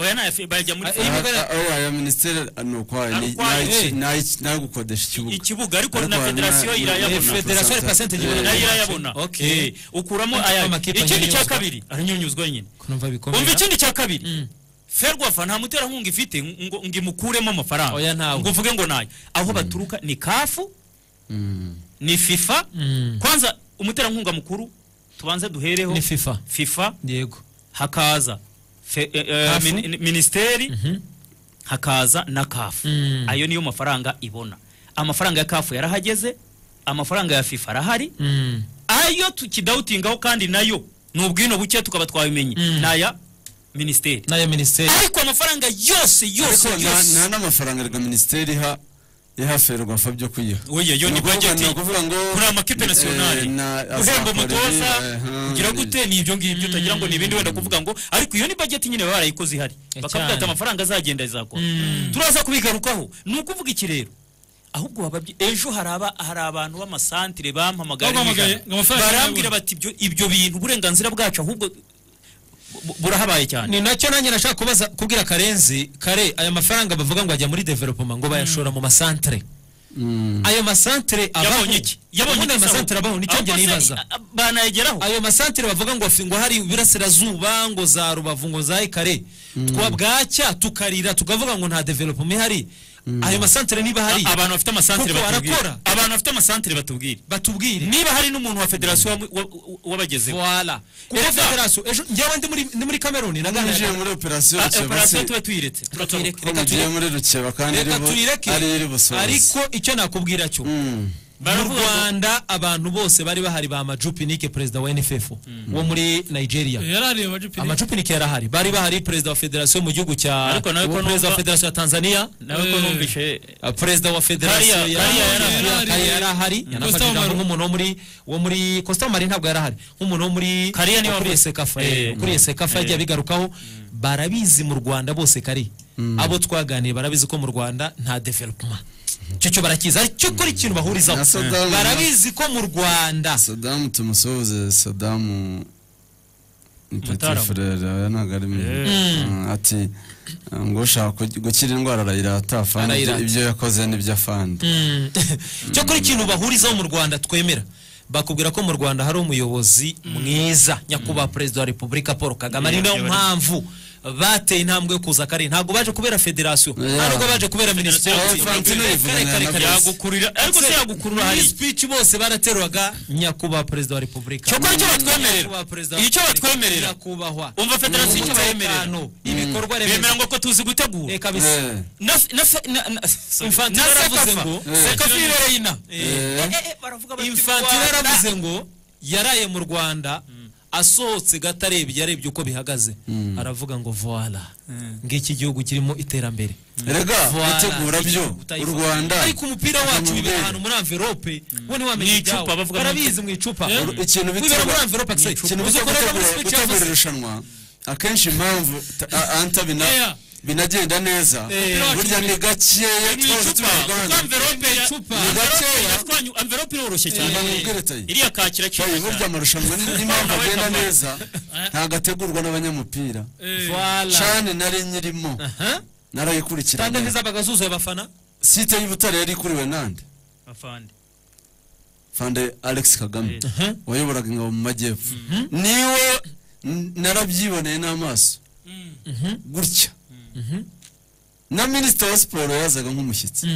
oya na ya fi- bajya muri Ah, FIFA. eh, Ah, ah, oya, aya minisiteri ah, ni ukwayo ni- Ari ukwayo, nayo iki- eh. nayo iki- nayo gukodesha ikibuga ikibuga ariko Ariko na hari federasiyo na- Eh, irayabona na- federasiyo ya pasente igihumbi nayo na irayabona Okay. Eh, ukuramo Ariko aya amakipe ikindi cya anyunyuzwa. kabiri aranyunyuzwa nyine kunumva bikomeye umva ikindi cya kabiri ferwafa nta muterankunga ifite ngo ngo imukuremo Oya, amafaranga ntawe. ngo uvuge ngo nayo aho baturuka ni kafu ni fifa kwanza umuterankunga mukuru tubanze duhereho ni fifa fifa yego hakaza fe- eh, eh, Kafu. mini- minisiteri hakaza na kafu Mm. ayo niyo mafaranga ibona amafaranga ya kafu yarahageze amafaranga ya fifa arahari Mm. ayo tukidawutingaho kandi nayo ni ubwino buke tukaba twabimenye Mm. ni aya minisiteri n'aya minisiteri ariko amafaranga yose ariko yose nta- nta yose n'amafaranga rwa minisiteri iha iha ferwafa byo kuyiha oya yo Ni ni ukuvuga- budget ni ukuvuga ngo kuri amakipe nasiyonali eh, na- guhemba azakorera, umutoza eh, kugira eh, gute ni ibyo ngibyo utagira ngo ni ibindi wenda kuvuga ngo ariko iyo ni budget nyine baba barayikoze ihari Eh, bakavuga ati cyane. amafaranga azagenda azakora turaza kubigarukaho ni ukuvuga iki rero ahubwo wababye ejo hari aba- hari abantu b'amasantire bampamagara Bampamagaye, nijoro. ngo amafaranga barambwira bati "Ibyo- ibyo bintu uburenganzira bwacu ahubwo bu- burahabaye cyane ni nacyo nanjye nashaka kubaza kubwira karenzi kare aya mafaranga bavuga ngo ajya muri developoma ngo bayashora mu masantere ayo masantere abaho Yabonye iki? Yabonye yabonye ayo iki masantere sawa? abaho nicyo Aho njye kose nibaza i- a- banayageraho ayo masantere bavuga ngo afi- ngo hari iburasirazuba ngo za rubavu ngo za ikare twa bwacya tukarira tukavuga ngo nta development ihari ayo masantere niba hari A- abantu bafite amasantere kuko batubwire. arakora abantu bafite amasantere batubwire batubwire niba hari n'umuntu wa federasiyo wa- wa- wa- wabagezeho voilà kuko Erega- federasiyo ejo njyewe ndi muri ndi muri kameruni Ninjiye muri operasiyo Ah, Rutsiro, operasiyo batsi- tuba tuyiretse Ko mugiye muri rukeba kandi reka iriho- tuyireke ari iri busohoze ariko icyo nakubwira cyo mu Baravuga ngo- rwanda abantu bose bari bahari ba majupinike perezida wa nff wo muri nigeria yarariye amajupinike. amajupinike yarahari bari bahari perezida wa federasiyo mu gihugu cya Ariko nawe ko uwo perezida wa numva- federasiyo ya tanzania nawe ko numvishe Uh, perezida wa federasiyo Kariya- ya Kariya ya- yarahari. ya- Kariya yarahari Mm. yanafashe Costa ijambo Omar. nk'umuntu wo muri wo muri costa mari ntabwo yarahari nk'umuntu wo muri Kariya niwe ukuriye wavuze. sekafa Eh. ukuriye sekafa Eh. yagiye abigarukaho barabizi mu rwanda bose kari abo twaganiye barabizi ko mu rwanda nta development icyo cyo barakizi aricyo kora ikintu bahurizaho Na Saddam- barabizi ko mu rwanda sadamu tumusuhuze sadamu ni petit Mutarama. frere oya ntabwo ari mu- Yeah. Mm, ati uh, ngo ushaka kugi- gukira indwara arayirata afande ibyo- Arayirata. ibyo yakoze n'ibyo afande Mm. cyo kora ikintu bahurizaho mu rwanda twemera bakubwira ko mu rwanda hari umuyobozi mwiza nyakubahwa perezida wa repubulika paul kagame ari Yeah, nayo yeah, mpamvu bateye intambwe yo kuza kare ntabwo baje kubera federasiyo Yeah. ntabwo baje kubera minisiteri Oh, Fantino yivugana na Knowless. ariko se yagukurura hari speech bose baraterwaga nyakubahwa perezida wa repubulika Cyokora icyo batwemerera. Nyakubahwa perezida wa Icyo repubulika. batwemerera. nyakubahwa umva federasiyo icyo bayemerera ibikorwa remezo. bemera ngo ko tuzi gutegura Eka bisa. Eh. na na na na sorry. Infantino Na yaravuze Sekafa. ngo Sekafa Sekafi ibereye Reina Infantino yaravuze ngo yaraye mu Rwanda asohotse gatarebye yarebye uko bihagaze aravuga ngo voila ngiki gihugu kirimo iterambere Erega, Voila. gutegura byo, Utayifuza. u Rwanda. ariko umupira wacu Ni bibera ubwenge. ahantu muri envelope we ntiwamenye Mu ibyawe icupa, bavuga mu barabizi icupa. mu icupa Yeah. wibera ikintu muri bitegura envelope akise ikintu uzi bita uko rero muri gutegura- speech gutegura yavuze. irushanwa akenshi impamvu ta- a- anta bina binagenda neza Eh. burya ni gakeya Mu twose turi icupa, mu Rwanda. kuko envelope ya- ni envelope gakeya iratwanyu- envelope iroroshye cyane Ntabwo mubwira tayi. iriya kakira cyane Tayi, burya amarushanwa ni- n'impamvu agenda neza ntabwo ategurwa n'abanyamupira Voila. shane nari nyirimo narayikurikirana kandi ntizabaga zuzuye abafana site y'ubutare yari ikuriwe nande afande fande alex kagame wayoboraga ingabo mu majyepfo niwe n- narabyiboneye n'amaso gutya na minisitiri wa siporo yazaga nk'umushyitsi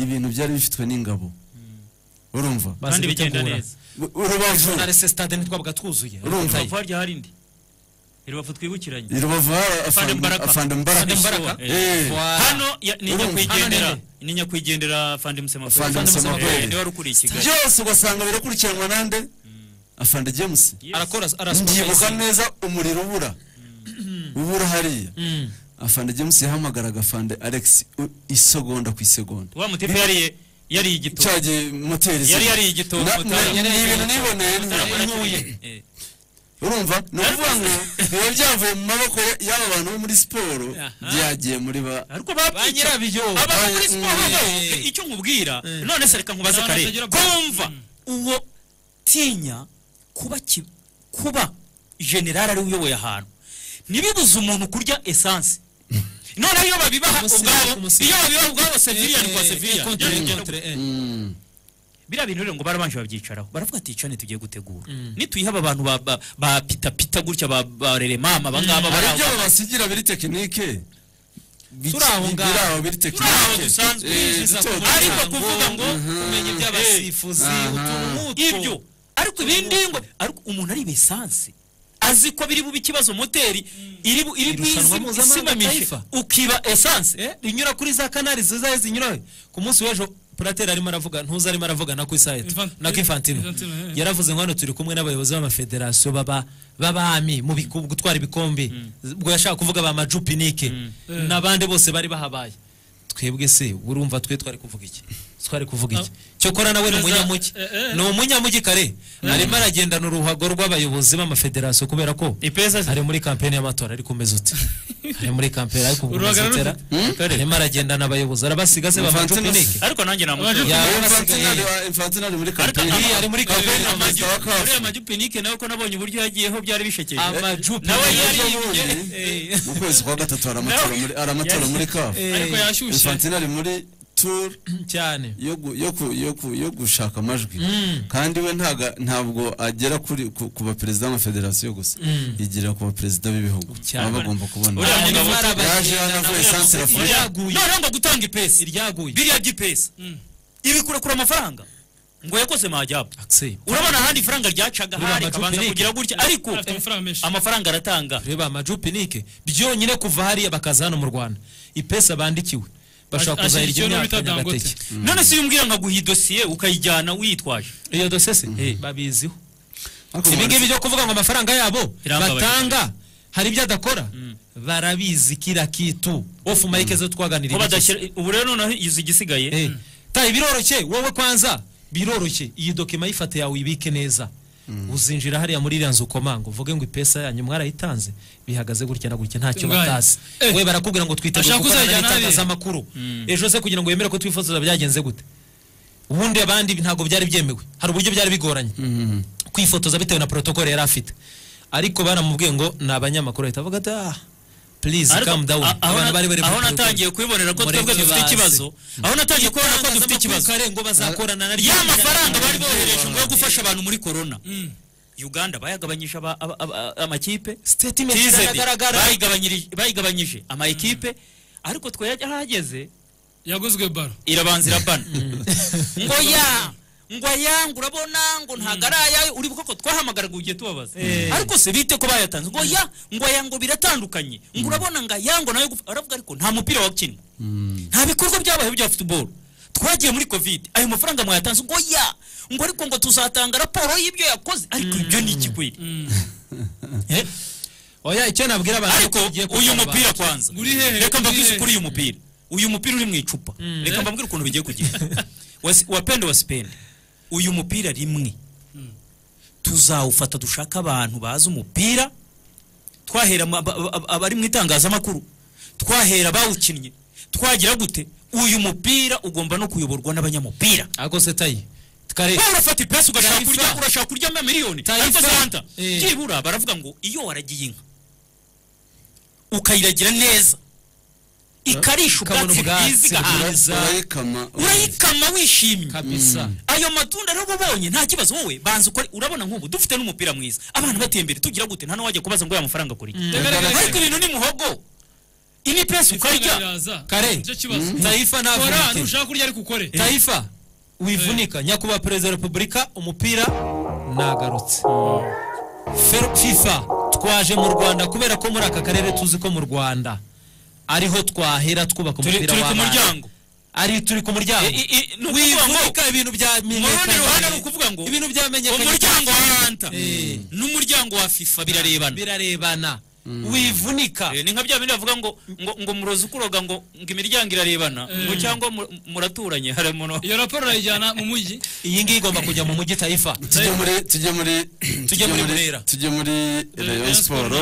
ibintu byari bifitwe n'ingabo urumva Kandi bigenda neza. U- urubavu Arese stade ntitwabaga twuzuye Urumva. Tayi. Rubavu harya hari indi irubavu twibukiranye I Rubavu hari Afande Afande- Mbaraka. Afande Mbaraka. Afande Mbaraka. Eh. Eh. hano ya- ni Urumva. nyakwigendera Hano ni nyakwigendera fande musemakweli Afande Musemakweli. niwe wari ukuriye i kigali byose ugasanga birakurikiranwa nande afande james arakora mbyibuka neza umuriro ubura ubura hariya afande james yahamagaraga afande alex u- isegonda ku isegonda wa mutipe yariye yariye igitoki cyagiye moteri yari yariye igitoki Na- Mutarama. na- ni ibintu niboneye Mutarama niboneye. yakinnye. Eh. urumva ni ukuvuga ngo biba byavuye mu maboko y'aba bantu bo muri siporo byagiye muri ba ariko babyica abantu muri siporo nabo icyo nkubwira none se reka nkubaze Nta kare batagira ko wumva uwo tinya kuba ki- kuba generali ari we uyoboye ahantu ntibibuze umuntu kurya esanse noneho iyo babibaha ubwabo iyo babibaha ubwabo seviliyani kwa seviliyani biriya bintu rero ngo barabanje babyicaraho baravuga ati icane tugiye gutegura nituyiha aba bantu ba- ba- ba pitapita gutya ba- ba reremama hari abangaba bari aho ibyo babasigira biri tekinike Biki- Turi aho ngaho. biri aho biri Turi aho tekinike dusanzwe Eh, biza duto kuba- duto. ariko kuvuga ngo umenya iby'abasifuzi, utuntu ibyo ariko ibindi ngo ariko umuntu ari besanse azi ko biri bube ikibazo moteri iri bu- iri Irushanwa bwizi- mpuzamahanga isimamishe Taifa. ukiba esanse rinyura kuri za kanari zizaye zinyurayo ku munsi w'ejo purateri arimo aravuga ntuzi arimo aravugana ku isayeto na kifantino Infantino, eh. yaravuze ngo hano turi kumwe n'abayobozi b'amafederasiyo baba b'abami mu biku- gutwara ibikombe ubwo yashaka kuvuga ba majupinike n'abandi bose bari bahabaye twebwe se urumva twe twari kuvuga iki twari kuvuga iki cyokora nawe ni Neza, umunyamugi eh, eh. ni umunyamugi kare arimo aragendana uruhago rw'abayobozi b'amafederasiyo kubera ko ari muri kampeni y'amatora ari kumeza uti ari muri kampeni ari kuvuga Uruhago zitera arimo aragendana abayobozi arabasiga se Infantino bamajupinike ariko nanjye Ya, Infantino ari- Infantino ari muri kampeni Uriya ari muri kampeni na perezida wa kafu Uriya majupinike nawe ko nabonye uburyo yagiyeho byari bishekeje Amajupe. nawe yari mu kwezi kwa gatatu hari amatora muri hari amatora muri kafu Ariko yashyushye. Infantino ari muri tour cyane yo gushaka amajwi kandi we ntabwo agera ku baperezida b'amafederasiyo gusa igira ku baperezida b'ibihugu baba bagomba kubona yaje hano avuye santirafurika noneho ngo gutanga ipesi iryaguye biriya by'ipesi ibikurekura amafaranga ngo yakoze majyapo urabona ahandi ifaranga ryacaga hari akabanza kugira gutya ariko amafaranga aratanga reba amajupinike byonyine kuva hariya bakaza hano mu rwanda ipesa bandikiwe bashobora kuzahira iryo myaka nyagateke none se iyo umbwira nkaguha idosiye ukayijyana uyitwaje iyo dosiye se babiziho ibi ngibi byo kuvuga ngo amafaranga yabo batanga hari ibyo adakora barabizi kira kitu ofu mayike zo twaganiriye ubu rero noneho izi igisigaye tayi biroroshye wowe kwanza biroroshye iyi dokima y'ifata yawe uyibike neza uzinjira hariya muri iriya nzu ukomanga uvuge ngo ipesa yanyu mwarayitanze bihagaze gutya na gutya ntacyo batazi we barakubwira ngo twiteguye gukorana n'itangazamakuru ejo se kugira ngo wemere ko twifotoza byagenze gute ubundi abandi ntabwo byari byemewe hari uburyo byari bigoranye kwifotoza bitewe na porotokole yari afite ariko baramubwiye ngo ni abanyamakuru bahita bavuga ati ah please calm down abantu bari bari aho natangiye kwibonera ko twebwe dufite ikibazo aho natangiye kubona ko dufite ikibazo ngo bazakorana na ya mafaranga bari bohereje ngo gufasha abantu muri corona Uganda bayagabanyije amakipe statement iragaragara bayigabanyije ama equipe ariko twe yahageze yaguzwe baro irabanzira bana ngo ya ngo ayange urabona ngo ntabwo ari ayawe uri koko twahamagaraga ugiye tubabaza ariko se bite ko bayatanze ngo ya ngo aya ngo biratandukanye ngo urabona ngo aya ngo nawe aravuga ariko nta mupira wakinwa nta bikorwa byabayeho bya futuboro twagiye muri kovide ayo mafaranga mwayatanze ngo ya ngo ariko ngo tuzatanga raporo y'ibyo yakoze ariko ibyo ni ikikwiri oya icyo nabwira abantu ariko uyu mupira kwanza reka mbabwize ukuri uyu mupira uyu mupira uri mu icupa reka mbabwire ukuntu bigiye kugenda wapende wasipende uyu mupira rimwe tuzawufata dushaka abantu bazi umupira twahera abari mu itangazamakuru twahera abawukinnye twagira gute uyu mupira ugomba no kuyoborwa n'abanyamupira ariko se tayi urafata ipesi ugashaka urya urashaka kuryama miliyoni ariko zanta byibura baravuga ngo iyo waragiye inka ukayiragira neza ikarisha ubwatsi bwiza igahaza urayikama wishimye ayo matunda rero ubonye nta kibazo wowe banza ukore urabona nk'ubu dufite n'umupira mwiza abana bateye imbere tugira gute nta n'uwajya kubaza ngo aya mafaranga kuri ariko ibintu ni muhogo ini pesi ukarya kare tayifa ntabwo ushaka kurya ariko ukore tayifa wivunika nyakubahwa perezida wa repubulika umupira nagarutse fifa twaje mu rwanda kubera ko muri aka karere tuzi ko mu rwanda ariho twahera twubaka umupira w'abana ari turi ku muryango wivunika ibintu byamenyekanye ibintu byamenyekanye umuryango wa ranta n'umuryango wa fifa birarebana birarebana wivunika ni nka bya bindi bavuga ngo ngo ngo muroze ukuroga ngo ngo imiryango irarebana ngo cyangwa muraturanye hari umuntu iyo raporo urayijyana mu mujyi iyi ngiyi igomba kujya mu mujyi tayifa tujye muri tujye muri tujye muri burera tujye muri rayon siporo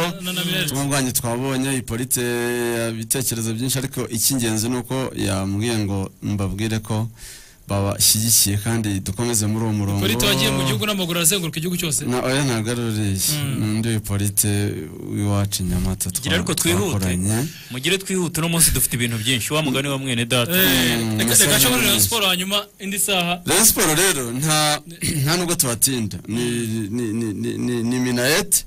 tubunganye twabonye ipolite ibitekerezo byinshi ariko icy'ingenzi ni uko yambwiye ngo mbabwire ko babashyigikiye kandi dukomeze muri uwo murongo polite wagiye mu gihugu n'amaguru arazenguruka igihugu cyose oya ntabwo ari uriya n'undi polite w'iwacu nyamata twakoranye mugire twihute uno munsi dufite ibintu byinshi wa mugani wa mwene data reka nshobora rero siporo hanyuma indi saha rero siporo rero nta nubwo tubatinda ni minayete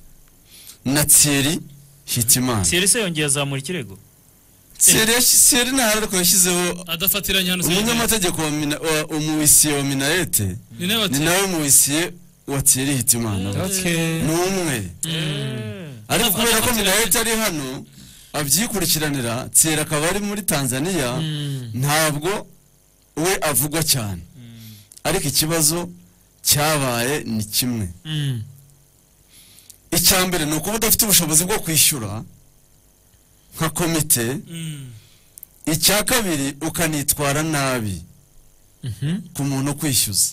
na tsiri hitimana tsiri se yongeye azamura ikirego seri nta ariko yashyizeho adafatiranya umunyamategeko wa umuwisiye wa minayete ni nawe umuwisiye wa tiyeri hitimana ni umwe ariko kubera ko minayete ari hano abyikurikiranira tiyeri akaba ari muri tanzania ntabwo we avugwa cyane ariko ikibazo cyabaye ni kimwe icya mbere ni ukuba udafite ubushobozi bwo kwishyura nka komite icya kabiri ukanitwara nabi ku muntu ukwishyuza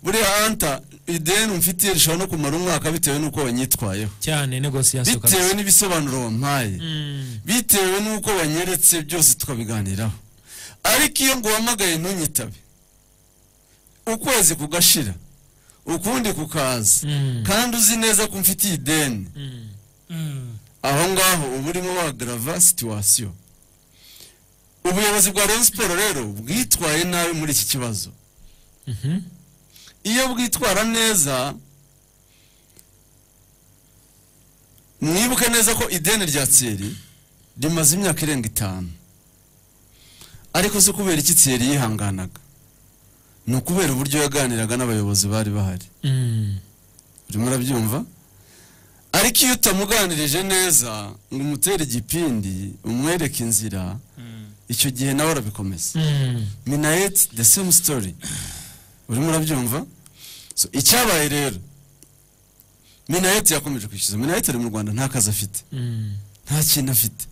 buriya hanta ideni mfitiye rishobora no kumara umwaka bitewe n'uko wanyitwayeho cyane negosiyasiyo bitewe n'ibisobanuro wampaye bitewe n'uko wanyeretse byose tukabiganiraho ariko iyo nguhamagaye ntunyitabe ukwezi kugashira ukundi kukaza kandi uzi neza ko mfitiye ideni aho ngaho uba urimo wagarava situwasiyo ubuyobozi bwa siporo rero bwitwa witwaye nabi muri iki kibazo iyo bwitwara neza mwibuke neza ko ideni rya tseri rimaze imyaka irenga itanu ariko si kubera iki tseri yihanganaga ni ukubera uburyo yaganiraga n'abayobozi bari bahari urimo urabyumva ariko iyo utamuganirije neza ngo umutere igipindi umwereke inzira icyo gihe nawe arabikomeza minayeti the same story urimo urabyumva So, icyabaye rero minayeti yakomeje kwishyuza minayeti ari mu rwanda nta kazi afite nta kintu afite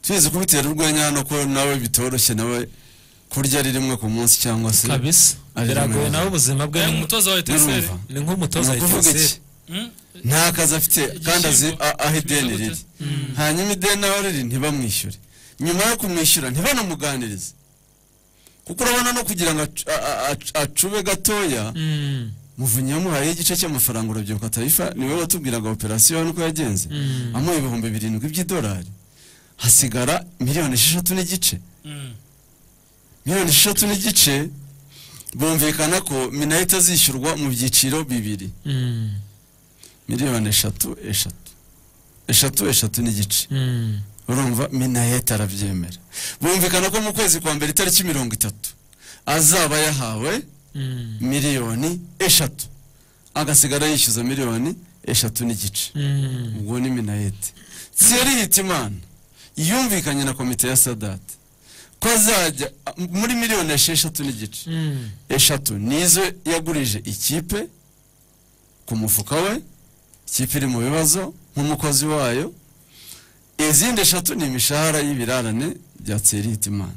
tuzi kubitera urwenya hano ko nawe bitoroshye nawe kurya ari rimwe ku munsi cyangwa se Kabisa. Biragoye nawe ubuzima bwe ni umutoza wa Eteseri. Ni nk'umutoza wa kuvuga iki Eteseri. nta kazi afite kandi azi a- aho ideni riri hanyuma ideni aho riri ntibamwishyure nyuma yo kumwishyura ntibanamuganirize kuko urabona no kugira ngo acu- a- a- a- acube gatoya muvunyi yamuhaye igice cy'amafaranga urubyiruko atayifa niwe watubwiraga operasiyo nuko yagenze Mm. amuha ibihumbi birindwi by'idolari hasigara miliyoni esheshatu n'igice miliyoni esheshatu n'igice bumvikana ko minayiti azishyurwa mu byiciro bibiri miliyoni eshatu eshatu eshatu eshatu n'igice urumva minayeti arabyemera bumvikana ko mu kwezi kwa mbere itariki mirongo itatu azaba yahawe miliyoni eshatu agasigara yishyuza miliyoni eshatu n'igice ubwo ni minayeti tseri yita imana yumvikanye na komite ya sadati ko azajya a- muri miliyoni esheshatu n'igice eshatu nizo yagurije ikipe ku mufuka we ikipe iri mu bibazo nk'umukozi wayo izindi eshatu ni imishahara y'ibirarane bya tseri yita imana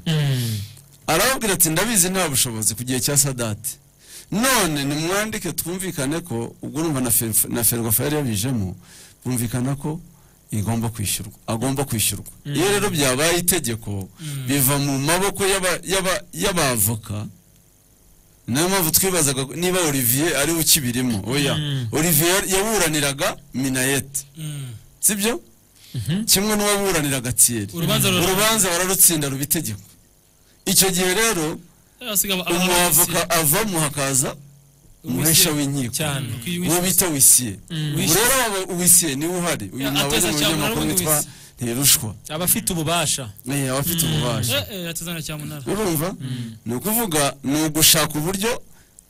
arababwira ati ndabizi nta bushobozi ku gihe cya sadati none nimwandike twumvikane ko ubwo urumva na Fer- na ferwafa yari yabijemo bumvikana ko igomba kwishyurwa agomba kwishyurwa Mm. iyo rero byabaye itegeko biva mu maboko y'aba- y'aba- y'abavoka niyo mpamvu twibazaga niba olivier ariwe ukibirimo oya Mm. olivier yaburaniraga minayete sibyo kimwe n'uwaburaniraga tiyeri Urubanza rura- urubanza bararutsinda ruba itegeko icyo gihe rero umuavoka avamo hakaza umuhesha w'inkiko uwo bita wisiye Mm. ubu rero waba wisiye niwe uhari uyu nawe ni ateza cyangwa umunyamakuru n'ubundi witwa wisiye. ntirushwa aba afite ububasha Eh, aba afite ububasha atazana cyamunara urumva ni ukuvuga ni ugushaka uburyo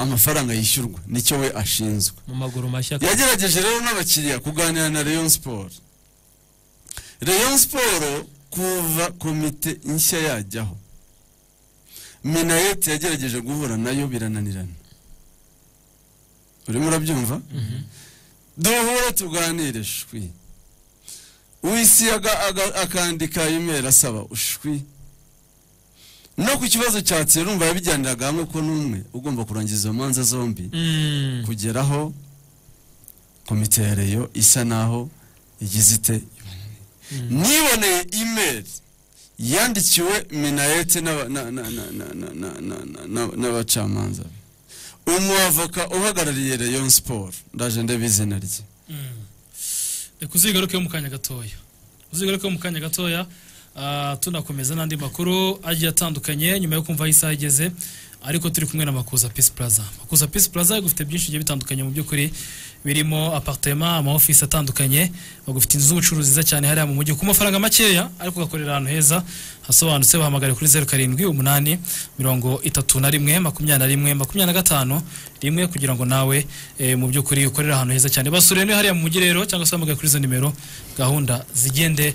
amafaranga yishyurwa nicyo we ashinzwe mu maguru mashya yagerageje rero n'abakiriya kuganira na Rayon Sport Rayon Sport kuva komite nshya yajyaho Minayeti yagerageje guhura nayo birananirana urimo urabyumva duhure tuganire shwi wisi aga- aga- akandika imeri asaba ushwi no ku kibazo cya tsero urumva yabijyaniraga hamwe ko n'umwe ugomba kurangiza izo manza zombi kugeraho komite ya reyo isa naho igize ite niboneye imeri yandikiwe minayete n'aba- na- na- na- na- na- na- na- na- na- n'abacamanza umuavoka uhagarariye reyo siporo ndaje ndeba izina rye reka uzigaruke mu kanya gatoya uzigaruke mu kanya gatoya ah, tunakomeza n'andi makuru agiye atandukanye nyuma yo kumva aho isaha igeze ariko turi kumwe na makuza peace plaza makuza peace plaza igufite byinshi bigiye bitandukanye mu by'ukuri birimo apartema amaofisi atandukanye bagufite inzu z'ubucuruzi nziza cyane hariya mu mujyi ku mafaranga makeya ariko ugakorera ahantu heza hasobanutse bahamagare kuri zeru karindwi umunani mirongo itatu na rimwe makumyabiri na rimwe makumyabiri na gatanu rimwe kugira ngo nawe eh, mu by'ukuri ukorera ahantu heza cyane basure niyo hariya mu mujyi rero cyangwa se bahamagare kuri izo nimero gahunda zigende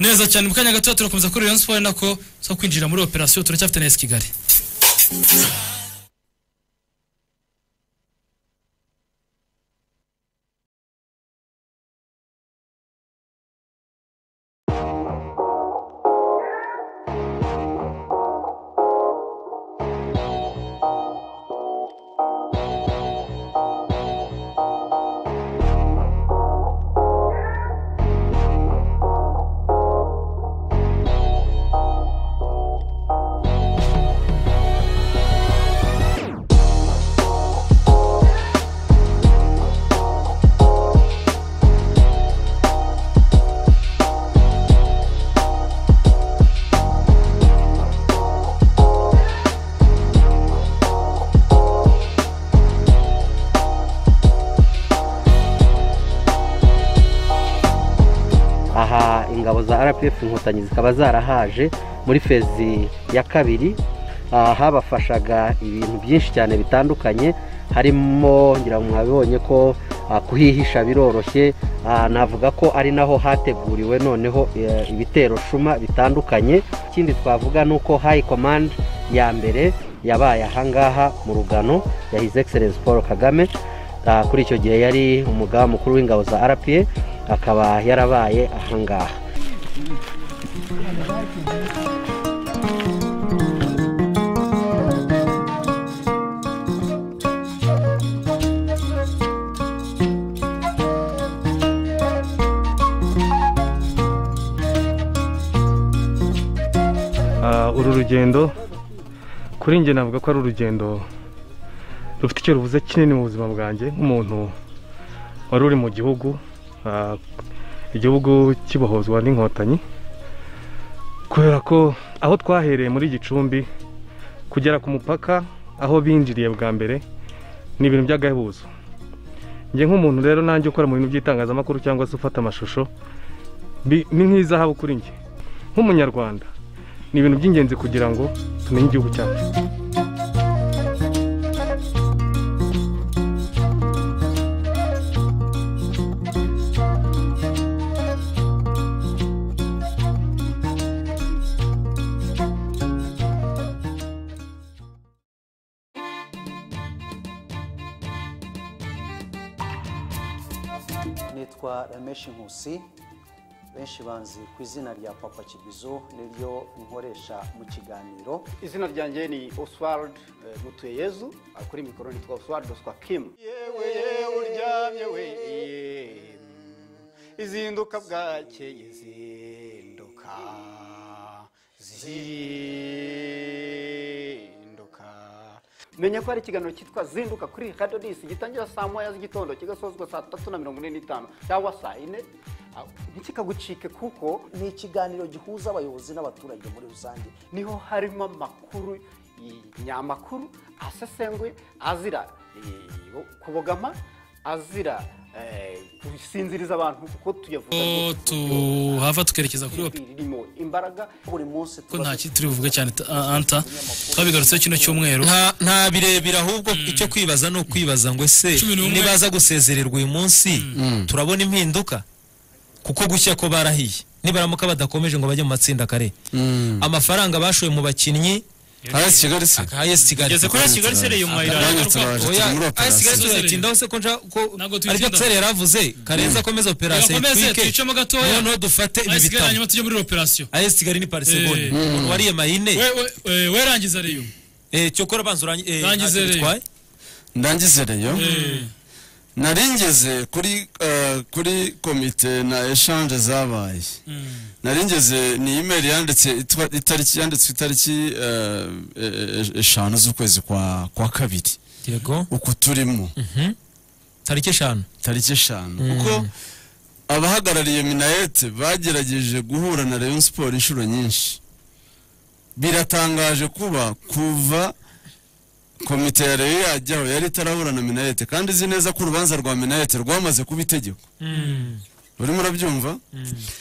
neza cyane mu kanya gato turakomeza kuri Rayon Sport nako zo kwinjira muri operasiyo turacyafite na AS Kigali za rpf inkotanyi zikaba zarahaje muri fezi ya kabiri ah, habafashaga ibintu byinshi cyane bitandukanye harimo ngira ngo mwabibonye ko ah, kuhihisha biroroshye Ah, navuga ko ari naho hateguriwe noneho eh, ibitero shuma bitandukanye ikindi twavuga ni uko hayi komande ya mbere yabaye ahangaha mu rugano ya hizi egiserensi paul kagame Ah, kuri icyo gihe yari umugaba mukuru w'ingabo za rpa akaba yarabaye ahangaha Ah, uru rugendo kuri njye navuga ko ari urugendo rufite icyo ruvuze kinini mu buzima bwanjye nk'umuntu wari uri mu gihugu ah, igihugu kibohozwa n'inkotanyi kubera ko aho twahereye muri gicumbi kugera ku mupaka aho binjiriye bwa mbere ni ibintu by'agahebuzo njye nk'umuntu rero nanjye ukora mu bintu by'itangazamakuru cyangwa se ufata amashusho bi- ni nk'izahabu kuri njye nk'umunyarwanda ni ibintu by'ingenzi kugira ngo tumenye igihugu cyacu nitwa rameshi nkusi benshi banzi ku izina rya papa kibizo niryo nkoresha mu kiganiro izina ryanjye ni oswald mutuyeyezu kuri mikoro nitwa oswald oswa kimu uryamye we izinduka bwakeye zinduka zinduka menya ko hari ikiganiro cyitwa zinduka kuri radiyo disi gitangira saa moya z'igitondo kigasozwa saa tatu na mirongo ine n'itanu cyangwa saa yine ntikikagucike kuko ni ikiganiro gihuza abayobozi n'abaturage muri rusange niho harimo amakuru nyamakuru asesenguye azira eh, kubogama azira eh, gusinziriza abantu kuko tuyavuga ko tuhava tukerekeza kuri wapi ririmo imbaraga buri munsi ko nta kindi turi buvuge cyane ta- a- anta twabigarutseho kino cyumweru nta nta birebire ahubwo icyo kwibaza ni ukwibaza ngo ese Cumi n'umwe. nibaza gusezererwa uyu munsi turabona impinduka kuko gushya ko barahiye nibaramuka badakomeje ngo bajye mu matsinda kare amafaranga bashoye mu bakinnyi AS Kigali se AS Kigali Ngeze kuri AS Kigali se rero iyo mayira- Oya, Oya, AS Kigali Oya. tuzayitindaho se ko nja- ko aribyo tuyitindaho. Tere yaravuze karenza akomeza operasiyo Yakomeze, itwike tuyicemo gatoya. noneho dufate ibi AS Kigali bitabo hanyuma tujye muri operasiyo AS Kigali ni parisegonde Eh. umuntu wariye mahine We- we- we- werangiza reyo Eh, cyokora banza urangize Rangize rero. ndangize reyo narengeze kuri eh, kuri komite na eshanje zabaye narengeze ni imeri yanditse itwa- itariki yanditswe itariki eh, e- e- eshanu z'ukwezi kwa kwa kabiri yego uku turimo tariki eshanu tariki eshanu Mm. kuko abahagarariye minayete bagerageje guhura na rayon siporo inshuro nyinshi biratangaje kuba kuva komite ya rayon yajyaho yari itarahura na minayete kandi izi neza ko urubanza rwa minayete rwamaze kuba itegeko urimo urabyumva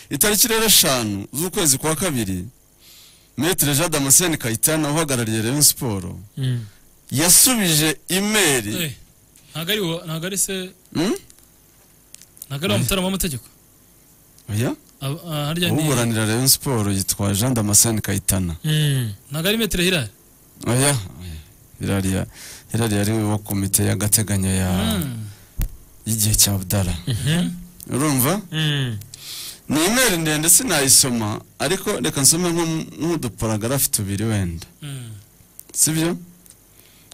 itariki rero eshanu z'ukwezi kwa kabiri metere jean damascene kayitana uhagarariye rayon siporo yasubije imeri ntabwo ari wo- ntabwo ari se ntabwo ari wa mutarama w'amategeko oya Ab- ah, harya ni uburanira rayon siporo yitwa jean damascene kayitana ntabwo ari metero hirari oya irariya irariya ari wo komite y'agateganyo ya y'igihe cya budara urumva ni imeri ndende sinayisoma ariko reka nsome nko- nk'uduparagrafi tubiri wenda sibyo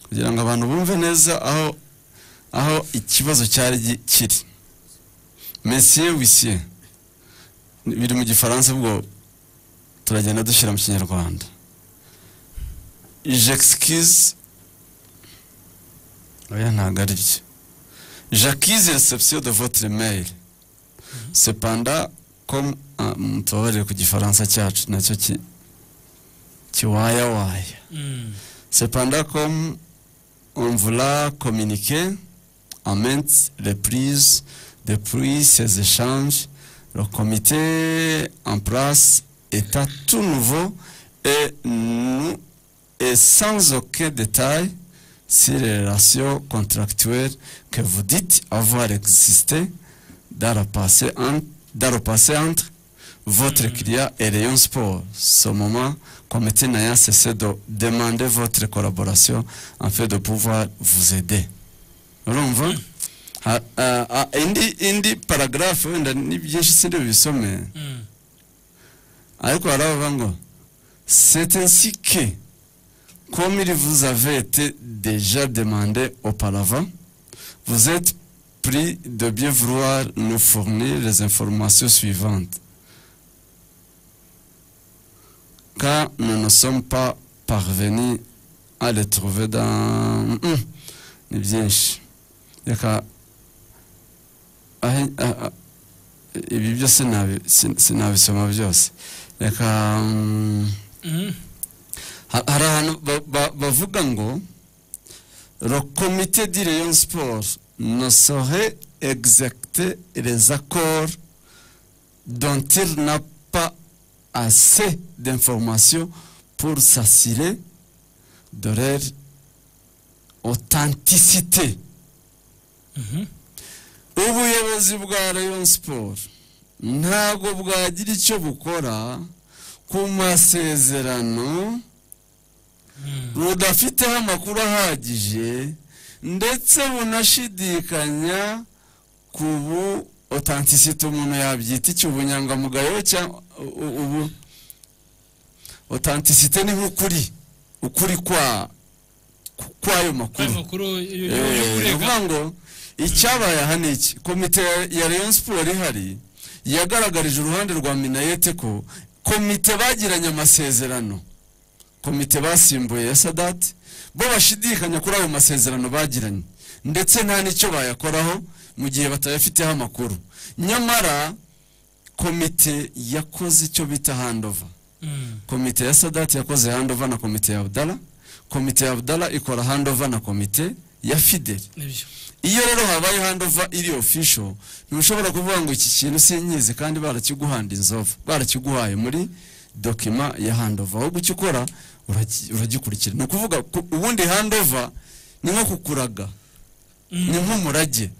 kugira ngo abantu bumve neza aho aho ikibazo cyari gi- kiri mesiye wisiye biri mu gifaransa ubwo turagenda dushyira mu kinyarwanda jexcuse oya ntabwo ari byo jacquise reception de votre mail cependant comme ah, mutubabarire ku gifaransa cyacu nacyo ki kiwayawaya Cependant, comme on voulait communiquer à maintes reprises depuis ces échanges, le comité en place est à tout nouveau et nous et sans aucun détail sur les relations contractuelles que vous dites avoir existé dans le passé, en- dans le passé entre votre client et Rayon Sport. Ce moment, comité n'ayant cessé de demander votre collaboration afin de pouvoir vous aider. urumva Ha- ah, ah, indi indi paragraphe wenda ni byinshi sindi bubisome ariko baravuga ngo c'est ainsi que comme il vous avait été déjà demandé auparavant vous êtes pris de bien vouloir nous fournir les informations suivantes car nous ne sommes pas parvenus à les trouver dans Mm. ni byinshi reka ahe- a- a- ibi byose nabi- sin- sinabisoma byose reka mm, ha- hari ahantu ba- ba- bavuga ngo le comité du rayon sport ne saurait exécuter les accords dont il n'a pas assez d'informations pour s'assurer de leur authenticité ubuyobozi bwa rayon sport ntabwo bwagira icyo bukora ku masezerano budafiteho amakuru ahagije ndetse bunashidikanya ku bu otantisite umuntu yabyita iki ubunyangamugayo cyangwa u- u- ubu otantisite ni nk'ukuri ukuri kwa kw'ayo makuru amakuru yo- yo- yo Eh, ni kurega ukuvuga ngo icyabaye aha ni iki komite ya rayon siporo ihari yagaragarije uruhande rwa minayete ko komite bagiranye amasezerano komite basimbuye ya sadati bo bashidikanya kuri ayo masezerano bagiranye ndetse nta n'icyo bayakoraho mu gihe batayafiteho amakuru nyamara komite yakoze icyo bita handova komite ya sadati yakoze handova na komite ya abdala komite ya abdala ikora handova na komite ya fideli nibyo iyo rero habaye handova iri official ntushobora kuvuga ngo iki kintu sinyizi kandi barakiguhanda inzovu barakiguhaye muri dokima ya handova ahubwo icyo ukora uragi- uragikurikira ni ukuvuga ku- ubundi handova ni nko kukuraga ni nk'umurage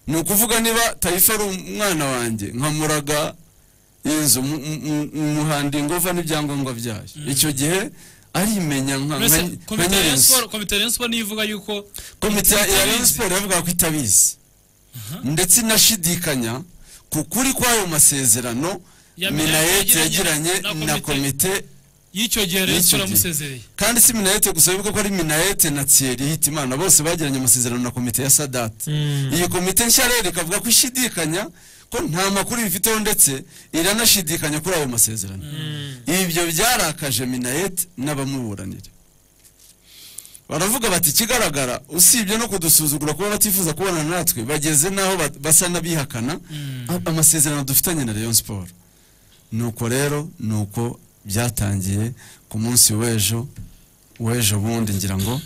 ni ukuvuga niba tayifa ari umwana wanjye nkamuraga inzu mu- mu- mu- muhanda ingova n'ibyangombwa byayo icyo gihe arimenya nka Mbese nka- nka komite ya Rayon nyirinzu Sport- komite ya Rayon Sport niyo ivuga yuko komite ya ya Rayon Sport iravuga ko itabizi ndetse inashidikanya ku kuri kw'ayo masezerano Ya minayete yagiranye yagiranye na na komite y'icyo gihe Rayon y'icyo Sport gihe. yamusezereye kandi si minayete gusa bivuga ko ari minayete na thierry hitimana bose bagiranye amasezerano na komite ya sadati iyi komite nshya rero ikavuga ko ishidikanya ko nta makuru bifiteho ndetse iranashidikanya kuri ayo masezerano ibyo byarakaje minayete n'abamuburanira baravuga bati ikigaragara usibye no kudusuzugura kuba batifuza kubonana natwe bageze n'aho ba- basa n'abihakana a- amasezerano dufitanye na rayon siporo nuko rero nuko byatangiye ku munsi w'ejo w'ejo bundi ngira ngo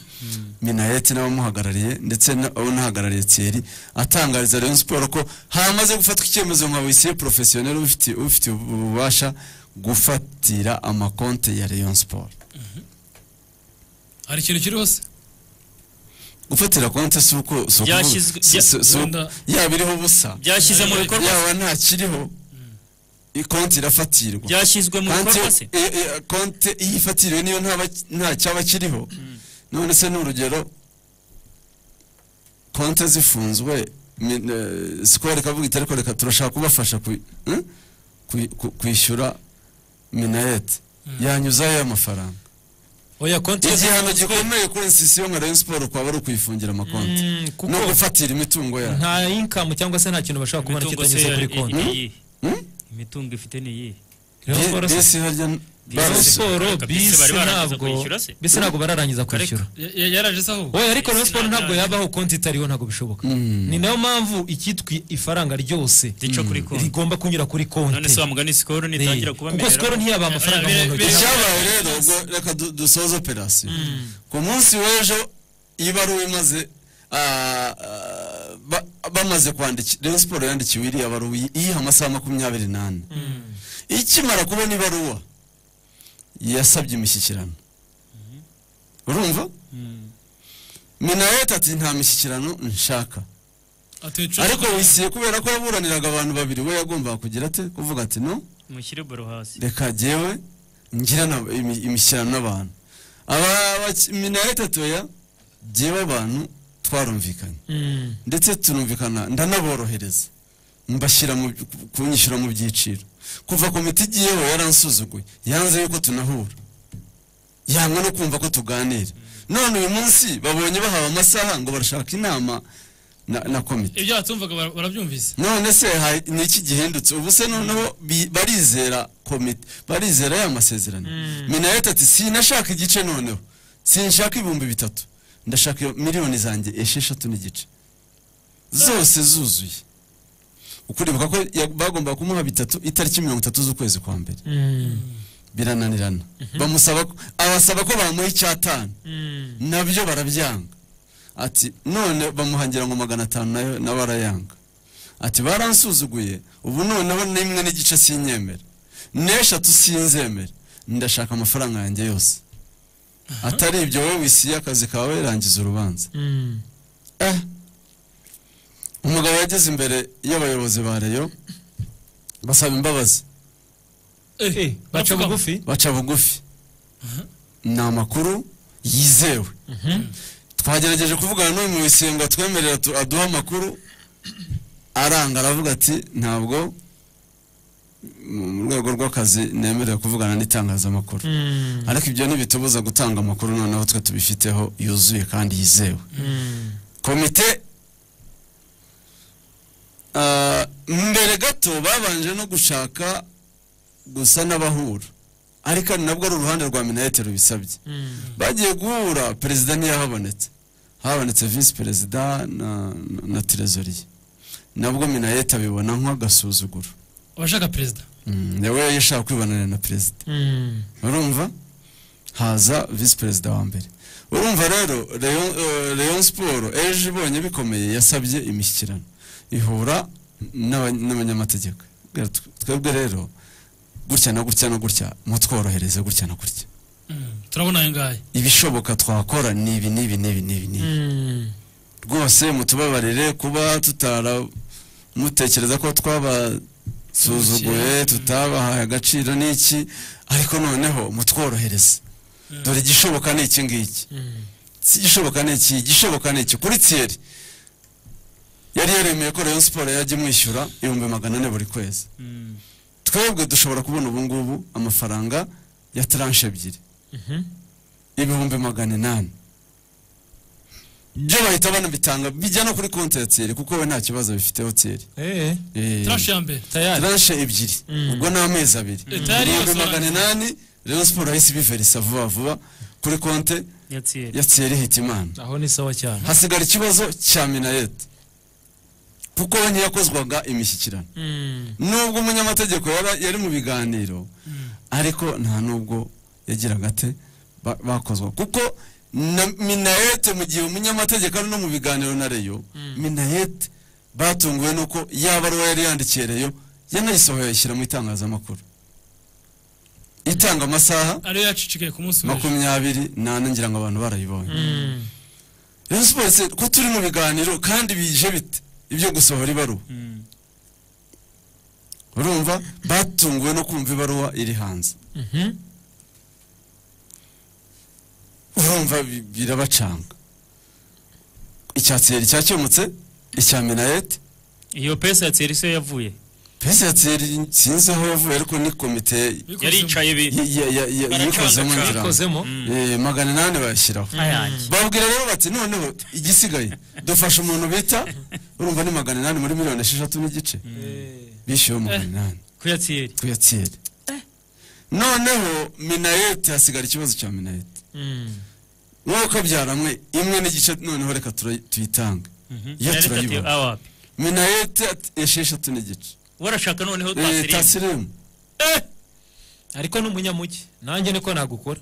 minayeti n'abamuhagarariye ndetse n'abamuhagarariye thierry atangariza rayon siporo ko hamaze gufatwa icyemezo nka wisiye porofesiyoneri ubifitiye- ubifitiye ububasha gufatira amakonte ya rayon siporo hari ikintu kiri hose gufatira konti si uko si ukuvuga- Byashyizwe- si- si- si- wenda- yaba iriho ubusa Byashyize mu bikorwa se? yaba ntakiriho konti irafatirwa Byashyizwe mu Konti- bikorwa se? e- e- konti iyo ifatiriwe niyo ntaba- nta cyaba kiriho none se ni urugero konti zifunzwe min- eh, sikoro ikavuga iti ariko reka turashaka kubafasha kwi- eh? kwi- ku- kwishyura minayeti yanyuzayo y'amafaranga oya konti ye igihano zifunzwe. gikomeye kuri nsisiyo nka rayon siporo kwaba ari ukwifungira amakonti no gufatira imitungo yayo nta inkamu cyangwa se nta kintu bashobora kubona imitungo se kitanyuze kuri i- konti niyihe imitungo ifite niyihe Rayon Sport se- Rayon Sport bisi ntabwo bisi ntabwo bararangiza kwishyura yaraje se ahubwo oya ariko Rayon Sport ntabwo yabaho konti itariho ntabwo bishoboka ni nayo mpamvu icyitwa ifaranga ryose rigomba kunyura kuri konti none se wa mugani sikoro nitangira kuba kuko sikoro ntiyabaha amafaranga mu ntoki icyabaye rero ubwo reka du- dusoze operasiyo ku munsi w'ejo ibaruwa imaze ah, ah, bamaze kwandikira Rayon siporo yandikiwe iriya baruwa iyiha amasaha makumyabiri n'ane ikimara kubona ibaruwa yasabye imishyikirano urumva minayeti ati nta mishyikirano nshaka ariko wisiye kubera ko yaburaniraga abantu babiri we yagombaga kugira ate kuvuga ati no mushyire baro hasi reka jyewe ngirana imishyirano n'abantu minayeti atoya jyewe abantu twarumvikanye ndetse turumvikana ndanaborohereza mbashyira kunyishyura mu byiciro kuva komite igiyeho yaransuzuguye yanze yuko tunahura yanga no kumva ko tuganira none uyu munsi babonye bahawe amasaha ngo barashaka inama na komite ibyo batumvaga barabyumvise none se ni iki gihindutse ubu se noneho barizera komite barizera ya masezerano minayeti ati sinashaka igice noneho sinshaka ibihumbi bitatu ndashaka miliyoni zanjye esheshatu n'igice zose zuzuye ukuribuka ko bagombaga kumuha bitatu itariki mirongo itatu z'ukwezi kwa mbere birananirana bamusaba abasaba ko bamuha icyatanu nabyo barabyanga ati none bamuhangira ngo magana atanu nayo na barayanga ati baransuzuguye ubu noneho n'imwe n'igice sinyemera n'eshatu sinzemera ndashaka amafaranga yanjye yose atari ibyo wowe wisiye akazi kawe rangiza urubanza umugabo yageze imbere y'abayobozi ba reyo basaba imbabazi baca bugufi baca bugufi ni amakuru yizewe twagerageje kuvugana n'uyu muwisiye ngo atwemerera aduhe amakuru aranga aravuga ati ntabwo mu rwego rw'akazi nemerewe kuvugana n'itangazamakuru ariko ibyo ntibitubuza gutanga amakuru noneho twe tubifiteho yuzuye kandi yizewe komite mbere gato babanje no gushaka gusa n'abahura ariko nabwo ari uruhande rwa minayete rubisabye bagiye guhura perezida ntiyahabonetse habonetse visi perezida na terezoriye nabwo minayete abibona nk'agasuzuguro abashaka perezida nawe yashaka kwibonana na perezida urumva haza visi perezida wa mbere urumva rero leon siporo ejo ibonye bikomeye yasabye imishyikirano ihura n'abanyamategeko twebwe rero gutya na gutya no gutya mutworohereze gutya na gutya turabona aya ngaya ibishoboka twakora ni ibi n'ibi n'ibi n'ibi rwose mutubabarire kuba tutara mutekereza ko twaba suzuguye tutabahaye agaciro n'iki ariko noneho mutworohereze dore igishoboka ni iki ngiki si igishoboka ni iki igishoboka ni iki kuri tiyeri yari yaremeye ko rero siporo yajya imwishyura ibihumbi magana ane buri kwezi twebwe dushobora kubona ubu ngubu amafaranga ya taranshe ebyiri ibihumbi magana inani byo bahita banabitanga bijya no kuri konti ya tiyeri kuko we nta kibazo bifiteho tiyeri taranshe ebyiri ubwo ni amezi abiri ibihumbi magana inani rero siporo yahise ibiverisa vuba vuba kuri konti ya tiyeri hitimana aho ni sawa cyane hasigara ikibazo cya minayeti kuko we ntiyakozwaga imishyikirano nubwo umunyamategeko yari mu biganiro ariko nta nubwo yagiraga ate bakozwa kuko na minayete mu gihe umunyamategeko ari no mu biganiro na reyo minayete batunguwe nuko yaba ari uwo yari yandikiye reyo yanayisohoye ayishyira mu itangazamakuru itanga amasaha makumyabiri n'ane ngira ngo abantu barayibonye rero siporo ko turi mu biganiro kandi bije bite ibyo gusohora ibaruwa urumva batunguwe no kumva ibaruwa iri hanze urumva birabacanga icya tiyeri cyakemutse icya minayeti iyo pesa ya tiyeri se yavuye pesa ya tiyeri sinzi aho yavuye ariko ni komite yaricaye yikozemo ngira magana inani bayashyiraho babwira rero bati noneho igisigaye dufashe umuntu bita urumva ni magana inani muri miliyoni esheshatu n'igice bishyuwe magana inani ku ya tiyeri noneho minayeti hasigara ikibazo cya minayeti nk'uko byaramwe imwe n'igice noneho reka tuyitange iyo turayibona minayete esheshatu n'igice warashaka noneho tasirimu ariko ni umunyamugi nanjye niko nagukora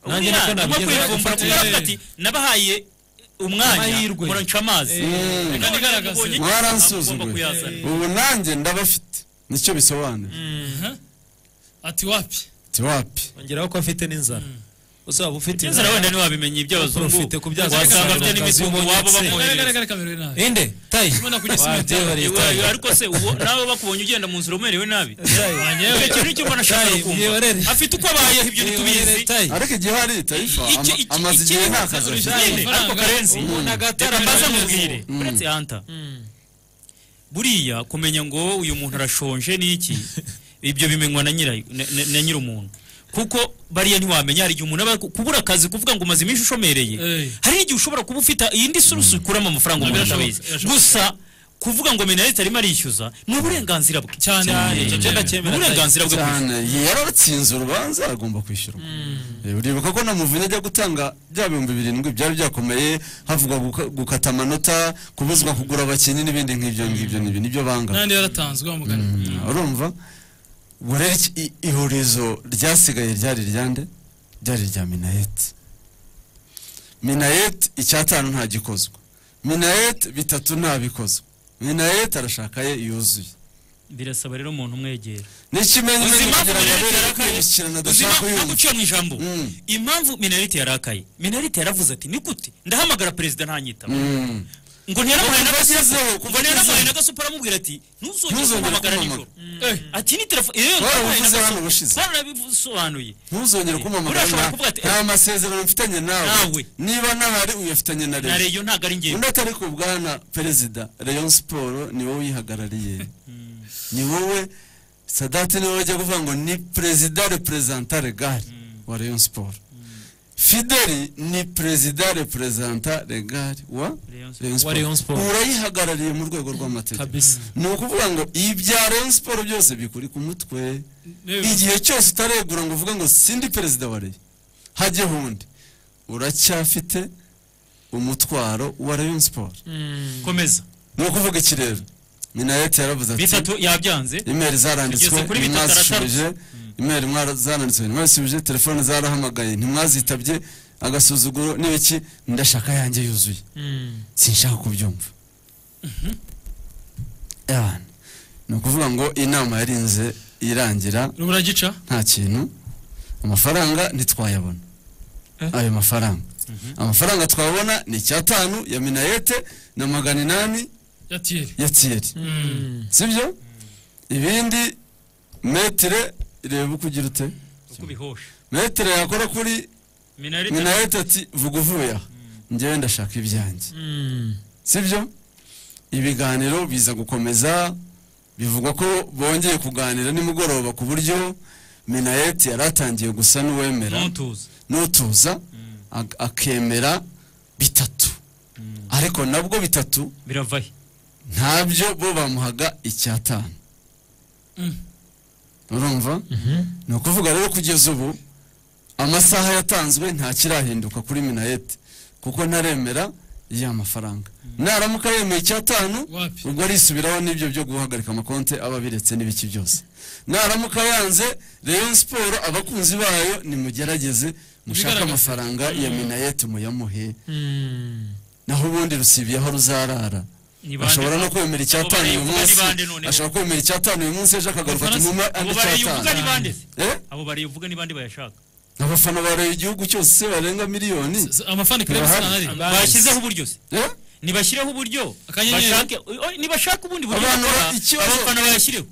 nanjye niko nabigeza nabahaye umwanya muranca amazi kandi igaragaza mwaransuzuguye ubu nanjye ndabafite nicyo bisobanura ati wapi ati wapi ongeraho ko afite n'inzara uzaba ufite inzara wenda ntiwabimenya iby'abazungu ufite kubyaza wasanga afite n'imitungo wabo Agaragara bakohereza kamera nabi. inde tayi Ubona kugeza imitwe. Iwa- ariko se uwo nawe bakubonye ugenda mu nzira umerewe nabi Wanyewe. icyo ni cyo mbona ashaka Tayi, kumva mwiyorere. afite uko abayeho ibyo ntitubizi ariko igihe hari taifa ama- Iki- iki- amaze igihe iki- nta kazi urugero afite. nyine, ariko karenzi reka mbaze mubwire Mm. uretse hanta buriya kumenya ngo uyu muntu arashonje n'iki ibyo bimenywa na nyirayo na- na- na nyir'umuntu kuko bariya ntiwamenya hari igihe umuntu aba kubura akazi kuvuga ngo umaze iminsi ushomereye hari igihe ushobora kuba ufite iyindi sorusi ukuramo amafaranga umuntu atabizi gusa kuvuga ngo mena leta arimo arishyuza ni uburenganzira bwe cyane icyo Ni uburenganzira bwe cyane yaratsinze urubanza agomba kwishyura Eh, uribuka ko na muvunyi ajya gutanga bya bihumbi birindwi byari byakomeye havugwa guka- gukata amanota kubuzwa kugura abakinnyi n'ibindi nk'ibyo ngibyo n'ibyo nibyo banga n'andi yaratanzwe wa mugani urumva ubwo rero iki- i- ihurizo ryasigaye ryari ryande ryari rya minayeti minayeti icyatanu nta gikozwa minayeti bitatu nta bikozwa minayeti arashaka ye yuzuye birasaba rero umuntu umwegera Ni ikimenyetso Uzi impamvu kugira ngo Minalite abere yarakaye? kwibukirana Uzi adashaka impamvu- kuyumva. naguciye mu ijambo impamvu minarite yarakaye minarite yaravuze ati ni gute ndahamagara perezida ntanyitaba Mm. ngo ntiyaramuhaye Ngo kuva agezeho, n'agasupu kuva ngo ntiyaramuhaye agezeho. n'agasupu aramubwira ati ntuzongere Ntuzongere kumpamagara nijoro kumpamagara. Eh, ati ni telefone yewe Warabivuze hano ubushize. barabisobanuye ntuzongere kumpamagara Urashobora kuvuga ati, nta- nta masezerano mfitanye nawe niba ntahari uyafitanye na na reyo ntabwo ari undi atari ku bwana perezida rayon siporo ni wowe uyihagarariye ni wowe sadati ni wowe ujya kuvuga ngo ni perezida reperezanta regari wa rayon siporo fideli ni perezida reperezanta regari wa Wa Rayon Sport. urayihagarariye mu rwego rw'amategeko ni ukuvuga ngo ibya rayon siporo byose bikuri ku mutwe igihe cyose utaregura ngo uvuge ngo sindi perezida wa reyo hajye hundi uracyafite umutwaro wa rayon siporo komeza ni ukuvuga iki rero minayeti yaravuze ati bitatu yabyanze imeri zaranditswe Tugeze kuri bitatu ntimwazishubije imeri mwara- zaranditswe ntimwazishubije telefone zarahamagaye ntimwazitabye agasuzuguro n'ibiki ndashaka yanjye yuzuye sinshaka kubyumva Ewana. ni ukuvuga ngo inama yarinze irangira ruburagica nta kintu amafaranga ntitwayabona ayo mafaranga amafaranga twabona ni icyatanu ya minayete na magana inani yatiyeri ya tiyeri sibyo ibindi metire ireba uko ugira ute kubihosha metire yakora kuri minarite minayete ati vuga uvuye aha njyewe ndashaka ibyanjye sibyo ibiganiro biza gukomeza bivugwa ko bongeye kuganira nimugoroba ku buryo minayeti yari atangiye gusa n'uwemera N'utuza. n'utuza ak- akemera bitatu ariko nabwo bitatu biravahe ntabyo bo bamuhaga icyatanu urumva ni ukuvuga rero kugeza ubu amasaha yatanzwe ntakirahinduka kuri minayeti kuko ntaremera ya mafaranga naramuka yemeye icyatanu ubwo arisubiraho n'ibyo byo guhagarika amakonte aba abiretse n'ibiki byose naramuka yanze rayon siporo abakunzi bayo nimugerageze mushake Bigaragaza. amafaranga ya Mm. minayeti muyamuhe naho ubundi rusibyeho ruzarara Ni bande ashobora no nabo? Abo kwemera bari icyatanu uyu uvuga ni munsi bande noneho? ashobora kwemera icyatanu uyu munsi ejo akagaruka ati muma andi abo bariye uvuga ni bande cyatanu se? Eh? abo bariye uvuga ni bande bayashaka abafana bareba igihugu cyose barenga miliyoni amafana Club Sanari. Bashyizeho uburyo se? nibashyireho uburyo Akanyenyeri. bashake o- nibashaka ubundi buryo Abantu bakora, ba- ikibazo- abafana bayashyireho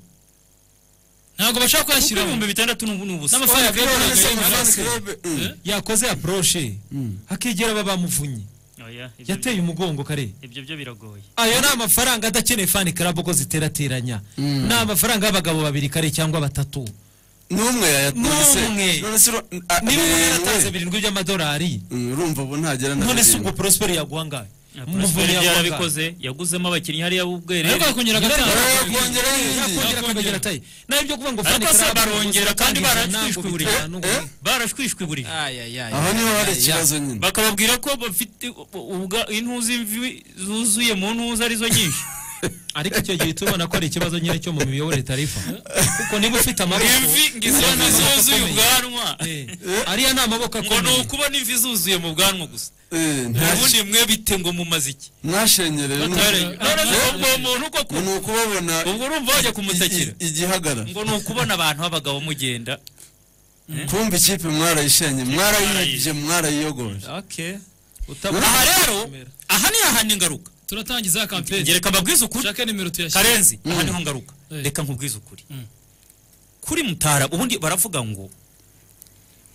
ntabwo bashaka kuyashyiraho ibihumbi bitandatu n'ubu ni ubusa N'amafaranga Oya, Club Club Sanari. Sanari. yakoze aporoshe hakegera aba bamuvunye Oya, ibyo- yateye umugongo kare ibyo byo biragoye ayo ni amafaranga adakeneye fani karabo ko ziterateranya ni amafaranga y'abagabo babiri kare cyangwa batatu n'umwe yayatungise N'umwe. niba umuntu yaratanze birindwi by'amadolari urumva ubu ntagera na none si ubwo birindwi. prosperi yaguha angahe Prosper yarabikoze yaguzemo abakinnyi hariya b'ubwerere Ariko yakongera agatanga. Yakongera akongera akongera nayo ibyo kuvuga ngo ariko Frank se Karabo barongera kandi gusa ntabwo barashwishwiburira bitanu ngo- barashwishwiburira Aho niho hari ikibazo nyine. bakababwira ko bafite ubwa intuzi imvi zuzuye mu ntuza arizo nyinshi ariko icyo gihe tubona ko ari ikibazo nyine cyo mu miyoborere tarifa kuko niba ufite amaboko Imvi ngo izo uriya ni ni amaboko zuzuye akomeye. ubwanwa Eh, ariya ni amaboko ngo ni akomeye ukuba n'imvi zuzuye mu bwanwa gusa nta- ubundi mwe bite ngo mumaze iki mwashenyereye Batareye. None se uwo muntu uko ku- ni ukubabona ubwo urumva wajya kumutakira igi- igihagara ngo ni ukubona abantu b'abagabo mugenda kumva ikipe mwarayishenye mwarayibye mwarayiyogoje okay aha rero aha ni ahandi ngaruka turatangiza kampeni ngereka mbabwize ukuri karenzi aha niho ngaruka Eh. reka nkubwize ukuri kuri mutara ubundi baravuga ngo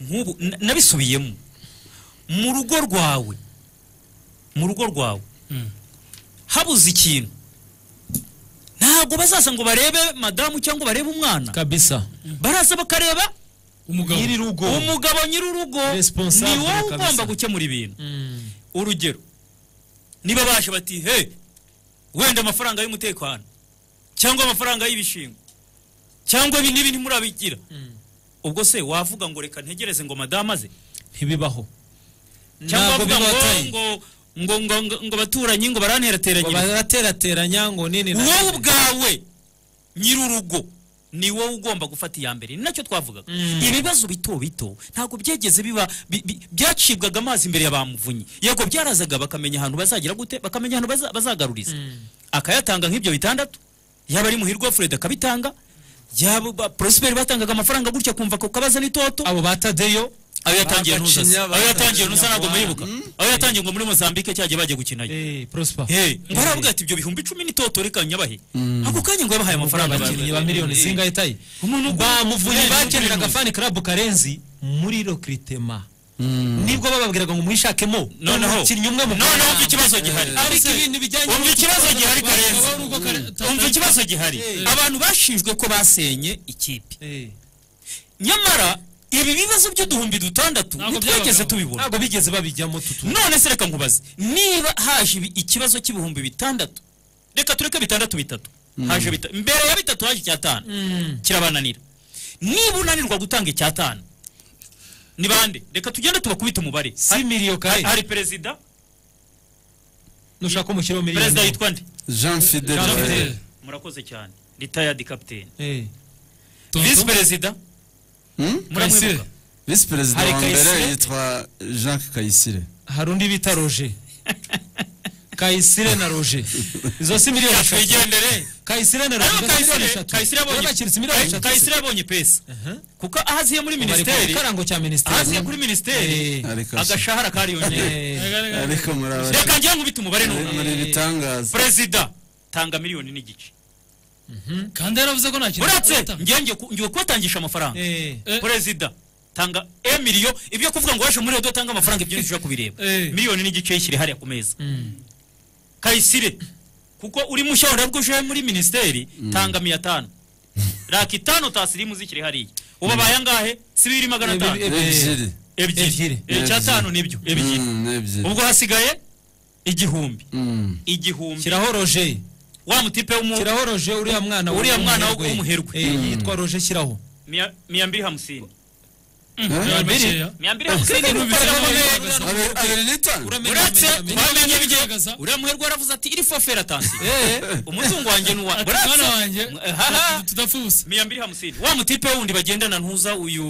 nk'ubu na- nabisubiyemo mu rugo rwawe mu rugo rwawe Mm. habuze ikintu ntabwo bazaza ngo barebe madamu cyangwa barebe umwana kabisa baraza bakareba umugabo nyir'urugo umugabo nyir'urugo Responsable ni wowe kabisa. ugomba gukemura ibintu urugero niba baje bati he wenda amafaranga y'umutekano cyangwa amafaranga y'ibishingwa cyangwa ibi n'ibi ntimurabigira ubwo se wavuga ngo reka ntegereze ngo madamu aze ntibibaho Ntabwo cyangwa wavuga ngo bibatanye. ngo ngo ngo ngo- ngo baturanyi ngo baranterateranya baraterateranya ngo nini na wowe nini. ubwawe nyir'urugo ni wowe ugomba gufata iya mbere ni nacyo twavugaga ibibazo bito bito ntabwo byageze biba bi- bi- byacibwaga amazi imbere ya bamuvunyi yego byarazaga bakamenya ahantu bazagira gute bakamenya ahantu baza- bazagaruriza akayatanga nk'ibyo bitandatu yaba ari muhirwa fred akabitanga yaba ba- prosperi batangaga amafaranga gutya kumva ko kabaza n'itoto abo batadeyo ayo yatangiye ntuza se. Bagacinya, ayo yatangiye ntuza bagacinya ntabwo muyibuka ayo yatangiye ngo muri mozambique cyagiye bajya gukinayo prosper ngo aravuga ati ibyo bihumbi icumi n'itoto reka nyabahe ako kanya ngo yabahaye amafaranga abakinnyi ba miliyoni zingahe tayi bamuvunye bakeneraga fani club karenzi muri recrutement nibwo bababwiraga ngo mwishakemo Noneho- umukinnyi umwe mu noneho umva ikibazo gihari. ariko ibintu bijyanye Umva no- ikibazo gihari Karenzi. umva ikibazo gihari Eh. abantu bashinjwe ko basenye ikipe nyamara ibi bibazo by'uduhumbi dutandatu ntitwigeze tubibona ntabwo bigeze babijyamo tutu none se reka nkubaze niba haje ibi- ikibazo cy'ibihumbi bitandatu reka tureke bitandatu bitatu haje bita- mbere ya bitatu haje icyatanu kirabananira niba unanirwa gutanga icyatanu ni bande reka tugende tubakubite umubare si miliyo kare Hari- hari perezida nushaka umushyiraho miliyoni perezida yitwa nde jean fidele Jean Fidel. Barere. murakoze cyane retired captain Tonton? visi perezida Hmm? Muramwibuka? Kayisire. visi perezida Hari wa mbere Kayisire? yitwa jean kayisire hari undi bita roje kayisire na roje izo si miliyoni eshatu twigendere kayisire na roje Ariko izo si miliyoni Kayisire- eshatu Kayisire abonye- Babakiritse miliyoni Kay- eshatu Kayisire abonye pesa kuko aho aziye muri Bari ku minisiteri gikarango cya minisiteri. aho aziye kuri minisiteri Ariko se. agashahara kariyongeye ariko muri aba- reka njye nkubita umubare n'umwe muri bitangaza perezida tanga miliyoni n'igice kandi yaravuze ko nta kintu uretse ngiye ngiye kubatangisha amafaranga perezida tanga e miliyo ibyo kuvuga ngo waje muri radiyo tanga amafaranga ibyo ntizija kubireba miliyoni n'igice yishyire hariya ku meza kayisire kuko uri mushya urabwo uje muri minisiteri tanga miya tanu raka itanu tasirimu zikiri hariya ubu abaye angahe si bibiri magana atanu ebyiri ebyiri Ebyiri. icyatanu nibyo ebyiri Mm, ebyiri ubwo hasigaye igihumbi Mm. igihumbi Shyiraho roje wa mutipe w'umu shyiraho roje uriya mwana Uriya mwana wo w'umuherwe w'umuherwe. Eh, yitwa roje shyiraho miya- miya mbiri hamusini Eh? miya mbiri hamusini ni Abiri- abiri n'itanu uretse twamenye ibyo uriya muherwe waravuze ati iri fofera tansi umutungo wanjye ni uwa Ati, Uretse- mwana wanjye, Haha. tudapfa ubusa miya mbiri hamusini wa mutipe wundi bagendana ntuza uyu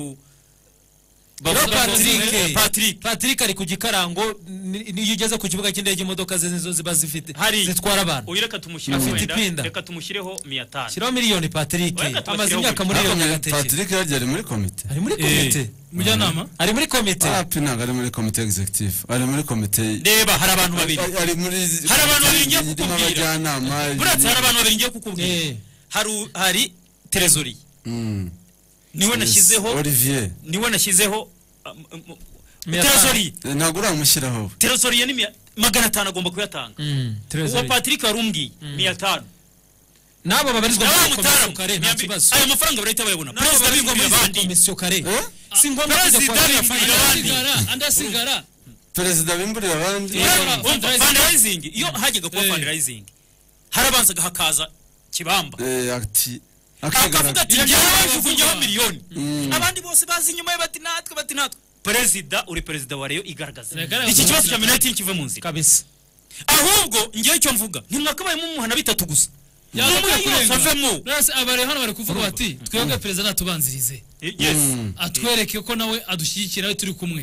Rero bavuga ngo- Patrick Patrick Patrick ari ku gikarango ni- niyo ugeze ku kibuga cy'indege imodoka ze nizo ziba zifite hari zitwara abantu uyu reka tumushyireho Afite wenda ipinda. reka tumushyireho miya tanu shyiraho miliyoni Patrick Ureka tubashyiraho amaze imyaka muri uburyo. iyo Nyagatare. nyagateke patrick yaryo ari muri komite ari muri komite mujyanama ari muri komite api ntabwo ari muri komite executive ari muri komite reba hari abantu babiri ari muri Hari abantu babiri ngiye irimo kukubwira. abajyanama buretse hari abantu babiri ngiye kukubwira hari u- hari terezori Mm. niwe nashyizeho olivier niwe nashyizeho um, um, Miya terezori tanu. Eh, ntabwo uramushyiraho we. terezori ya ni miya- magana atanu agomba kuyatanga uwo patrick warumbwiye miya tanu n'abo babarizwa nawe muri komisiyo mutaramu kare nta kibazo aya mafaranga barahita bayabona N'abo perezida babarizwa bigomera muri abandi komisiyo kare si ngombwa kujya perezida kwa bigomera abandi andasigara perezida bimburira abandi fundraising iyo hajyaga kuba fundraising harabanzaga hakaza kibamba Eh, ati akavuga ati akigaragaza njyewe bajugunyeho miliyoni abandi bose bazi inyuma ye bati natwe bati natwe perezida uri perezida wa reyo igaragaza Reka reka. iki kibazo cya minati kiva mu nzira kabisa ahubwo ngewe icyo mvuga ntimwakabaye mumuhana bitatu gusa yambaye yose avemo abari hano bari kuvuga bati twebwe perezida ntatubanzirize atwereke ko nawe adushyigikira nawe turi kumwe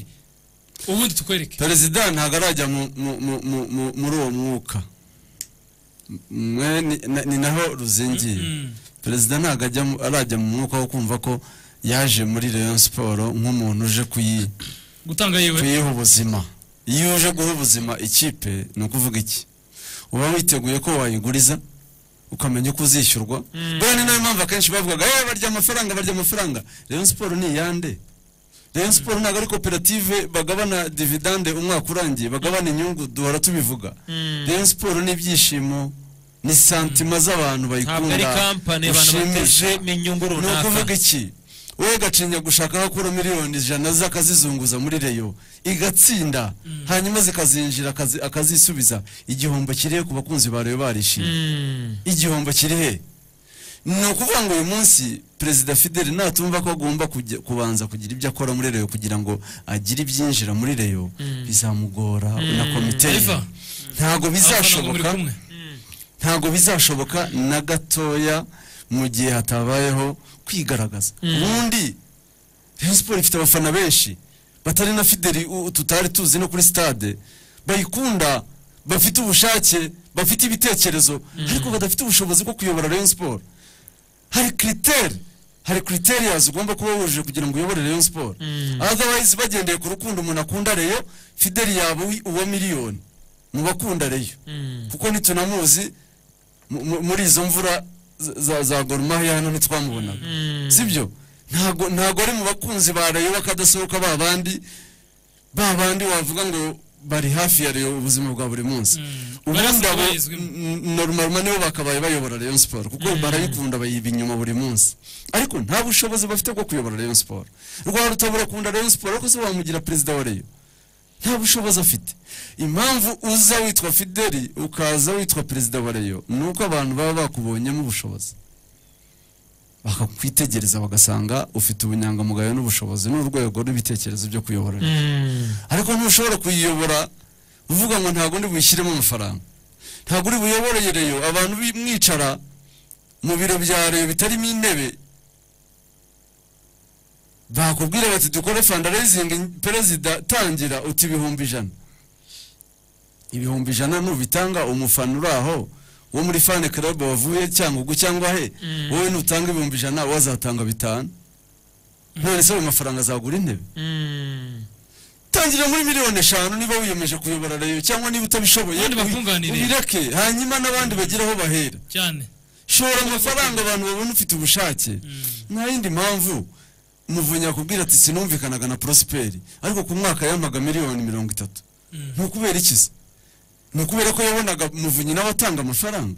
ubundi tukwereke perezida ntabwo arajya mu- mu- mu- mu- mu- muri uwo mwuka mwe ni- na- ni naho ruzingiye perezida ntabwo ajya mu- arajya mu mwuka wo kumva ko yaje muri leon siporo nk'umuntu uje kuyi gutanga yiwe kuyiha ubuzima iyo uje guha ubuzima ikipe ni ukuvuga iki uba witeguye ko wayiguriza ukamenya uko uzishyurwa buriya ni nayo mpamvu akenshi bavugaga "Eh, barya amafaranga barya amafaranga leon siporo ni iyande Rayon Sport ntabwo ari koperative bagabana dividende umwaka urangiye bagabana inyungu duhora tubivuga Mm. Rayon Sport ni ibyishimo ni santima z'abantu Ntabwo ari bayikunda kampani abantu bateje mu nyungu ni runaka. ukuvuga iki wowe gacinya gushaka nko kuri miliyoni ijana z'akazizunguza muri reyo igatsinda hanyuma zikazinjira akazi- akazisubiza igihombo kiri he ku bakunzi ba reyo barishimye igihombo kiri he ni ukuvuga ngo uyu munsi perezida fideli natumva ko agomba kujya- kubanza kugira ibyo akora muri reyo kugira ngo agire ibyinjira muri reyo bizamugora na komite ye. Eva. ntabwo muri bizashoboka kumwe ntabwo bizashoboka na gatoya mu gihe hatabayeho kwigaragaza Mm. ubundi Rayon Sport ifite abafana benshi batari na fideli u- tutari tuzi no kuri stade bayikunda bafite ubushake bafite ibitekerezo ariko badafite ubushobozi bwo kuyobora Rayon Sport hari kiriteri hari criterias ugomba kuba wujuje kugira ngo uyobore Rayon Sport otherwise bagendeye ku rukundo umuntu akunda Rayon fideli yaba uwi- uwa miliyoni mu bakunda Rayon kuko ntitunamuzi mu- mu- muri izo mvura za- za- za gorumahia hano ntitwamubonaga sibyo ntago ntago ari mu bakunzi ba Rayon bakadasohoka ba bandi ba bandi wavuga ngo bari hafi ya Rayon ubuzima bwa buri munsi ubundi abo normalma nibo bakabaye bayobora Rayon Sport kuko barayikunda bayiba inyuma buri munsi ariko nta bushobozi bafite bwo kuyobora Rayon Sport rwa rutabura kunda Rayon Sport ariko se wamugira perezida wa Rayon nta bushobozi afite impamvu uza witwa fideli ukaza witwa perezida wa reyo ni uko abantu baba bakubonyemo ubushobozi bakakwitegereza bagasanga ufite ubunyangamugayo n'ubushobozi n'urwego n'ibitekerezo byo kuyobora Rayon. ariko ntushobora kuyiyobora uvuga ngo ntabwo ndi buyishyiremo amafaranga ntabwo uri buyoboreye reyo abantu bi- mwicara mu biro bya reyo bitarimo intebe bakubwira bati dukore fundraising perezida tangira uti ibihumbi ijana ibihumbi ijana nubitanga umufana uri aho wo muri fan club wavuye cyangugu cyangwa he wowe nutanga ibihumbi ijana wazatanga bitanu none se ayo mafaranga azagura intebe tangira muri miliyoni eshanu niba wiyemeje kuyobora rayo cyangwa niba utabishoboye Abandi ubi- bakunganire. ubireke hanyuma n'abandi bagire aho bahera cyane shora amafaranga abantu babona ufite ubushake nta yindi mpamvu muvunya akubwira ati sinumvikanaga na prosperi ariko ku mwaka yampaga miliyoni mirongo itatu ni ukubera iki se ni ukubera ko yabonaga muvunyi nawe atanga amafaranga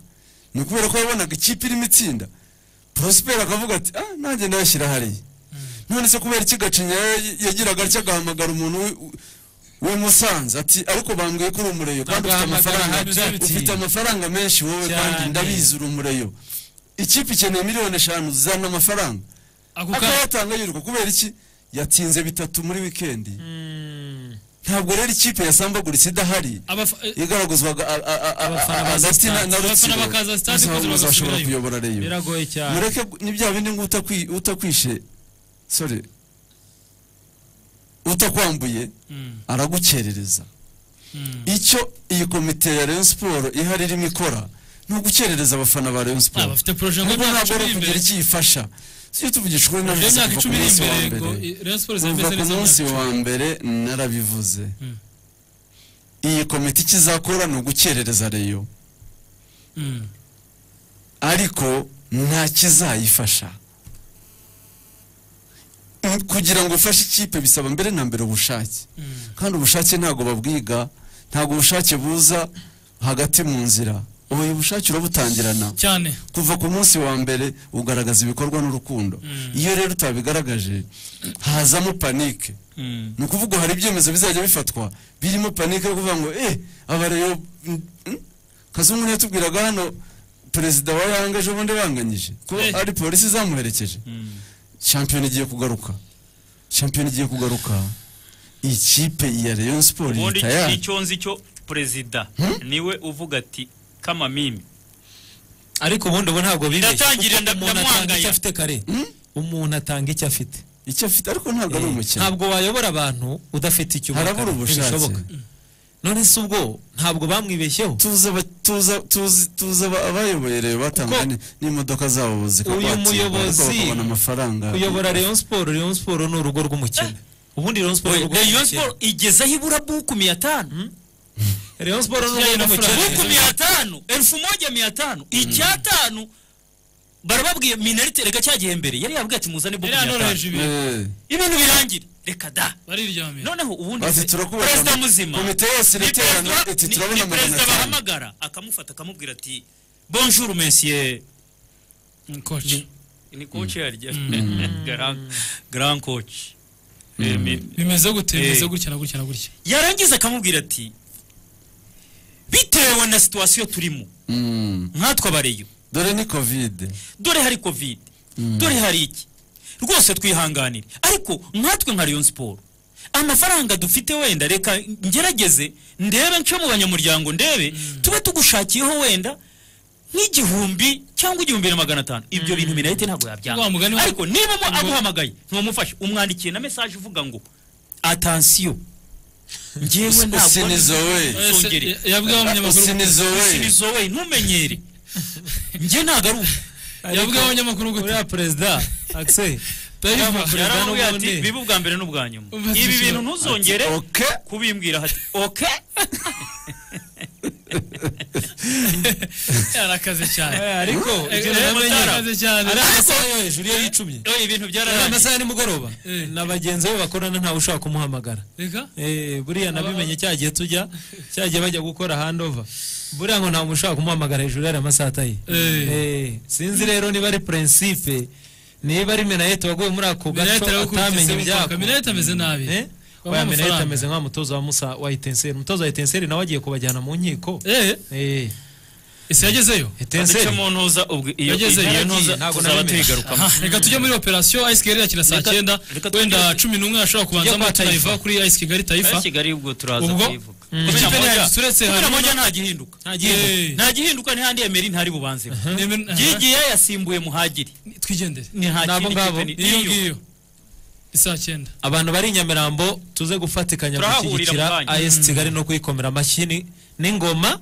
ni ukubera ko yabonaga ikipe irimo itsinda prosperi akavuga ati ah nanjye ndayashyira hariya none se kubera iki gacinya ya- yagiraga atya agahamagara umuntu wi- we musanze ati ariko bambwiye ko uri umureyo kandi ufite Agahamagara amafaranga Hajati. ufite amafaranga menshi wowe kandi Cyane. ndabizi uri umureyo ikipe ikeneye miliyoni eshanu zana amafaranga akayatanga yiruka kubera iki yatsinze bitatu muri wikendi ntabwo rero ikipe yasambaguritse idahari igaragazwaga a- a- a- a- Abafana a- baza hagati na- stade. na Abafana rutsiro bakaza stade nzi kugira ntabwo ngo uzashobora basubirayo. kuyobora reyo Biragoye cyane. mureke ni bya bindi ngo utakwi- utakwishe sorry utakwambuye aragukerereza icyo iyi komite ya Rayon Sport ihari irimo ikora ni ugukerereza abana ba Rayon Sport bafite projet ngo ngo imyaka ntabwo icumi iri ari imbere. ukugira icyo ifasha si tuvugisha ukuri Projet navuze y'imyaka kuva ku icumi iri munsi imbere, ngo, eh, wa mbere Rayon Sport zameze kuva ku neza munsi imyaka wa icumi. mbere narabivuze iyi komite icyo izakora ni ugukerereza reyo ariko nta kizayifasha Mm, kugira ngo ufashe ikipe bisaba mbere na mbere ubushake kandi ubushake ntabwo babwiga ntabwo ubushake buza hagati mu nzira ubu bushake urabutangirana cyane kuva ku munsi wa mbere ugaragaza ibikorwa n'urukundo iyo rero utabigaragaje hazamo panike ni ukuvuga hari ibyemezo bizajya bifatwa birimo panike yo kuvuga ngo eh abareyo kazungu ntiyatubwiraga hano perezida wa yanga ejo bundi banganyije ko ari polisi zamuherekeje shampiyona igiye kugaruka shampiyona igiye kugaruka ikipe ya Rayon Sports ubundi leta yayo icyo nzi cyo perezida niwe uvuga ati kamamimi ariko ubundi ubu ntabwo bibeshye Ndatangira kuko umuntu atanga ndamwangaya. icyo afite kare umuntu atanga icyo afite icyo afite ariko ntabwo ari umukino. ntabwo wayobora abantu udafite icyo ubona Harabura kare. ubushake. Ntibishoboka. none se ubwo ntabwo bamwibeshyeho tuza tuza tuza tuza abayoboye rero batangane n'imodoka zabo uyu zikakwatirwa muyobozi bakabona amafaranga kuyobora Rayon Sport Rayon Sport ni urugo rw'umukino ubundi Rayon Sport Oya, Rayon Sport igeze aho ibura buku mia tano Rayon Sport ni urugo rw'umukino buku mia tano elfu moja mia tano icyatanu barababwiye minarite reka cyagiye mbere yari yabwiye ati muzane buku mia Yari tanu yanoroheje ibintu. ibintu birangira reka da noneho ubundi Bati se- turakubaka perezida mu- muzima komite yose ni iraterana, perezida- iti ni- turabona ni magana perezida atanu. bahamagara akamufata akamubwira ati bonjour monsieur koci ni koci yarya Grand- grand koci bimeze gute bimeze Eh. gutya na gutya na gutya yarangiza akamubwira ati bitewe na situwasiyo turimo nkatwe abareyo dore ni covid dore hari covid dore hari iki rwose twihanganire ariko nkatwe nka Rayon siporo amafaranga dufite wenda reka ngerageze ndebe nce mu banyamuryango ndebe tube tugushakiyeho wenda nk'igihumbi cyangwa igihumbi na magana atanu ibyo bintu minayite ntabwo Wa mugani yabyanga wa- ariko niba mu- aguhamagaye ntumufashe umwandikiye na mesaje uvuga ngo atansiyo ngewe ntabwo Usinizowe. Usongere. Eh, yabwiye abanyamakuru- Usinizowe. Usinizowe, ntumenyere njye ntabwo ari ubu yabwiye abanyamakuru gute uriya perezida akise yaramubwiye ati bibe ubwa mbere n'ubwa nyuma Ubaze ibi icyo- bintu ntuzongere Ati, "Okay." kubimbwira hati oke yarakaze cyane ariko Eh, ibyo eh, namenye. yarakaze cyane ari amasaha yo hejuru iyo yicumye oye ibintu ari byararangiye amasaha ya nimugoroba na bagenzi be bakorana ntawe ushobora kumuhamagara reka Eh, buriya nabimenye cyagiye tujya cyagiye bajya gukora handova buriya ngo nta muntu ushobora kumuhamagara hejuru yari amasaha ataye Eh. Eh, sinzi rero niba ari prinsipe niba ari menayete waguye muri ako gaco Minayete yarakurikiye atamenye se ibyako mukwaka. Minayete ameze nabi. Eh? Wamuha oya menayete amafaranga. ameze nka mutoza wa musa wa etenseri umutoza wa etenseri nawe agiye kubajyana mu nkiko Eh. ese yagezeyo etenseri mu ntuza ubwo iyo yagezeyo iyo ntuza ntabwo tuzaba nabimenye. tuyigarukamo Aha, reka tujye muri operasiyo ice kigali yakira saa Reka- cyenda reka tujye- wenda cumi n'umwe ashobora Tujye kubanzamo kwa Taifa. tayifa kuri ice kigali tayifa Ari kigali ubwo turaza ubwo kuyivuga ikipe ntiyagize uretse Kumi na harimo- moja nta gihinduka nta gihinduka nta gihinduka n'ahandi emeri ntari bubanzeho Emery- aha. yigiye yasimbuye muhagiri twigendere ni nta Nabo kindi ngabo. kipe ni- iyo niyo. ngiyo isaa cyenda abantu bari i nyamirambo tuze gufatikanya Turahahurira mu gushyigikira kanya. as Mm. kigali no kuyikomera amashyi ni- n'ingoma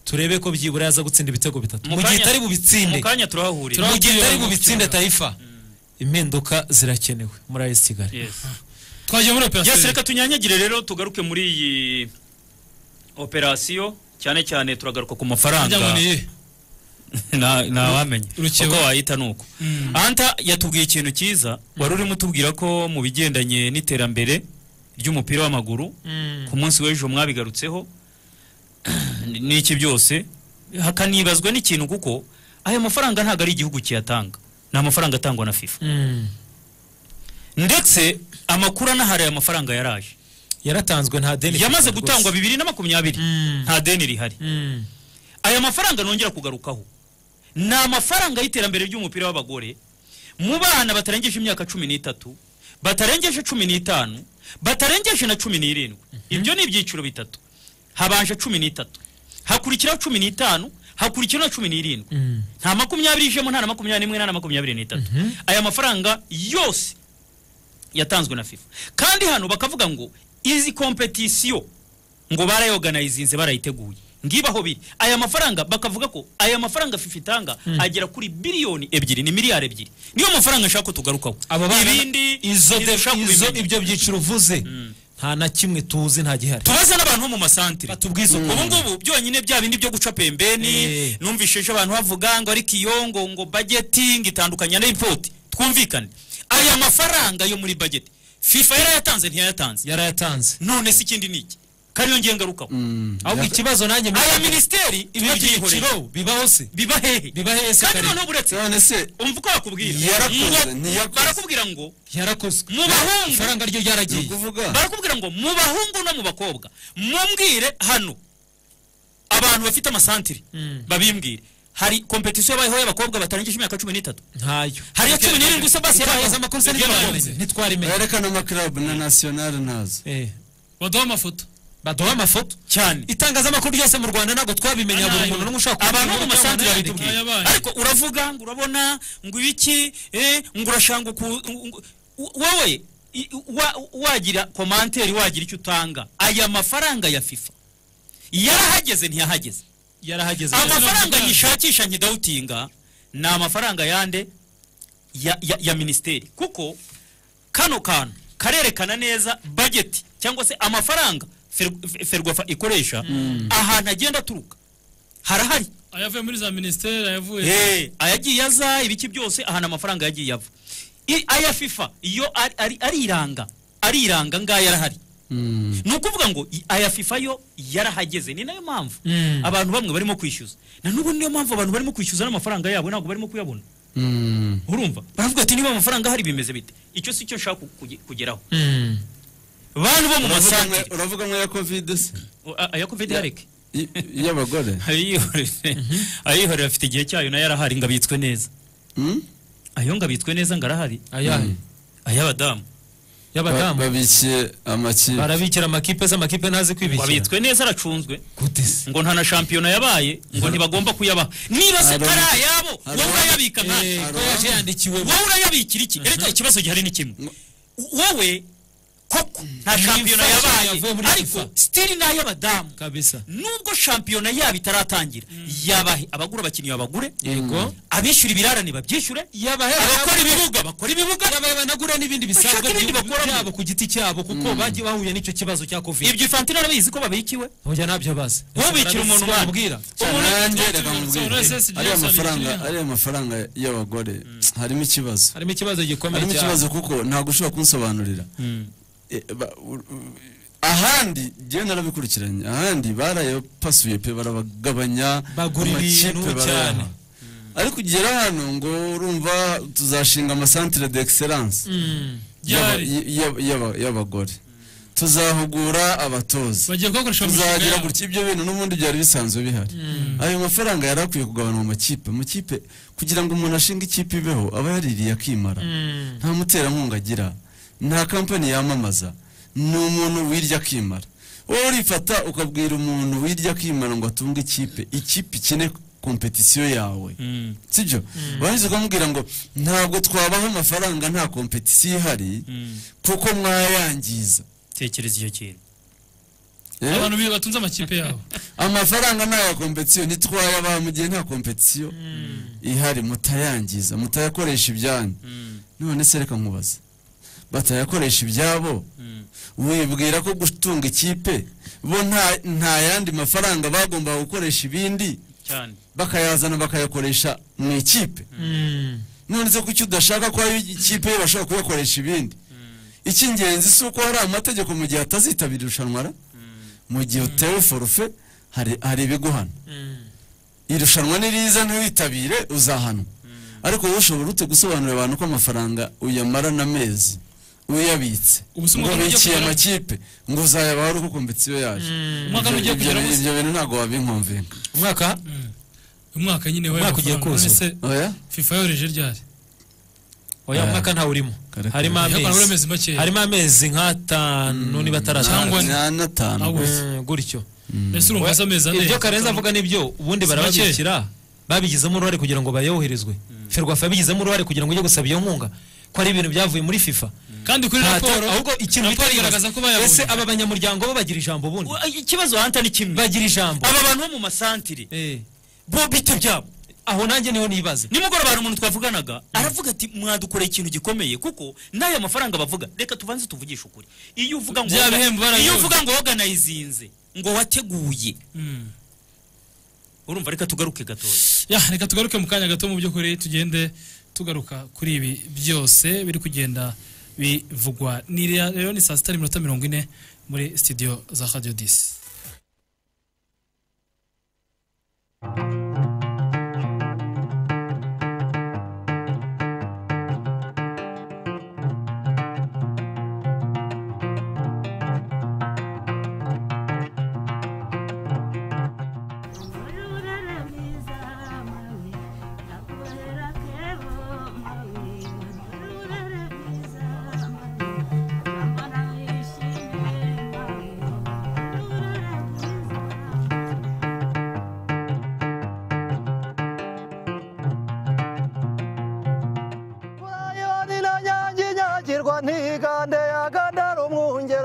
turebe ko byibura yaza gutsinda ibitego bitatu Mu mu gihe kanya- itari bubitsinde mu kanya turahahurira. mu gihe itari Turahahurira mu bubitsinde kibuga. tayifa impinduka zirakenewe muri as kigali twagiye muri operasiyo yes reka tunyanyagire rero tugaruke muri iyi operasiyo cyane cyane turagaruka ku mafaranga Imiryango ni iyihe? Na- ntawamenye Urukeba. uko wayita ni uko Mm. anta yatubwiye ikintu cyiza wari urimo utubwira ko mu bigendanye n'iterambere ry'umupira w'amaguru ku munsi w'ejo mwabigarutseho n'iki byose hakanibazwa n'ikintu kuko aya mafaranga ntabwo ari igihugu kiyatanga ni amafaranga atangwa na fifa ndetse amakuru anahari aya mafaranga yaraje yaratanzwe nta deni yamaze rwose. gutangwa bibiri na makumyabiri nta deni rihari Mm. aya mafaranga nongera kugarukaho ni amafaranga y'iterambere ry'umupira w'abagore mu bana batarengeje imyaka cumi n'itatu batarengeje cumi n'itanu batarengeje na cumi n'irindwi ibyo ni ibyiciro bitatu habanje cumi n'itatu hakurikiraho cumi n'itanu hakurikiraho na cumi n'irindwi nta makumyabiri ijemo nta na makumyabiri n'imwe nta na makumyabiri n'itatu aya mafaranga yose yatanzwe na fifa kandi hano bakavuga ngo izi kompetisiyo ngo barayoganayizinze barayiteguye ngibaho biri aya mafaranga bakavuga ko aya mafaranga fifa itanga agera kuri biliyoni ebyiri ni miliyari ebyiri niyo mafaranga nshaka ko tugarukaho aba bana ibindi izo de- ntidushaka izo kubimenya. ibyo byiciro uvuze nta na kimwe tuzi nta gihari tubaze n'abantu bo mu masantire batubwize uko. ubu ngubu byonyine bya bindi byo guca pembeni numvishije abantu bavuga ngo ariko iyo ngo ngo budgeting itandukanya na report twumvikane aya mafaranga yo muri budget fifa yarayatanze ntiyayatanze yarayatanze none se ikindi ni iki kariyo ngiye ngarukaho ahubwo ikibazo nanjye aya minisiteri ibi byiciro bibaho se biba hehe biba hehe se kandi kare? noneho buretse umva uko bakubwira Yarakoze, Ngo- ntiyakoze. barakubwira ngo yarakozwe mu bahungu ifaranga ryo ryaragiye barakubwira ngo mu bahungu no mu bakobwa mumbwire hano abantu bafite amasantire babimbwire hari kompetisiyo yabayeho y'abakobwa batarangije imyaka cumi n'itatu ntayo hari iya cumi n'irindwi se basi yaraheza amakosa ntitwarenze ntitwaremenye berekana amakarabu na nasiyonari ntazo baduha amafoto baduha amafoto cyane itangazamakuru ryose mu rwanda ntabwo twabimenya buri muntu n'umwe ushaka abantu mu masanzu yabitubwiye ariko uravuga ngo urabona ngo ibiki eh, ngo urashanga uku ngo- ngo- wowe i- wa- wagira komanteri wagira icyo utanga aya mafaranga ya fifa yarahageze ntiyahageze yarahageze amafaranga yishakisha nkidawutinga ni amafaranga yande ya, ya, ya minisiteri kuko kano kantu karerekana neza bajeti cyangwa se amafaranga Fer- ferwafa ikoresha ahantu agenda aturuka harahari ayavuye muri za minisiteri ayavuye Eh, ayagiye aza ibiki byose ahantu amafaranga yagiye ava I- aya fifa iyo ari- ari- ariranga ariranga ngaya arahari ni ukuvuga ngo i- aya fifa yo yarahageze ni nayo mpamvu abantu bamwe barimo kwishyuza na n'ubu niyo mpamvu abantu barimo kwishyuza n'amafaranga yabo ntabwo barimo kuyabona urumva baravuga ati niba amafaranga ahari bimeze bite icyo si cyo nshaka kuge- kugeraho bantu bo mu masantere uravuga ngo ya kovide se aya covid yareke y'abagore ayihorera afite igihe cyayo nayo arahari ngo abitswe neza ayo ngo abitswe neza ngo arahari ayahe ay'abadamu y'abadamu babikiye amakipe barabikira amakipe ze amakipe ntazi kwibikira abitswe neza aracunzwe ngo nta na shampiyona yabaye ngo ntibagomba kuyabaha niba se Aro- ari ayabo wowe urayabika nkatwe ko yaje yandikiwe wowe urayabikira iki reka ikibazo gihari ni kimwe wowe koko nta shampiyona fashion yabaye yavuye muri ariko stili ni ay'abadamu kabisa nubwo shampiyona yabo itaratangira yabahe abagura abakinnyi babagure abishyura ibirarane babyishyure yabahe abakora ibibuga bakora ibibuga yabaye banagura n'ibindi bisanzwe Bashaka ibindi bakora byabo ku giti cyabo kuko bagiye bahuye n'icyo kibazo cya covid ibyo Infantino arabizi ko babikiwe hoya nabyo bazi ubikira umuntu umwana ubwira nanjye reka nkubwire ariya mafaranga ariya mafaranga y'abagore harimo ikibazo harimo ikibazo gikomeye harimo ikibazo kuko ntabwo ushobora kunsobanurira Eh, ba- u- u- ahandi njyewe narabikurikiranye ahandi barayapasuye pe barabagabanya Bagura ibintu amakipe barayaha. cyane. ariko ugera hano ngo urumva tuzashinga amasantire d'excellence y'aba- y- y'aba- y'aba- y'abagore tuzahugura abatoza bagiye kubakoresha mu mishinga tuzagira yabo. gutya ibyo bintu n'ubundi byari bisanzwe bihari ayo mafaranga yari akwiye kugabanwa mu makipe mu kipe kugira ngo umuntu ashinge ikipe ibeho aba yaririye akimara nta muterankunga agira nta kampani yamamaza ni umuntu wirya akimara wowe urifata ukabwira umuntu wirya akimara ngo atunge ikipe ikipe ikine kompetisiyo yawe sibyo warangiza ukamubwira ngo ntabwo twabaho amafaranga nta kompetisiyo ihari kuko mwayangiza tekereza icyo kintu abantu bi- batunze amakipe yabo amafaranga ni aya kompetisiyo ntitwayabaha mu gihe nta kompetisiyo ihari mutayangiza mutayakoresha ibyanyu none se reka nkubaza batayakoresha ibyabo wibwira ko gutunga ikipe bo nta- nta yandi mafaranga bagombaga gukoresha ibindi cyane bakayazana bakayakoresha mu ikipe none se kuki udashaka ko ayo ikipe ye bashobora kuyakoresha ibindi icy'ingenzi si uko hari amategeko mu gihe atazitabira irushanwa ra mu gihe utewe forufe hari hari ibiguhana irushanwa niriza ntiwitabire uzahanwa ariko wowe ushobora ute gusobanurira abantu ko amafaranga uyamara n'amezi uyabitse Ubuse ngo umwaka ugiye bikiye kugera- amakipe ngo uzayabaho ari uko kompetisiyo yaje Umwaka ugiye Ibyo- kugera ibyo- ubuse. ibyo bintu ntabwo wabinkumvira umwaka umwaka nyine Umwaka ugiye w'amafaranga. kuzuza. None se oya fifa yohereje ryari oya umwaka ntawe urimo harimo Yakora muri amezi amezi makeya. harimo amezi nk'atanu niba ataratanu Cyangwa nta n'atanu August. Mm, gutyo Ese urumva se amezi ane ibyo karenze avuga nibyo ubundi Si make. barababikira babigizemo uruhare kugira ngo bayoherezwe ferwafa yabigizemo uruhare kugira ngo ujye gusaba iyo nkunga ko ari ibintu byavuye muri fifa kandi kuri Nta- raporo ahubwo ikintu raporo bitari igaragaza ibaze. ko bayabonye. ese aba banyamuryango bo bagira ijambo ubundi ikibazo hanta ni kimwe bagira ijambo aba bantu bo mu masantire bo bite byabo aho nanjye niho nibaza nimugoroba hari umuntu twavuganaga aravuga ati mwadukoreye ikintu gikomeye kuko n'aya mafaranga bavuga reka tubanze tuvugishe ukuri iyo uvuga ngo Bya bihembo barabibonye. iyo uvuga ngo woganayizinze ngo wateguye urumva reka tugaruke gatoya ya reka tugaruke mu kanya gato mu by'ukuri tugende tugaruka kuri ibi byose biri kugenda bivugwa ni rea- rero ni saa sita n'iminota mirongo ine muri studio za radio disi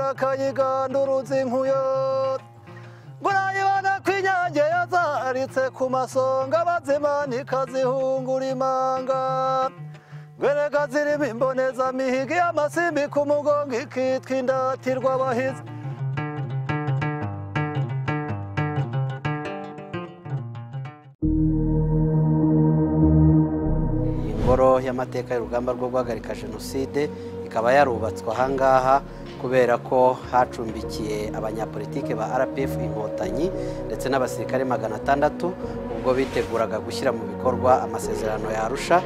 akayigandurutsa inkuyo ngo nayibona ko inyange yazaritse ku masonga bazima nikazihungura imanga ngwereka zirimo imbonezamihigi y'amasimbi ku mugongo ikitwa indatirwa abahizi ingoro y'amateka y'urugamba rwo guhagarika jenoside ikaba yarubatswe ahangaha kubera ko hacumbikiye abanyapolitike ba rpf inkotanyi ndetse n'abasirikare magana atandatu ubwo biteguraga gushyira mu bikorwa amasezerano ya arusha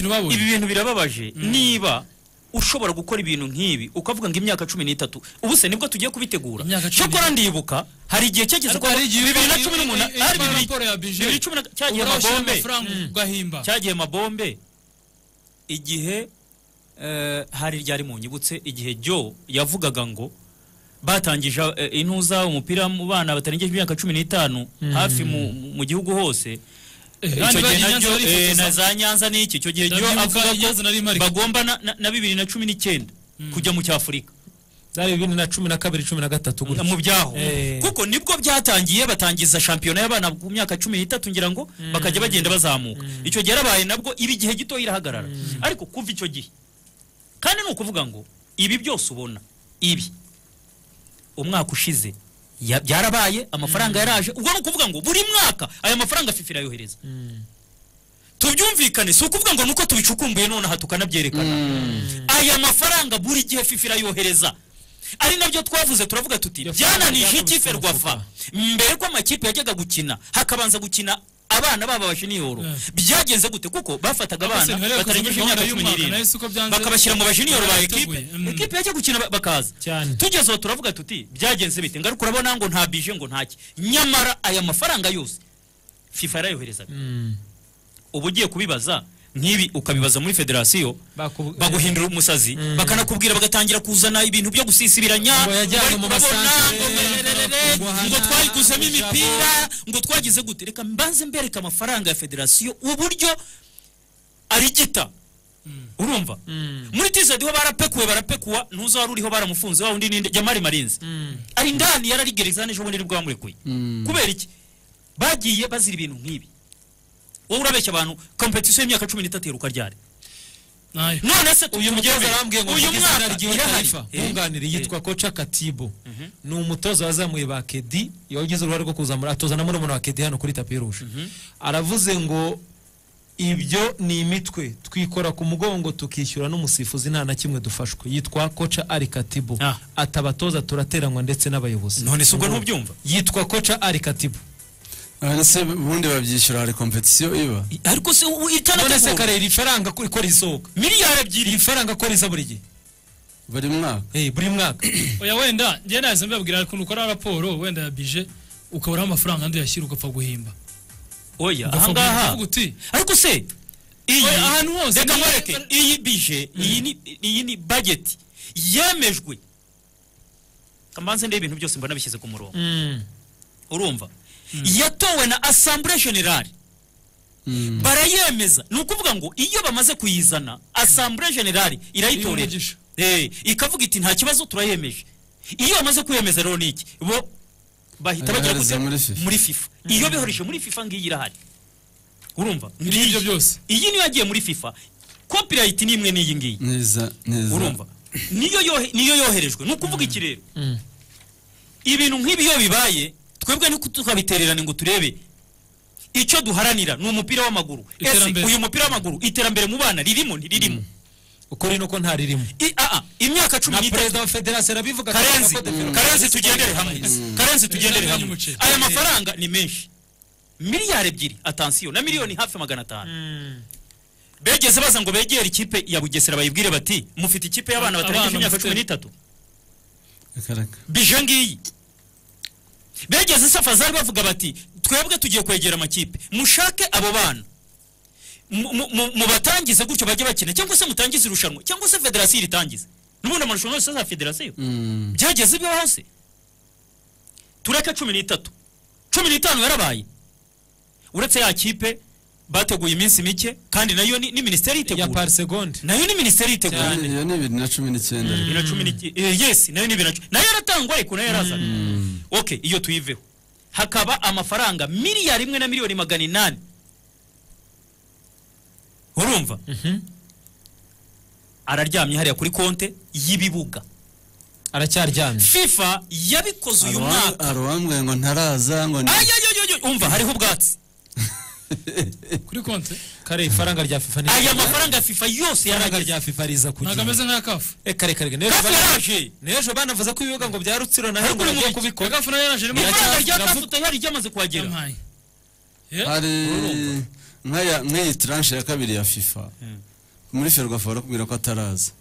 nabo ibintu birababaje ibi bintu birababaje niba ushobora gukora ibintu nk'ibi ukavuga ngo imyaka cumi n'itatu ubu se nibwo tugiye kubitegura cyakora ndibuka hari igihe cyageze Ariko hari igihe bibiri na cumi i- i- n'umunani i- ari imana bibiri raporo ya budget. bibiri cumi na cyagiye Ubura ushyira amabombe amafaranga Mm. ugahimba. cyagiye amabombe igihe eh, hari ryari mu nyibutse igihe jo yavugaga ngo batangije eh, intuza umupira mu bana batarengeje imyaka cumi n'itanu Mm. hafi mu- mu gihugu hose abandi icyo bagiye Nyanza gihe nabyo barifotoza. eh, na za nyanza n'iki icyo gihe jo Ndabyibuka avuga Nyanza nari ko mpari. bagomba na- na- na bibiri na cumi n'icyenda kujya mu cyafurika zari bibiri na cumi na kabiri cumi na gatatu gutya mu byaho Eh. kuko nibwo byatangiye batangiza shampiyona y'abana ku myaka cumi n'itatu ngira ngo bakajya bagenda bazamuka icyo gihe yarabaye nabwo iba igihe gito irahagarara ariko kuva icyo gihe kandi ni ukuvuga ngo ibi byose ubona ibi umwaka ushize ya- byarabaye amafaranga yaraje ubwo ni ukuvuga ngo buri mwaka aya mafaranga fifi irayohereza tubyumvikane si ukuvuga ngo nuko tubicukumbuye nonaha tukanabyerekana aya mafaranga buri gihe fifi irayohereza ari nabyo twavuze turavuga tuti byananije ikipe rwafa mbere ko amakipe yajyaga gukina hakabanza gukina abana babo abajiniyoro byagenze gute kuko bafataga abana Abasore, barebe batarengeje kuzuza imyaka gahunda cumi y'umwaka, n'irindwi nayo si uko byanze. bakabashyira mu bajiniyoro ba ekipe Barateguye, mm. ekipe yajya gukina ba- bakaza tugezeho turavuga tuti byagenze bite ngaruka urabona ngo nta bije ngo ntaki nyamara aya mafaranga yose fifa yarayoherezaga uba ugiye kubibaza nk'ibi ukabibaza muri federasiyo baguhindura umusazi bakanakubwira bagatangira kuzana ibintu byo gusisibiranya Ngo yajyanywe mu ngo bari kurabona, masantere, ngo mererere, ngo twari kuzamo imipira ngo twagize gute reka mbanze mbereka amafaranga ya federasiyo uburyo arigita urumva muri tizedi ho barapekuwe barapekuwa ntuzi wari uriho baramufunze wa wundi ninde jamari marinzi ari indani yararigereza n'ejo bundi nibwo bamurekuye kubera iki bagiye bazira ibintu nk'ibi wowe urabeshya abantu kompetisiyo y'imyaka cumi n'itatu yiruka ryari none se uyu mutoza arambwiye ngo uyu mwaka irahari irahari nkunganire yitwa koca katibo ni umutoza wazamuye ba kedi yagize uruhare rwo kuzamura atoza na murumuna wa kedi hano kuri tapi rouge aravuze ngo ibyo ni imitwe twikora ku mugongo tukishyura n'umusifuzi nta na kimwe dufashwe yitwa koca ari katibo atabatoza turateranywa ndetse n'abayobozi none si ubwo ntubyumva yitwa koca ari katibo ese ubundi babyishyura hari kompetisiyo iba ariko se none se itanategura. karera ifaranga ko ikora isohoka miliyari ebyiri ifaranga ko riza buri gihe buri mwaka buri mwaka oya wenda njye nahise mbabwira ukuntu ukora raporo wenda ya bije ukaburaho amafaranga andi uyashyira ugapfa guhimba oya Ugapfa ahangaha kuvuga uti ariko se iyi Oya, ahantu hose reka niba- nkwereke iyi bije iyi ni iyi ni bageti yemejwe kamanze ndebe ibintu byose mbona bishyize ku murongo urumva yatowe na asambure generale barayemeza ni ukuvuga ngo iyo bamaze kuyizana asambure generale irayitorera Eh, ikavuga iti nta kibazo turayemeje iyo bamaze kuyemeza rero ni iki bo bahita bajya Yohereza gute? muri FIFA. muri fifa iyo bihoreje muri fifa ngiyi irahari urumva Ngibyo Ngiyi. byose. iyi niyo yagiye muri fifa copyright ni imwe n'iyi ngiyi neza neza urumva niyo yohe- niyo yoherejwe ni ukuvuga iki rero ibintu nk'ibi iyo bibaye twebwe niko tukabitererane ngo turebe icyo duharanira ni umupira w'amaguru ese Iterambere. uyu mupira w'amaguru iterambere mu bana ririmo ntiririmo ukuri nuko ntaririmo imyaka cumi na perezida wa federasiyo arabivuga karenzi ko defero- karenzi tugendere hamwe karenzi tugendere hamwe aya mafaranga ni menshi miliyari ebyiri atansiyo na miliyoni hafi magana atanu begeze baza ngo begere ikipe ya bugesera bayibwire bati mufite ikipe y'abana batarengeje Abana imyaka mufite- cumi n'itatu bije ngiyi begeze safazari bavuga bati twebwe tugiye kwegera amakipe mushake abo bana Mu- mu- mu- mubatangize gutyo bajye bakina cyangwa se mutangize irushanwa cyangwa se federasiyo iritangize n'ubundi amarushanwa yose za federasiyo byageze ibyo hose tureke cumi n'itatu cumi n'itanu yarabaye uretse ya kipe bateguye iminsi mike kandi nayo ni ni minisiteri yitegura ya segonde nayo ni minisiteri yitegura Cyane, iyo ni bibiri na cumi n'icyenda bibiri na cumi n'iki- eh, yes nayo ni bibiri na cumi nayo yaratangwa ariko nayo yarazaga okay iyo tuyiveho hakaba amafaranga miliyari imwe na miliyoni magana inani urumva araryamye hariya kuri konte y'ibibuga aracyaryamye fifa yabikoze uyu mwaka aruwambwiye ngo ntaraza ngo ni ayoyoyoyo umva hariho ubwatsi kuri konte kare ifaranga rya fifa aya mafaranga ya fifa yose ifaranga yarageze rya fifa riza ku gihe ntabwo ameze nk'aya kafu Eh, kare kare n'ejo Kafu bana- yaraje. n'ejo banavuze ko ibibuga ngo bya rutsiro na hengo Ariko uri bagiye mu- kubikora kafu nayo yaraje irimo ifaranga rya Iracyafite- kafu yari ryamaze kuhagera hari nk'aya- nk'iyi taranshe ya kabiri ya fifa muri ferwafa barakubwira ko ataraza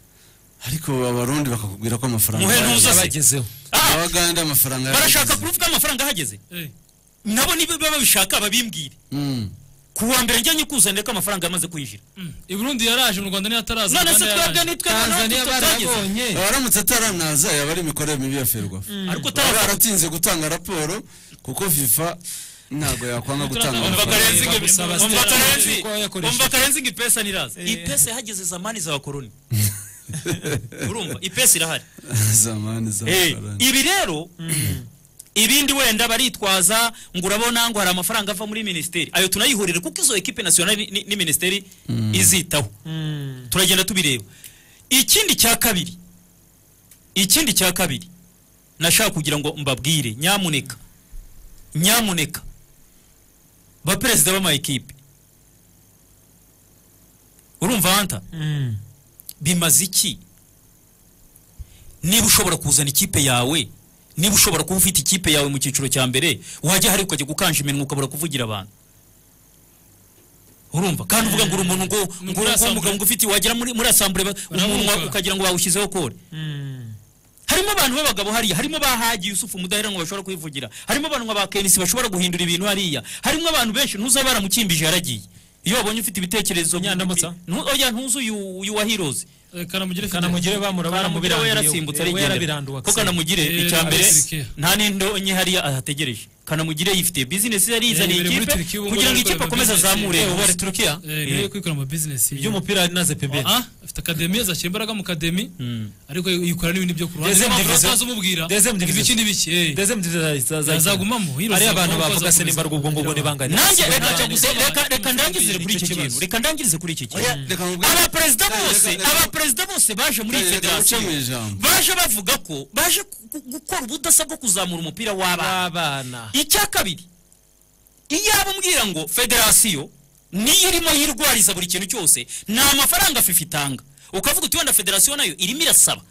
ariko abarundi bakakubwira ko amafaranga Muhe yaraje. ntuza se. Yabagezeho. abagande amafaranga barashaka kuvuga amafaranga ahageze nabo niba baba babishaka babimbwire ku wa mbere njyanye kuzanira ko amafaranga yamaze kwinjira i burundi yaraje mu rwanda niyo ataraza none Uganda se yaraje. twebwe nitwe abaramutse ataranaza yaba ari imikorere mibi ya ferwafa Ariko baba baratinze gutanga raporo kuko fifa ntabwo yakwanga gutanga amafaranga umva karenzi ngo ipesa niraza ipesa yahageze zamani za bakoroni urumva ipesa irahari zamani za Eh, mafaranga. ibi rero ibindi wenda baritwaza ngo urabona ngo hari amafaranga ava muri minisiteri ayo tunayihurire kuko izo ekipe nasiyonali ni- ni minisiteri izitaho turagenda tubireba ikindi cya kabiri ikindi cya kabiri nashaka kugira ngo mbabwire nyamuneka nyamuneka baperezida b'amayikipe urumva hanta bimaze iki niba ushobora kuzana ikipe yawe niba ushobora kuba ufite ikipe yawe mu cyiciro cya mbere wajya hari ukajya gukanja iminwa ukabura kuvugira abantu urumva kandi uvuga ngo uri umuntu ngo ngo uri uwo mugabo ngo ufite wagera muri muri asambure ba- umunwa Baramuka. ukagira ngo bawushyizeho kore harimo abantu b'abagabo hariya harimo ba Haji Yusufu Mudaheranwa bashobora kwivugira harimo abantu nka ba Kenisi bashobora guhindura ibintu hariya harimo abantu benshi ntuza baramukimbije yaragiye iyo babonye ufite ibitekerezo nyandamutsa oya ntuzi uyu uyu wa Heroes kanamugire kanamugire bamura kanamugire we yarasimbutswe arigendera ko kanamugire icya mbere nta n'indonke hariya ahategereje kanamugire yifitiye bizinesi yari yizaniye Yibereye muri ikipe Turkiya, ubu ngubu kugira ngo ari ikipe gukorera akomeze business. azamure Eh, ubu ari Turkiya Eh, niwe kwikorera ama business iby'umupira ari naze peberi Ah, afite akademi azashyira imbaraga mu kademi ariko yikora n'ibindi byo ku ruhande Deuxième Niyo mpamvu division. batazamubwira Deuxième ibi iki division. n'ibiki eh. Deuxième division azaza- azaza- Yazagumamo, hino Hariya abantu azagumamo, bavuga se azakomeza. nimba rwungo ngo ni bangana nanjye reka njya gusa- reka- reka ndangirize kuri iki kintu reka ndangirize kuri iki kintu abaperezida bose abaperezida bose baje muri iyi Reka- reka federasiyo gucamo ijambo. baje bavuga ko baje ku- ku- gukora ubudasa bwo kuzamura umupira w'abana icya kabiri iyo ababwira ngo federasiyo niyo irimo yirwariza buri kintu cyose nta mafaranga fifa itanga ukavuga uti wenda federasiyo nayo irimo irasaba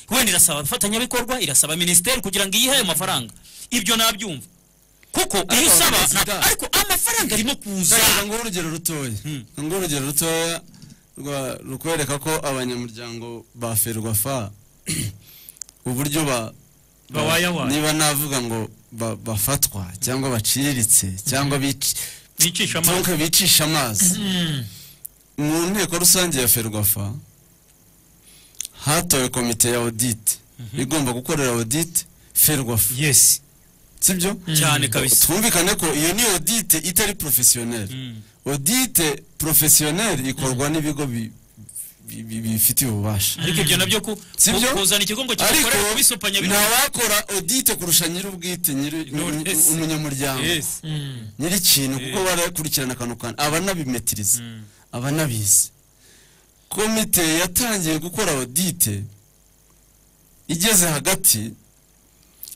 wenda irasaba abafatanyabikorwa irasaba minisiteri kugira ngo iyihe ayo mafaranga ibyo nabyumva kuko iyo usaba na- ariko amafaranga arimo kuza Reka nguhe urugero rutoya nguhe urugero rutoya rwa- rukwereka ko abanyamuryango ba ferwafa uburyo ba Bawayawaya. niba navuga ngo ba- bafatwa cyangwa baciriritse cyangwa bici- bicisha donc bicisha amazi mu nteko rusange ya ferwafa hatowe komite ya audit igomba gukorera audit ferwafa yes sibyo Cyane kabisa. twumvikane ko iyo ni audit itari professionnel audite professionnel ikorwa n'ibigo bi- bi- bi- bifitiye ububasha ariko ibyo nabyo ku sibyo ku- kuzana ikigo ngo Ariko kibikorere kubisopanya bino- ntawakora audite kurusha nyir'ubwite nyiri- Knowless. umunyamuryango Yes. nyir'ikintu kuko barakurikirana akantu kantu abanabimetiriza abanabizi komite yatangiye gukora audite igeze hagati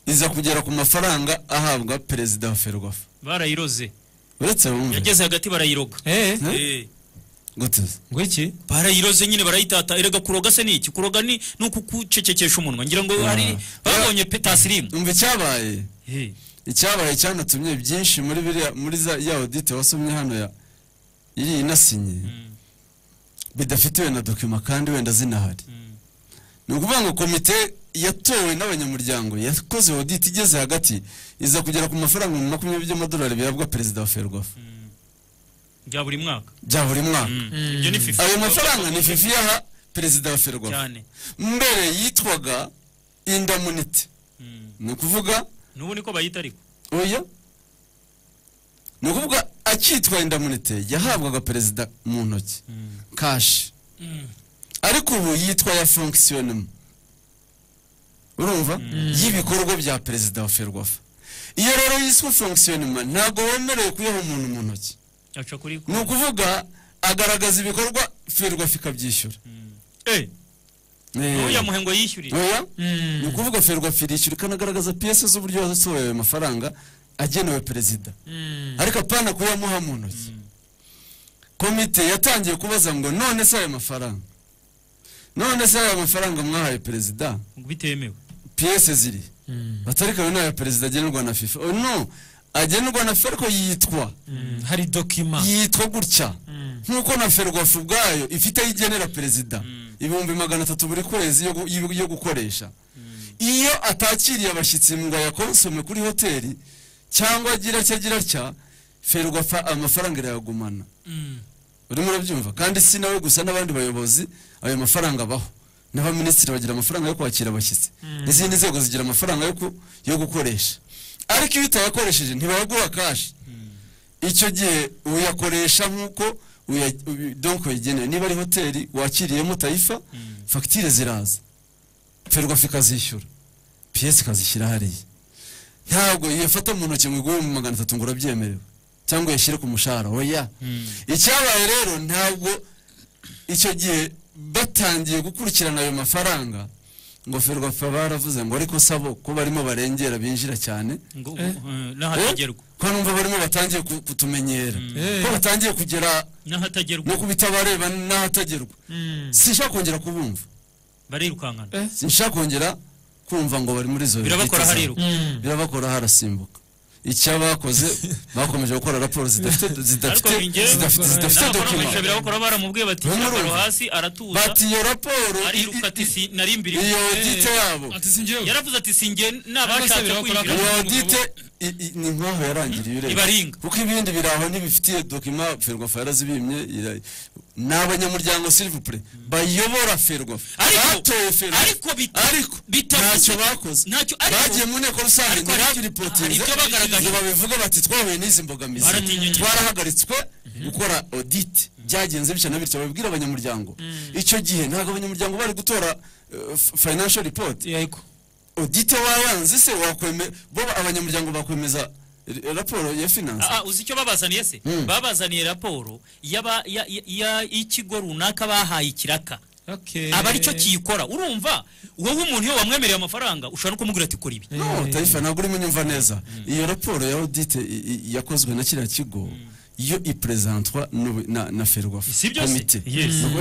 iza kugera ku mafaranga ahabwa perezida wa ferwafa barayiroze uretse bumve yageze hagati barayiroga Eh. Eh. gute ngo iki barayiroze nyine barayitata erega kuroga se ni iki kuroga ni ni ukugucecekesha umunwa ngira ngo hari babonye petasirimu umva icyabaye icyabaye cyanatumye byinshi muri biriya muri za ya audite wasomye hano ya iri inasinye bidafitiwe na dokima kandi wenda zinahari ni ukuvuga ngo komite yatowe n'abanyamuryango yakoze audit igeze hagati iza kugera ku mafaranga makumyabiri by'amadolari bihabwa perezida wa ferwafa bya buri mwaka bya buri mwaka ayo mafaranga ni fifi yaha perezida wa ferwafa mbere yitwaga indamunite ni ukuvuga n'ubu niko bayita ariko oya ni ukuvuga akitwa indamunite yahabwaga perezida mu ntoki kashi ariko ubu yitwa ya fonkisiyonemo urumva y'ibikorwa bya perezida wa ferwafa iyo rero yiswe fonkisiyonema ntabwo wemerewe kuyaha umuntu mu ntoki ni ukuvuga agaragaza ibikorwa ferwafa ikabyishyura ntuya muhengo yishyurira ni ukuvuga ferwafa irishyura ikanagaragaza piyese z'uburyo yasohoye ayo mafaranga agenewe perezida ariko apana kuyamuha mu ntoki komite yatangiye kubaza ngo none se ayo mafaranga none se ayo mafaranga mwahaye perezida bitemewe piyese ziri batarika ayo ni ayo perezida agenerwa na fifa no agenerwa na ferko yitwa hari dokima yitwa gutya nk'uko na ferwafu ubwayo ifite aho igenera perezida ibihumbi magana atatu buri kwezi yo gukoresha iyo atakiriye abashyitsi ngo ayakonsome kuri hoteli cyangwa agira cya agira cya ferwafa amafaranga irayagumana urimo urabyumva kandi si nawe gusa n'abandi bayobozi ayo mafaranga abaho n'abaminisitiri bagira amafaranga yo kwakira abashyitsi n'izindi nzego zigira amafaranga yo gukoresha ariko iyo utayakoresheje ntibayaguha kashi icyo gihe uyakoresha nk'uko donko yagenewe niba ari hoteli wakiriyemo tayifa fagitire ziraza ferwafa ikazishyura piyesi ikazishyira hariya ntabwo yafata mu ntoki ngo iguhe mu magana atatu ngo urabyemerewe cyangwa yashyire ku mushahara oya icyabaye rero ntabwo icyo gihe batangiye gukurikirana ayo mafaranga ngo ferwafa baravuze ngo ariko sabo ko barimo barengera binjira cyane ko numva barimo batangiye kutumenyera ko batangiye kugera no kubitabareba n'ahatagerwa sinshaka kongera kubumva barirukankana sinshaka kongera kumva ngo bari muri izo birabakora hariruka birabakora harasimbuka icyo bakoze bakomeje gukora raporo zidafite zidafite zidafite zidafite dokima birakora baramubwiye bati raporo hasi aratuza bati iyo raporo ariruka ati si nari mbiri iyo audite yabo yaravuze ati si nge nabashatse kwinjira iyo audite ni nkaho yarangiriye ureba ibaringa kuko ibindi biraho ntibifitiye dokima ferwafa yarazibimye ni abanyamuryango silivupure bayobora ferwafa batoye ferwafa ariko ntacyo bakoze bagiye mu nteko rusange ntibabiripotinze ngo babivuge bati twahuye n'izi mbogamizi twarahagaritswe gukora odite byagenze bityo na bityo babibwira abanyamuryango icyo gihe ntabwo abanyamuryango bari gutora financial report odite wayanze se wakwemera bo abanyamuryango bakwemeza raporo ya finance ah uzi icyo babazaniye se babazaniye raporo y'ikigo runaka bahaye ikiraka aba aricyo kiyikora urumva wowe umuntu iyo wamwemereye amafaranga ushobora no kumubwira ati kora ibi no tayifa ntabwo urimo unyumva neza iyo raporo ya odite yakozwe na kiriya kigo iyo iperezantwa na ferwafa komite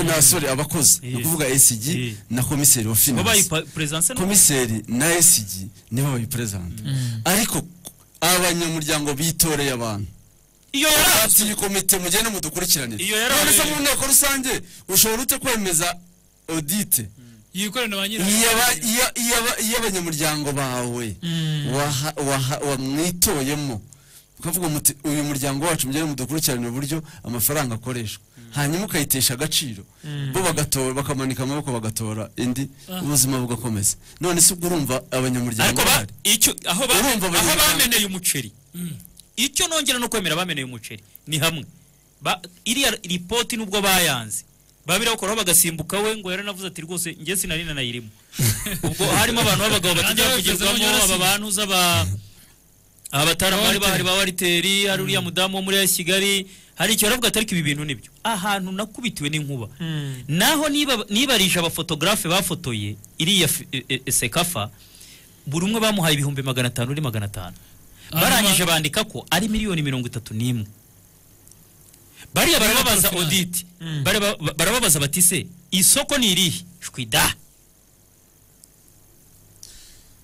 n'abasore abakoze ni ukuvuga esigi na komiseri wa finance komiseri na esigi nibo bayiperezanta ariko abanyamuryango bitoreye abantu iyo yarabye iyi komite mugende mudukurikiranire iyo yarabye none mu nteko rusange ushobora ute kwemeza odite yikorana ba iy'abanyamuryango bawe wamwitoyemo ukavuga muti uyu muryango wacu mugende mudukurikiranire uburyo amafaranga akoreshwa hanyuma ukayitesha agaciro bo bagatora bakamanika amaboko bagatora indi ubuzima bugakomeza none si ubwo urumva abanyamuryango aho bameneye umuceri icyo nongera no kwemera bameneye umuceri ni hamwe iriya ripoti nubwo bayanze babirakoraho bagasimbuka we ngo yaranavuze ati rwose njye sinari nanayirimo ubwo harimo abantu b'abagabo batajya kugerwamo aba bantu z'aba abataramari bahari ba wariteri hari uriya mudamu wo muri kigali hari icyo baravuga atari ibi bintu nibyo ahantu nakubitiwe n'inkuba naho nibarije abafotogarafe bafotoye iriya sekafa buri umwe bamuhaye ibihumbi magana atanu uri magana atanu barangije bandika ko ari miliyoni mirongo itatu n'imwe bariya barababaza oditi barababaza bati se isoko ni irihe shwida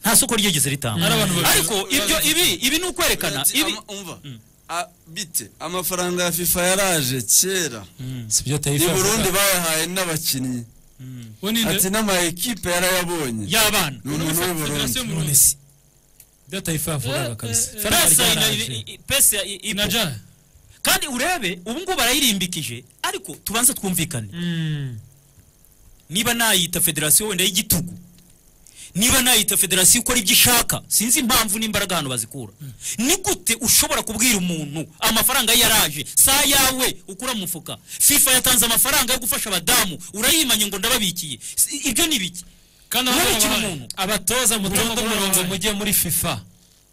nta soko ryigeze ritanga ariko ibyo ibi ibi ni ukwerekana ibi bite amafaranga ya fifa yaraje kera i burundi bayahaye n'abakinnyi ati n'ama ekipe yarayabonye y'abana ni umuntu w'uburundi data ifa yavugaga kabisa pesa inajara kandi urebe ubu ngubu barayirimbikije ariko tubanza twumvikane niba nayita federasiyo wenda y'igitugu niba nayita federasiyo ikora ibyo ishaka sinzi impamvu n'imbaraga hano bazikura ni gute ushobora kubwira umuntu amafaranga ye yaraje saa yawe ukura mu mufuka fifa yatanze amafaranga yo gufasha abadamu urayimanye ngo ndababikiye Si- ibyo ni biki kandi urabikira umuntu abatoza mutonde umurongo mujye muri fifa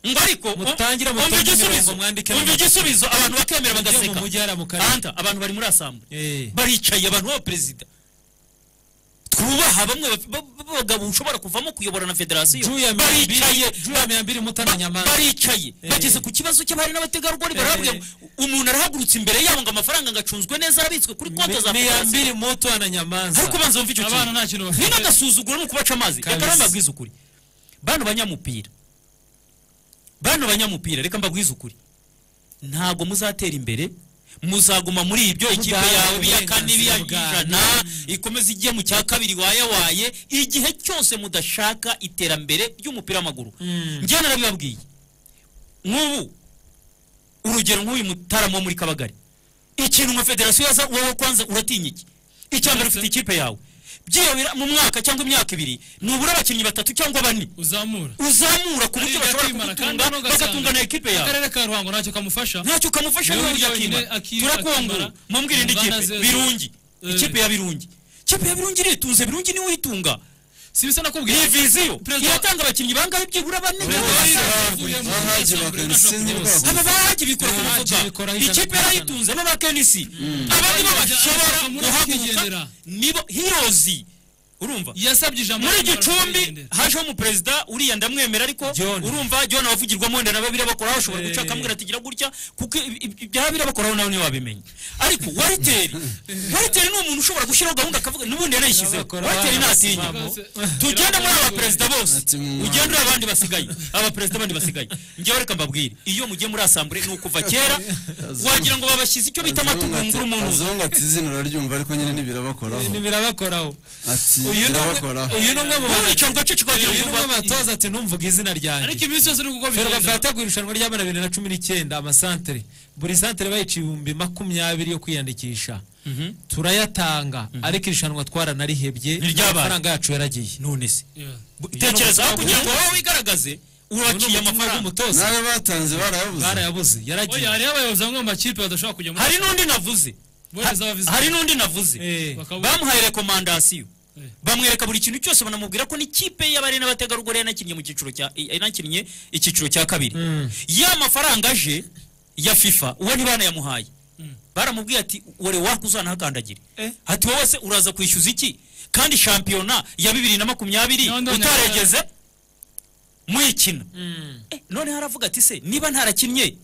ngo ariko mutangire umva mutonde igisubizo umurongo mwandike umva igisubizo abantu bakemera bagaseka mu mujyi hari mu Anta, abantu bari muri asambu baricaye abantu baba perezida twubaha bamwe baf- ba- ba- bagabo ushobora kuvamo kuyobora na federasiyo baricaye baricaye mutamenya ba- baricaye bageze ku kibazo cy'abari n'abategarugori barababwira ngo umuntu arahagurutse imbere yabo ngo amafaranga ngo acunzwe neza arabitswe kuri konti za miyambiri muto na nyamanza ariko banza wumve icyo abana nta kintu kintu bafite ni n'agasuzuguro ni ukubaca amazi Kabisa. reka rero mbabwize ukuri bano banyamupira bano banyamupira reka mbabwize ukuri ntabwo muzatera imbere muzaguma muri ibyo ikipe Mudaharanira yawe iya kane uburenganzira ijana ikomeza ijye mu cya kabiri wayawaye igihe cyose mudashaka iterambere ry'umupira w'amaguru njyana narabibabwiye nk'ubu urugero nk'uyu mutaramo wo muri kabagari ikintu nka federasiyo yaza wowe kwanza uratinya iki icya mbere ufite ikipe yawe byibabira mu mwaka cyangwa imyaka ibiri nubura abakinnyi batatu cyangwa bane uzamura uzamura ku buryo Ariga bashobora kwimara, kugutunga kandi hano ugasanga bagatunga na ekipe yawe akarere ka ruhango ntacyo kamufasha ntacyo kamufasha Niwe niba burya wenyine akimara aki- turakongora akimara. mumubwire indi Ngana kipe zero. birungi Eh. ikipe ya birungi ikipe ya birungi iritunze birungi niwe uyitunga si bisa nakubwiye iyi viziyo iratanga abakinnyi bangahe byibura bane bahagi bakarisinzi aba bahagi bikora ku mufuka ikipe yarayitunze b'abakenisi abandi bo bashobora guhaguruka nibo hirozi urumva yasabye ijambo muri ry'umwana gicumbi baramugendera. hajeho umuperezida uriya ndamwemera ariko urumva john abavugirwamo wenda na babiri bakora bashobora guca akambwira ati gira gutya kuko ibi- ibi- ibya babiri bakora nawe niwe wabimenye ariko wariteri wariteri ni umuntu ushobora gushyiraho gahunda akavuga n'ubundi yarayishyizeho wariteri ntatinya tugende muri aba perezida bose ugende uri abandi basigaye aba perezida abandi basigaye njyewe reka mbabwire iyo mugiye muri asambure ni ukuva kera wagira ngo babashyize icyo bita amatugunguru umuntu azonga ati izina uraryumva ariko nyine ntibirabakoraho birabakoraho ati uyu ni umwe- birabakoraho uyu ni umwe mu Wowe batoza wicara ugaca ukagira uyu ni umwe mu vuba. batoza ati numvuga izina ryanjye ariko iminsi yose uri kuko ferwafa bigenda yateguye irushanwa ry'abana bibiri na cumi n'icyenda amasantere buri santere bayica ibihumbi makumyabiri yo kwiyandikisha turayatanga ariko irushanwa twaranarihebye ry'abana. amafaranga yacu yaragiye none se tekereza aho kugira ngo wowe wigaragaze uraciye amafaranga n'ayo batanze barayabuze barayabuze yaragiye oya hariho abayobozi bamwe mu makipe badashobora kujya muri hari n'undi navuze Bohereza abavizi. Ha- hari n'undi navuze Bakabura. bamuhaye rekomandasiyo bamwereka buri kintu cyose banamubwira ko n'ikipe y'abari n'abategarugori yanakinnye mu cyiciro cya yanakinnye icyiciro cya kabiri ya mafaranga aje ya fifa uwo ntibanayamuhaye baramubwiye ati wore waka uzanahakandagire ati wowe se uraza kwishyuza iki kandi shampiyona ya bibiri na makumyabiri None- utaregeze muyikina Eh, noneho aravuga ati se niba ntarakinnye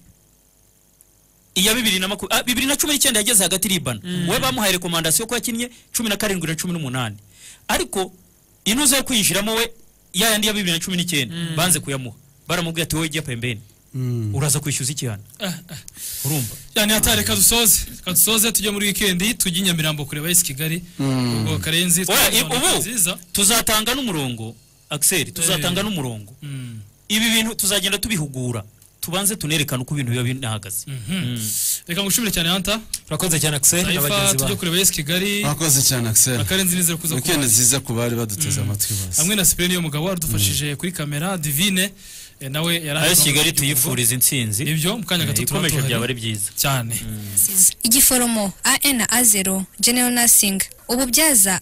iya bibiri na makumyabiri bibiri na cumi n'icyenda yageze hagati iribana we bamuhaye rekomandasiyo ko yakinnye cumi na karindwi na cumi n'umunani ariko inuza yo kwinjiramo we ya yandi ya bibiri na cumi n'icyenda banze kuyamuha baramubwira ati wowe jya pembeni uraza kwishyuza iki hano urumva cyane hatari reka dusoze reka dusoze tujye muri wikendi tujye i nyamirambo kureba esi kigali Mm. ubwo karenzi Oya, i- twasobanura ubu nziza tuzatanga n'umurongo axel tuzatanga n'umurongo ibi bintu tuzagenda tubihugura tubanze tunerekane uko ibintu biba binahagaze reka ngushimire cyane hanta urakoze cyane axel Taifa, n'abagenzi tujye bawe kureba esi kigali mwakoze cyane axel akarenzi nizere kuza weekend nziza ku bari baduteze amatwi bose hamwe na sipiriyeni mugabo wadufashije kuri kamera divine eh, nawe yari AS Kigali tuyifuriza intsinzi ibyo mu kanya gato tuba ikomeje tuhari. byaba ari byiza cyane igiforomo AN A0 General Nursing ububyaza